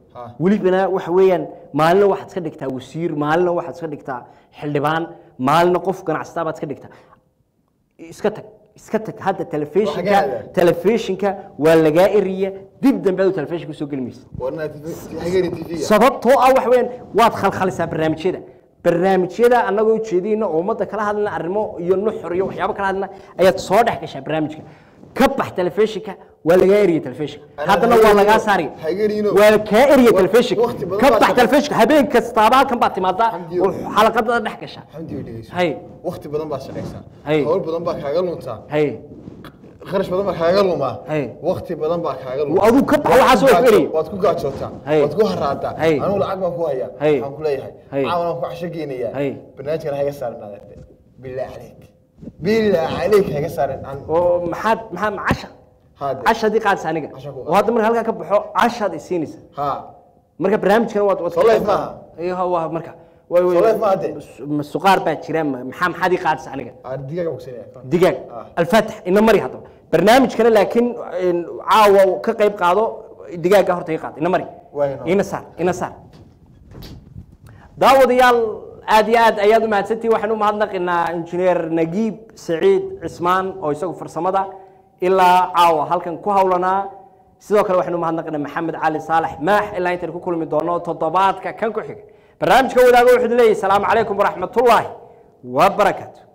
Ha. welibana waxa weeyaan maalina waxaad iska dhigtaa wasiir maalina waxaad iska dhigtaa xildhibaan maalina qof ganacsataa baad iska dhigtaa iska tag iska tag hadda telefishinka Waxaa telefishinka waa lagaa eriya dib dambe adu telefishinka usoo geli maysa warna hageri tv sababtoo ah waxa weeyaan waad khalkhalisaa barnaamijyada barnaamijyada annagoo ujeediyeyna oo ummadda kala hadlana arrimo iyo nuxur iyo waxyaabo kala hadlana ayaad soo dhex gashaa barnaamijka ka bax telefishinka waa lagaa eriya telefishinka Ana haddana waa hageerino, lagaa saaraya hageerino. waa kaa eriya Wa- telefishinka waqti badan ka baa bax shaqo- telefishinka habeen kastaaba halkan baad timaadaa Xamdiyo. oo xalaqadada dhex gashaa xamdi way dhegeyso hay waqti badan baad shaqaysaa Hay. hawl badan baa kaaga luntaa hay kharash badan baa kaaga lumaa Hay. waqti badan baa kaaga Wa- aduu ka bax, waxaas waa ku eriya. waad ku gaajootaa Hay. waad ku haraadaa Hay. anugu lacag baan ku hayaa Hay. waxaan ku leeyahay Hay. caawan aan ku casho geynayaa Hay. barnaamijkan haga saarin adeerte bilaa caleyk bilaa caleyk haga saarin aan oo maxaad maxaa macasha haade casha haddii qaadisa aniga Casha ku qaad. oo hadda marka halkaa ka baxo cashaad isiinaysa ha marka barnaamijkan waad waad Soo live maaha? iyo waa marka way way Soo live maaha dee? ma suqaar baa jira ma- maxaa maxaad ii qaadisa aniga aan digaaga bogsanaya digaag Ah. alfaatax ina mari haddaba barnaamijkana laakiin een, caawa ka qayb qaado digaaga horta ii qaad ina mari Waa inoo. ina saar ina saar daawadayaal aad iyo aad ayaad u mahadsantihin waxaan u mahadnaqinaa injineer nagiib saciid cismaan oo isagu farsamada ilaa caawa halkan ku hawlanaa sidoo kale waxaan u mahadnaqinaa maxamed cali saalax maax ilaa intaan ku kulmi doono toddobaadka kan ku xiga barnaamijka wadaago wuxuu leeyahay salaamu calaykum waraxmatullaahi wabarakaatu